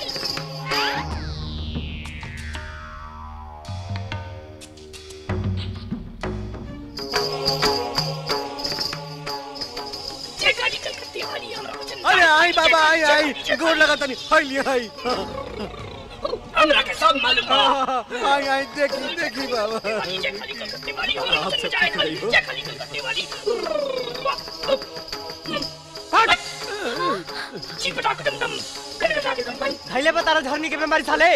जय खाली कलकत्ते वाली हमरे वचन में अरे जाए आई खाली, बाबा जय आई खाली, आई जय खाली, गोर लगा तनी हाय लिया हाय हमरा के सब मालूम बा आई आई देखी देखी बाबा जय खाली कलकत्ते वाली हमरे आप वचन में सब जाए ठीक खाली रही हो? जय खाली कलकत्ते वाली जी पटाक दम दम कनकटा के दम दम धैले बता रहा झरनी के बीमारी साले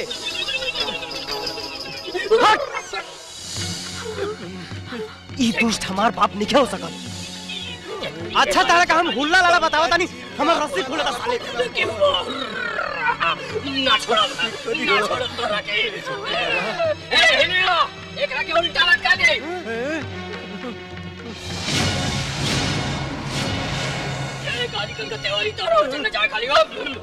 ई दुष्ट हमार बाप नहीं हो सकत अच्छा तारा का हम हुल्ला लाला बतावा तानी हमर रस्सी खोले ता साले ना छोड़ा ना छोड़ा तोरा के ए हेने आ एकरा के उल्टा लटका दे ए गाली कलकत्ते वाली तोरा वचन में जाए खाली हो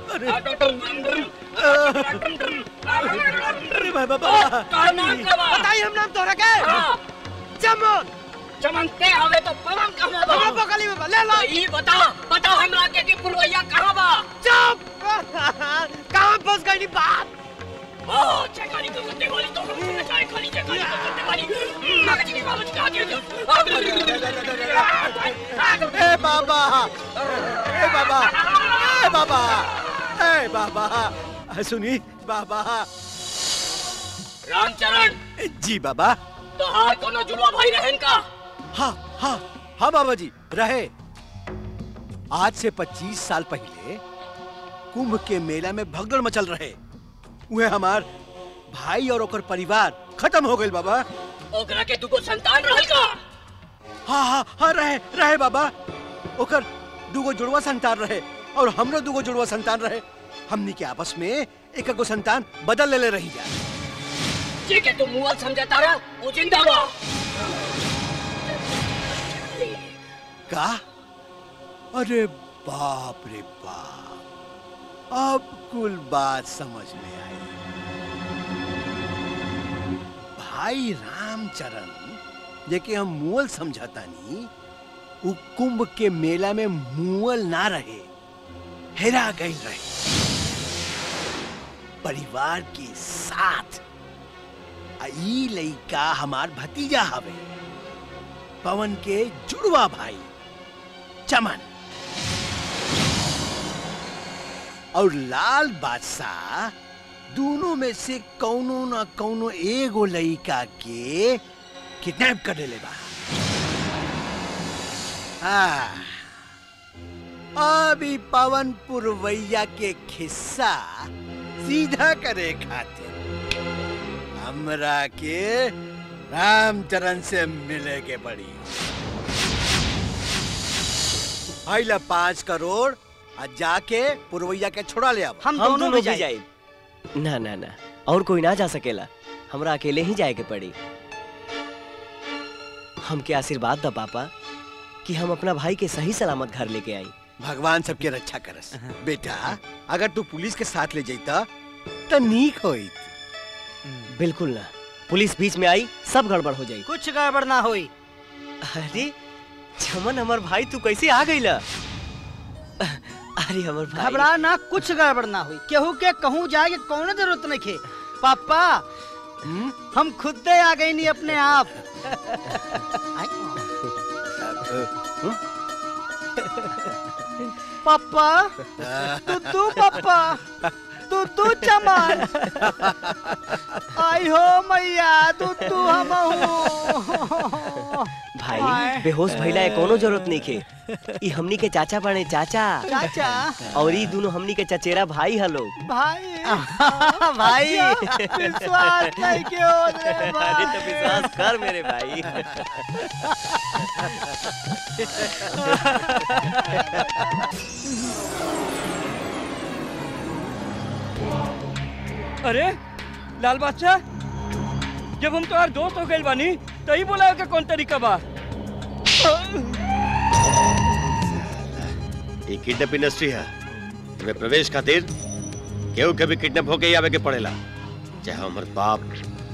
अरे बाबा का नाम का बा बताई हम नाम तोरा के चमन चमन ते हवे तो पवन कहना बा हमरा बगली में बा, ले लो ई बता बता हमरा के कि पुरवैया कहां बा चुप कहां फंस गई नी बाप ओ जय खाली कलकत्ते वाली तोरा वचन में जाए खाली जय खाली कलकत्ते वाली मगज की बाबा का दिया ए बाबा ए बाबा ए बाबा ए बाबा सुनी बाबा रामचरण जी बाबा तोहार कोनो जुलवा भाई रहन का हाँ हाँ हाँ बाबा जी रहे आज से 25 साल पहले कुंभ के मेला में भगदड़ मचल रहे उहे हमार भाई और ओकर परिवार खत्म हो गए बाबा ओकरा के दुगो संतान रहल का हाँ हाँ हाँ रहे रहे बाबा ओकर दूगो जुड़वा संतान रहे और हमरो दूगो जुड़वा संतान रहे हमनी के आपस में एक गो संतान बदल ले, ले रही जा जे के तू मुअल समझता रहा वो जिंदा बा का अरे बाप रे बाप अब कुल बात समझ में आई भाई रामचरण जेके हम मुअल समझतानी उ कुंभ के मेला में मुअल ना रहे हेरा गई रहे परिवार के साथ आ ई लइका हमार भतीजा हवे पवन के जुड़वा भाई चमन और लाल बादशाह दोनों में से कौनो ना कौनो एगो लइका के किडनैप कर ले बा हाँ, अभी पवन पुरवैया के खिस्सा सीधा करे खातिर हमरा के रामचरण से मिले के पड़ी आइला पाँच करोड़ आ जाके पुरवैया के छोड़ा ले अब हम दोनों भी जाए ना ना ना और कोई ना जा सकेला हमरा अकेले ही जाए के पड़ी हमके आशीर्वाद दा पापा कि हम अपना भाई के सही सलामत घर लेके आई भगवान सबके रक्षा करस बेटा अगर तू पुलिस के साथ ले जाता तो नीक होई बिल्कुल ना पुलिस बीच में आई सब गड़बड़ हो जाई कुछ गड़बड़ ना होई अरे चमन हमर भाई तू कैसे आ गईला अरे हमर भाई घबरा ना कुछ गड़बड़ ना हुई केहू के कहूँ जाए के कौनो जरूरत नहीं खे पापा हम खुद दे आ गई नहीं अपने आप पापा तू तू पापा तू तू चमन आई हो मैया तू तू हम भाई बेहोश भइला है कोनो जरूरत नहीं खे ई हमनी के चाचा बने चाचा चाचा और ई दोनों हमनी के चचेरा भाई हलो भाई भाई विश्वास नहीं क्यों रे अरे तो विश्वास कर मेरे भाई अरे लाल बादशाह जब हम तुम्हार दोस्त हो गए बानी तही बोला के कौन तरीका बा ये किडनैप इंडस्ट्री है तुम्हें प्रवेश खातिर केहू के भी किडनैप होके ही आवे के पड़ेला चाहे हमर बाप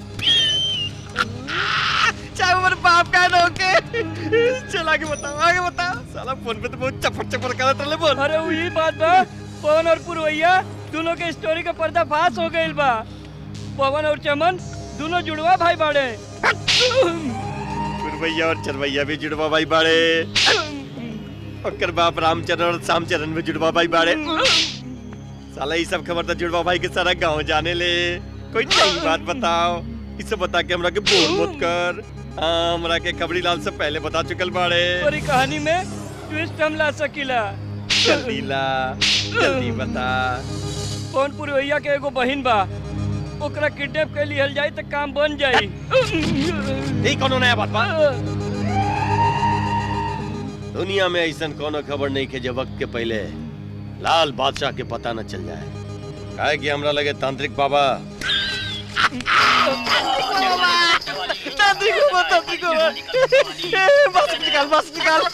चाहे उम्र बाप का ना होके चल आगे बताओ आगे बताओ साला फोन पे तो बहुत चपड़ चपड़ करत रहले बोल अरे वही बात बा पवन और पुरवैया दोनों के स्टोरी का पर्दाफाश हो गइल बा पवन और चमन दोनों जुड़वा भाई बाड़े पुरवैया और चरवैया भी जुड़वा भाई बाड़े ओकर बाप रामचरण और श्यामचरण भी जुड़वा भाई बाड़े साला ये सब खबर तो जुड़वा भाई के सारा गांव जाने ले कोई नई बात बताओ इसे बता के हमरा के बोल मत कर हाँ, हमरा के खबरी लाल से पहले बता चुकल बाड़े और ई कहानी में ट्विस्ट हम ला सकीला जल्दी ला जल्दी बता पवन पुरवैया के एगो बहिन बा ओकरा किडनैप के लिहल जाई तो काम बन जाई नहीं कोनो नया बात बा दुनिया में ऐसा कोनो खबर नहीं के जो वक्त के पहले लाल बादशाह के पता न चल जाए काहे कि हमरा लगे तांत्रिक बाबा तांत्रिक बाबा तांत्रिक बाबा ए, बस निकाल बस निकाल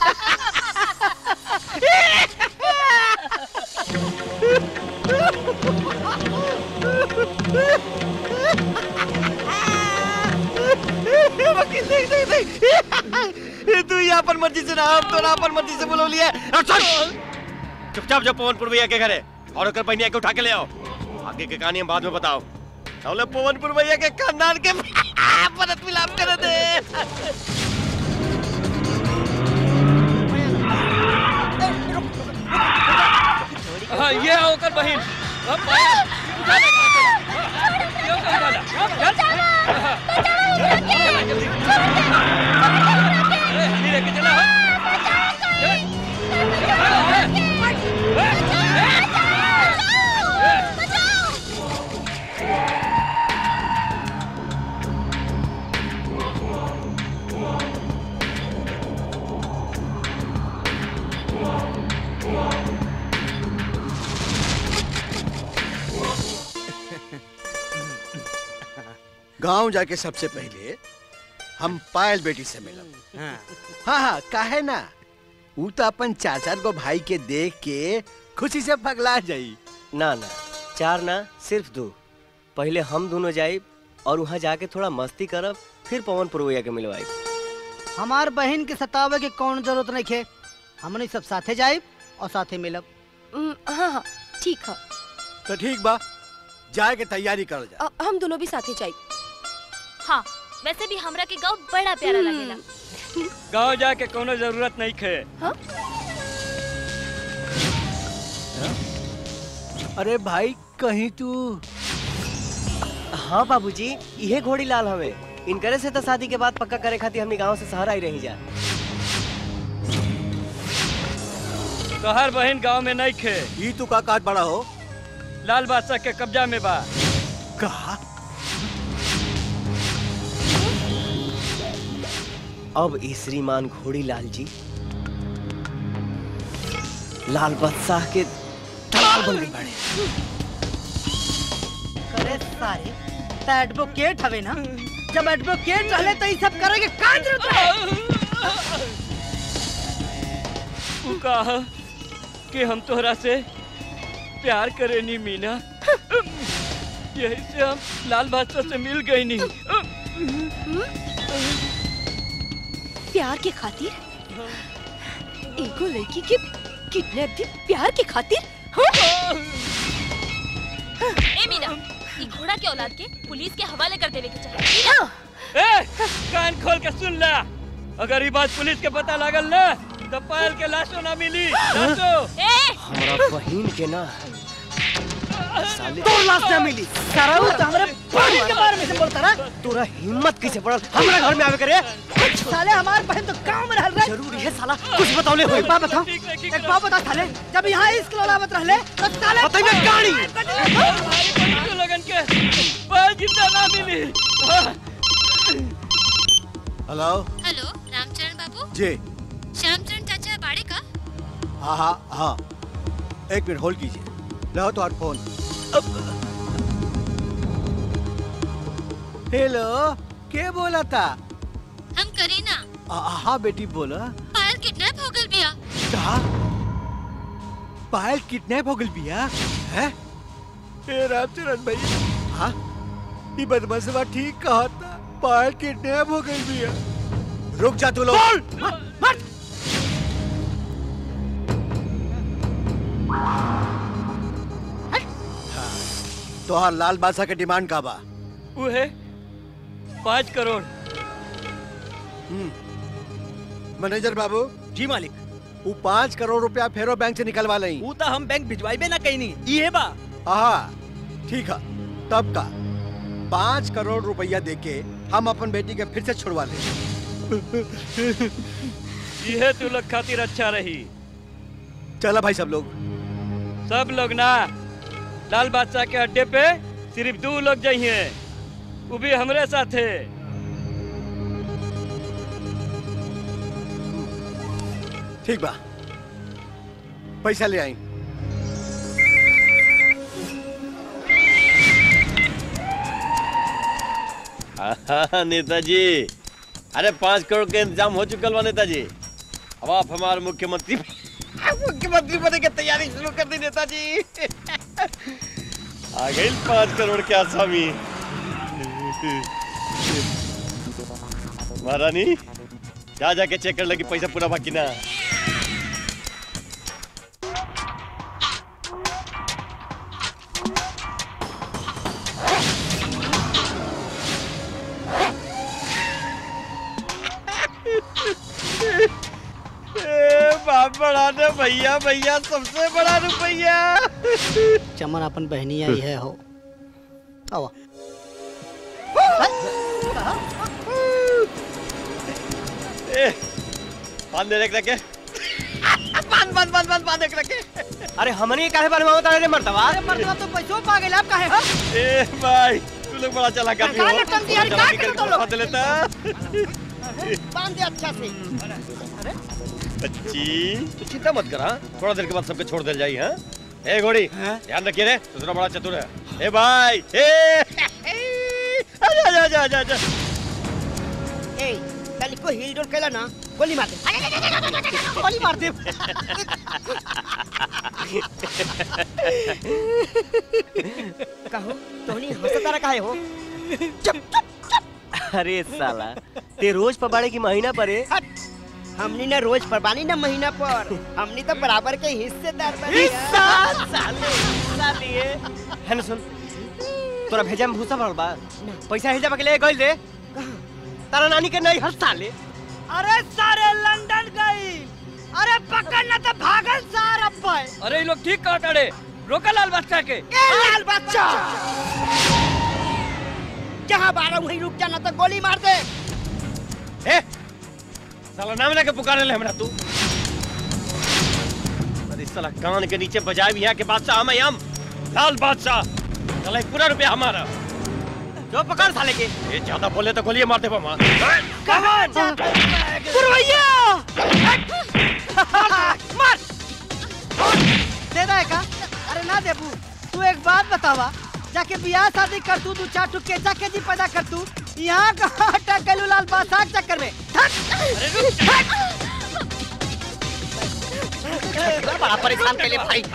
वकील देख देख देख तू यहाँ पर मर्जी से ना हम तो ना अपन मर्जी से बोलो लिया चुपचाप जो पवन पुरवैया के घरे और ओकर बहनिया के उठा के ले आओ आगे के कहानी हम बाद में बताओ बोले पवन पुरवैया के खानदान के परत मिलाप कर दे हाँ ये है ओकर बहिन अब पाया उठा ले ये ओकर वाला अब चल चला जल्दी अरे हमी लेके चला गांव जाके सबसे पहले हम पायल बेटी से मिलब हाँ हाँ काहे ना ऊ तो अपन चाचा को भाई के देख के खुशी से पगला जाई ना ना चार ना सिर्फ दो पहले हम दोनों जाए और वहाँ जाके थोड़ा मस्ती करब फिर पवन पुरवैया के मिलवाई हमार बहन के सतावे के कौन जरूरत नहीं खे हमने सब साथे जाए और साथे मिलब हाँ हाँ ठीक है तो ठीक बा जाए के तैयारी कर जा अ- हम दोनों भी साथे जाए हाँ वैसे भी हमरा के गांव बड़ा प्यारा लगेला गांव जाके कोनो जरूरत नहीं खे अरे भाई कहीं तू हाँ बाबूजी इहे घोड़ी लाल हमें इनकरे से तो शादी के बाद पक्का करे खातिर हमनी गांव से शहर आई रही जा तोहार बहन गांव में नहीं खे ई तू का कहत बड़ा हो लाल बादशाह के कब्जा में बा कहा अब ई श्रीमान घोड़ी लाल जी लाल बादशाह के दलाल बन गई बाड़े करे सारे त एडवोकेट हवे ना जब एडवोकेट रहले तो ई सब करे के का जरूरत है तू कहा कि हम तोहरा से प्यार करे नी मीना यही से हम लाल बादशाह से मिल गई नी प्यार के खातिर एगो लड़की के किडनैप भी प्यार के खातिर हाँ? ए मीना ई घोड़ा के औलाद के पुलिस के हवाले कर देवे के चाहिए ए, कान खोल के सुन ला अगर ये बात पुलिस के पता लागल ना तो पायल के लाशो ना मिली लाशो हमारा बहन के ना साले तो लाश ना मिली सारा तो हमरे बहन के बारे में से बोलता रहा तोरा हिम्मत कैसे पड़ल हमरा घर में आवे करे साले हमार बहन तो गांव में रह रहे जरूरी है साला कुछ बतौले होई एक बात बताओ एक बात बता साले जब यहाँ इस लौलावत रहले तो साले बताइए गाड़ी पुलिस लगन के पायल जिंदा ना मिली हेलो हेलो रामचरण बाबू जी श्यामचरण चाचा बाड़े का हाँ हाँ हाँ एक मिनट होल्ड कीजिए रहो तो फोन हेलो के बोला था हम करीना आ- हाँ बेटी बोला पायल किडनैप हो गल बिया कहा पायल किडनैप हो गई बिया है ए रामचरण भाई हाँ ये बदमाशवा ठीक कहा था पायल किडनैप हो गई बिया रुक जा तू लोग तोहार लाल बादशाह के डिमांड का बा वो है पाँच करोड़ मैनेजर बाबू जी मालिक वो पाँच करोड़ रुपया फेरो बैंक से निकलवा लई ऊ तो हम बैंक भिजवाइबे ना कहीं ये बा हाँ ठीक है तब का पाँच करोड़ रुपया देके हम अपन बेटी के फिर से छुड़वा ले यह तू लोग खातिर अच्छा रही चला भाई सब लोग सब लोग ना लाल बादशाह के अड्डे पे सिर्फ दो लोग जाइए वो भी हमरे साथ है ठीक बा पैसा ले आई हाँ, नेताजी अरे पाँच करोड़ के इंतजाम हो चुकल बा नेताजी अब आप हमारे मुख्यमंत्री मुख्यमंत्री बने के तैयारी शुरू कर दी नेताजी आ गई पाँच करोड़ के आसामी महारानी जा जाके चेक कर लगी पैसा पूरा बाकी ना ए, बाप बड़ा ने भैया भैया सबसे बड़ा रुपया चमन अपन बहनी आई है हो आवा ए, बांध दे रख रखे बांध बांध बांध बांध बांध रख रखे अरे हमने काहे बारे में बता रहे मर्दवा अरे मर्दवा तो पैसों पा गए आप काहे हो ए भाई तू लोग बड़ा चला कर का लटकन दिया रे, का करे तो लोग? लेता बांध दे अच्छा से अच्छी तू चिंता मत कर हाँ थोड़ा देर के बाद सबके छोड़ दे जाई हाँ ए घोड़ी ध्यान रखिए रे तू थोड़ा बड़ा चतुर है ए भाई ए आजा आजा आजा आजा आजा ए तनी को हिल डोल केला ना गोली मार दे गोली मार दे कहो तोहनी हंसता रहा काहे हो अरे साला ते रोज पबाड़े की महीना पर है हमनी ना रोज पर बानी ना महीना पर हमनी तो बराबर के हिस्सेदार बनी हिस्सा साले हिस्सा लिए है ना सुन तोरा भेजा में भूसा भरल बा पैसा भेजा के लिए गइल दे तारा नानी के नहीं हर साले अरे सारे लंदन गई अरे पकड़ ना तो भागल सार अब्बा अरे ये लोग ठीक कहा ताड़े रोका लाल बादशाह के ए लाल बच्चा जहाँ बारह वहीं रुक जाना तो गोली मार दे ए साला नाम लेके पुकारे ले हमरा तू साला कान के नीचे बजाए भी है कि बादशाह हम हम लाल बादशाह साला एक पूरा रुपया हमारा जो पकड़ साले के ये ज्यादा बोले तो गोलियां मार दे मामा पुरवैया मार दे दे का अरे ना देबू तू एक बात बतावा जाके बियाह शादी कर तू दू चार टुक के जाके जी पैदा कर तू यहाँ कहाँ अटक गलू लाल बादशाह के चक्कर में बड़ा परेशान कर ले भाई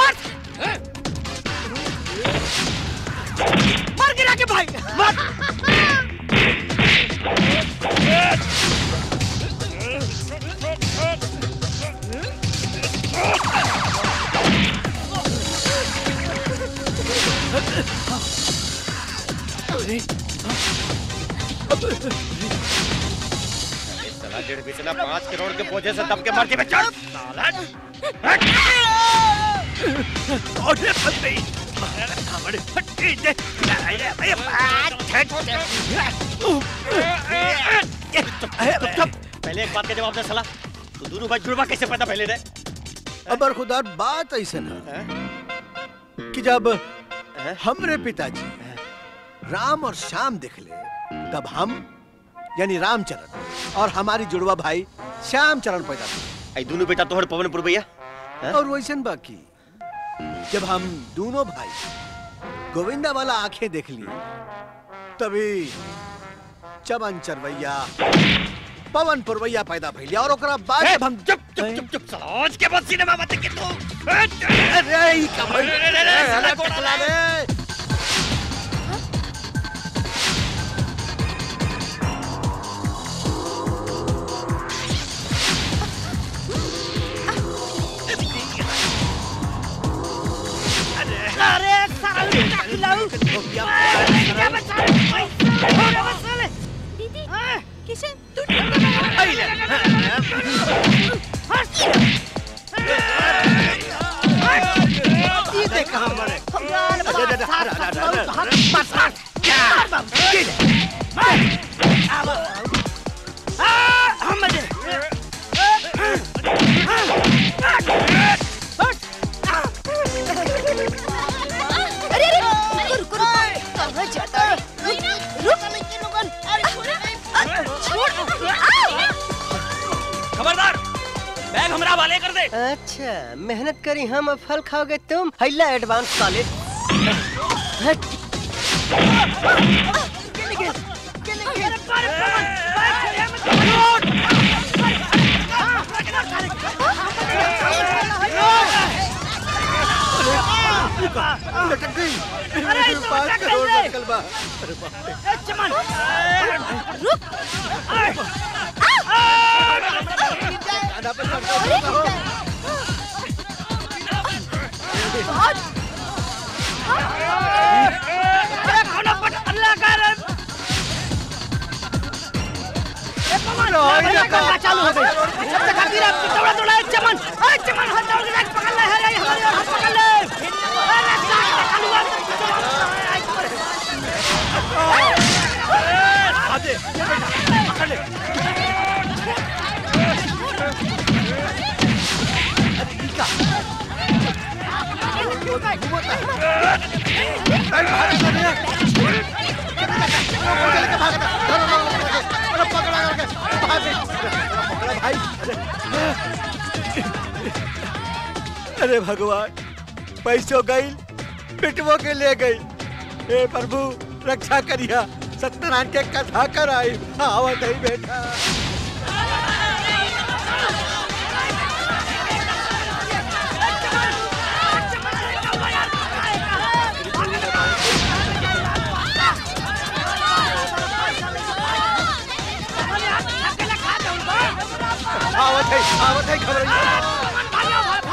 मार गिरा के भाई मार ये साला डेढ़ बेचना पाँच करोड़ के बोझे से दब के मर के बचा साला अरे फटे हमारे फटे दे पहले एक बात का जवाब दे साला तू दोनों भाई जुड़वा कैसे पैदा पहले रे अबर खुदा बात ऐसा ना कि जब हमरे पिताजी राम और श्याम देख ले तब हम यानी रामचरण और हमारी जुड़वा भाई श्याम चरण पैदा आई दोनों बेटा तोहर पवनपुर भैया और वैसन बाकी जब हम दोनों भाई गोविंदा वाला आंखें देख ली तभी चमन चरवैया पवन पुरवैया पैदा भइल और ओकरा बाद जब हम चुप चुप चुप चुप साला आज के बाद सिनेमा मत के तू अरे ई कमल अरे टकला रे अरे सारा लुटा खिलाऊ क्या बचा दीदी किशन तू ई देख हमरे लाल बादशाह अरे अरे रुको रुको रुको कहाँ जाता है रुक रुक छोड़ खबरदार बैग हमरा वाले कर दे अच्छा मेहनत करी हम अब फल खाओगे तुम हैला एडवांस साले हट लटक गई अरे इस तो पाँच लटक करोड़ गई। निकल बा अरे बाप रे ए, चमन रुक आधा पे खर्चा होता हो अरे खाना पट अल्लाह का रे ए पवन भैया करना चालू हो गई जब तक आखिर आप दौड़ा दौड़ा ए, चमन ए चमन हाथ दौड़ के जाके पकड़ ले है रे हमारे हाथ पकड़ ले अरे साला चालू है आधे पकड़ ले अरे भगवान पैसों गई पिटवो के ले गई हे प्रभु रक्षा करिया सत्यनारायण के कथा कर आई आवत ही बेटा आवत है आवत है खबर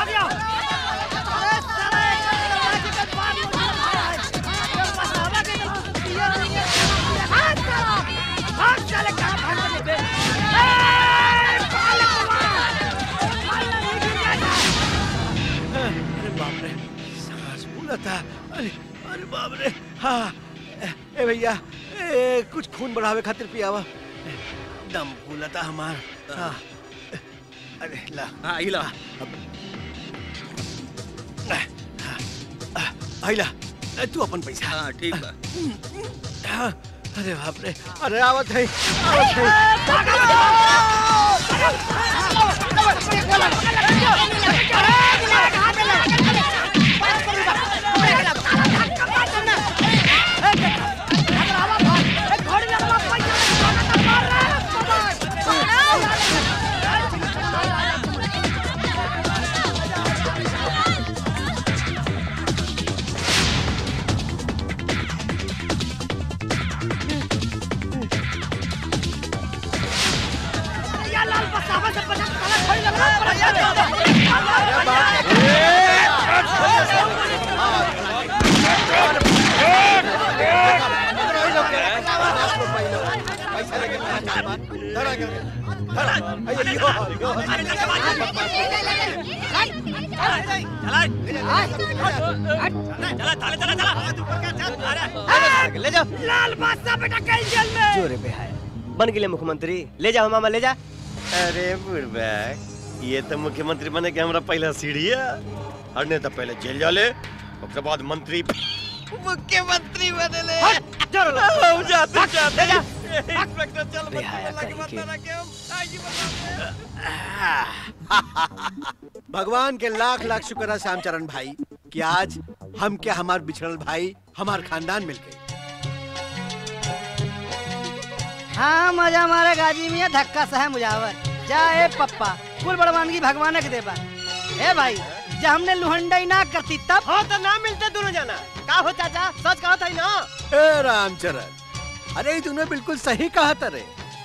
अरे बाप रे सांस फूला था अरे अरे बाप रे हाँ ए भैया ए, कुछ खून बढ़ावे खातिर पियावा दम फूला था हमार हाँ अरे ला हाँ इला भैला ए, तू अपन पैसा हाँ ठीक बा अरे बाप रे अरे आवत है आवत है ले जाओ लाल बादशाह बेटा कहीं जेल में जोरे पे है बन गए मुख्यमंत्री ले जाओ मामा ले जा अरे बुढ़बा ये तो मुख्यमंत्री बने के हमरा पहला सीढ़ी है और नहीं तो पहले जेल जाले उसके बाद मंत्री मुख्यमंत्री बने ले हम जाते जाते इंस्पेक्टर चल भगवान के लाख लाख शुक्र है श्यामचरण भाई कि आज हम के हमार बिछड़ल भाई हमार खानदान मिल गए हाँ मजा मारे गाजी मियाँ धक्का सह मुजावर जा ए पप्पा कुल बड़वानगी भगवान के देबा ए भाई जब हमने लुहंडाई ना करती तब हो तो ना मिलते दोनों जना का हो चाचा सच कहा था ना ए रामचरण अरे तूने बिल्कुल सही कहा तरे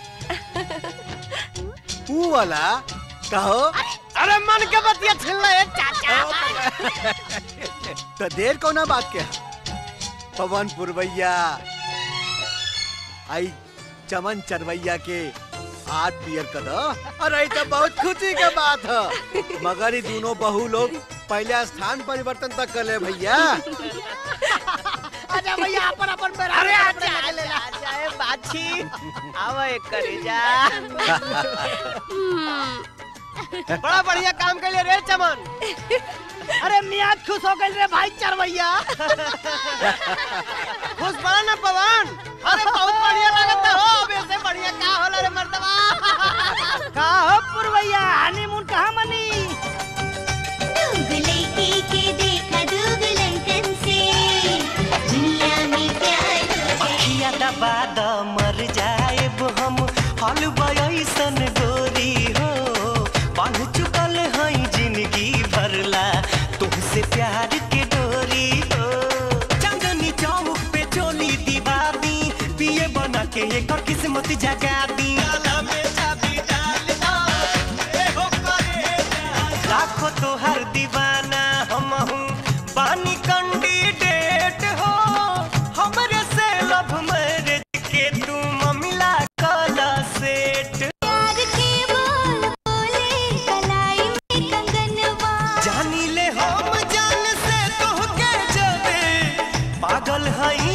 तू वाला कहो अरे मन के बतिया छिल रहे चाचा तो देर को ना बात के पवन पुरवैया आई चमन चरवैया के हाथ पियर कर दो अरे तो बहुत खुशी के बात है मगर ये दोनों बहू लोग पहले स्थान परिवर्तन तक कर ले भैया आजा भैया अपन अपन मेरा अरे आजा आजा आजा ए बाछी आवा एक करे जा बड़ा बढ़िया काम के लिए रे चमन अरे मियाँ खुश हो गए रे भाई चरवैया खुश बड़ा ना पवन अरे बहुत बढ़िया लगता हो अब ऐसे बढ़िया का होला रे मर्दवा का हो पुरवैया हनीमून कहाँ मनी दुगले की के देखा दुगलंकन से दुनिया में प्यार अखिया दबा द मर जाएब हम हलवा ऐसन गोरी हो बांध चुकल हई जिंदगी भरला तुमसे प्यार के डोरी हो चांदनी चौक पे चोली दीवा दी पिए बना के एक किस्मत जगा दी लाखों तो हर दीवाना हम हूँ बानी कैंडिडेट हो हमरे से लव मैरिज के तुम मिला कला सेट प्यार के बोल बोले कलाई में कंगनवा जानी ले हम जान से तो के जबे पागल हई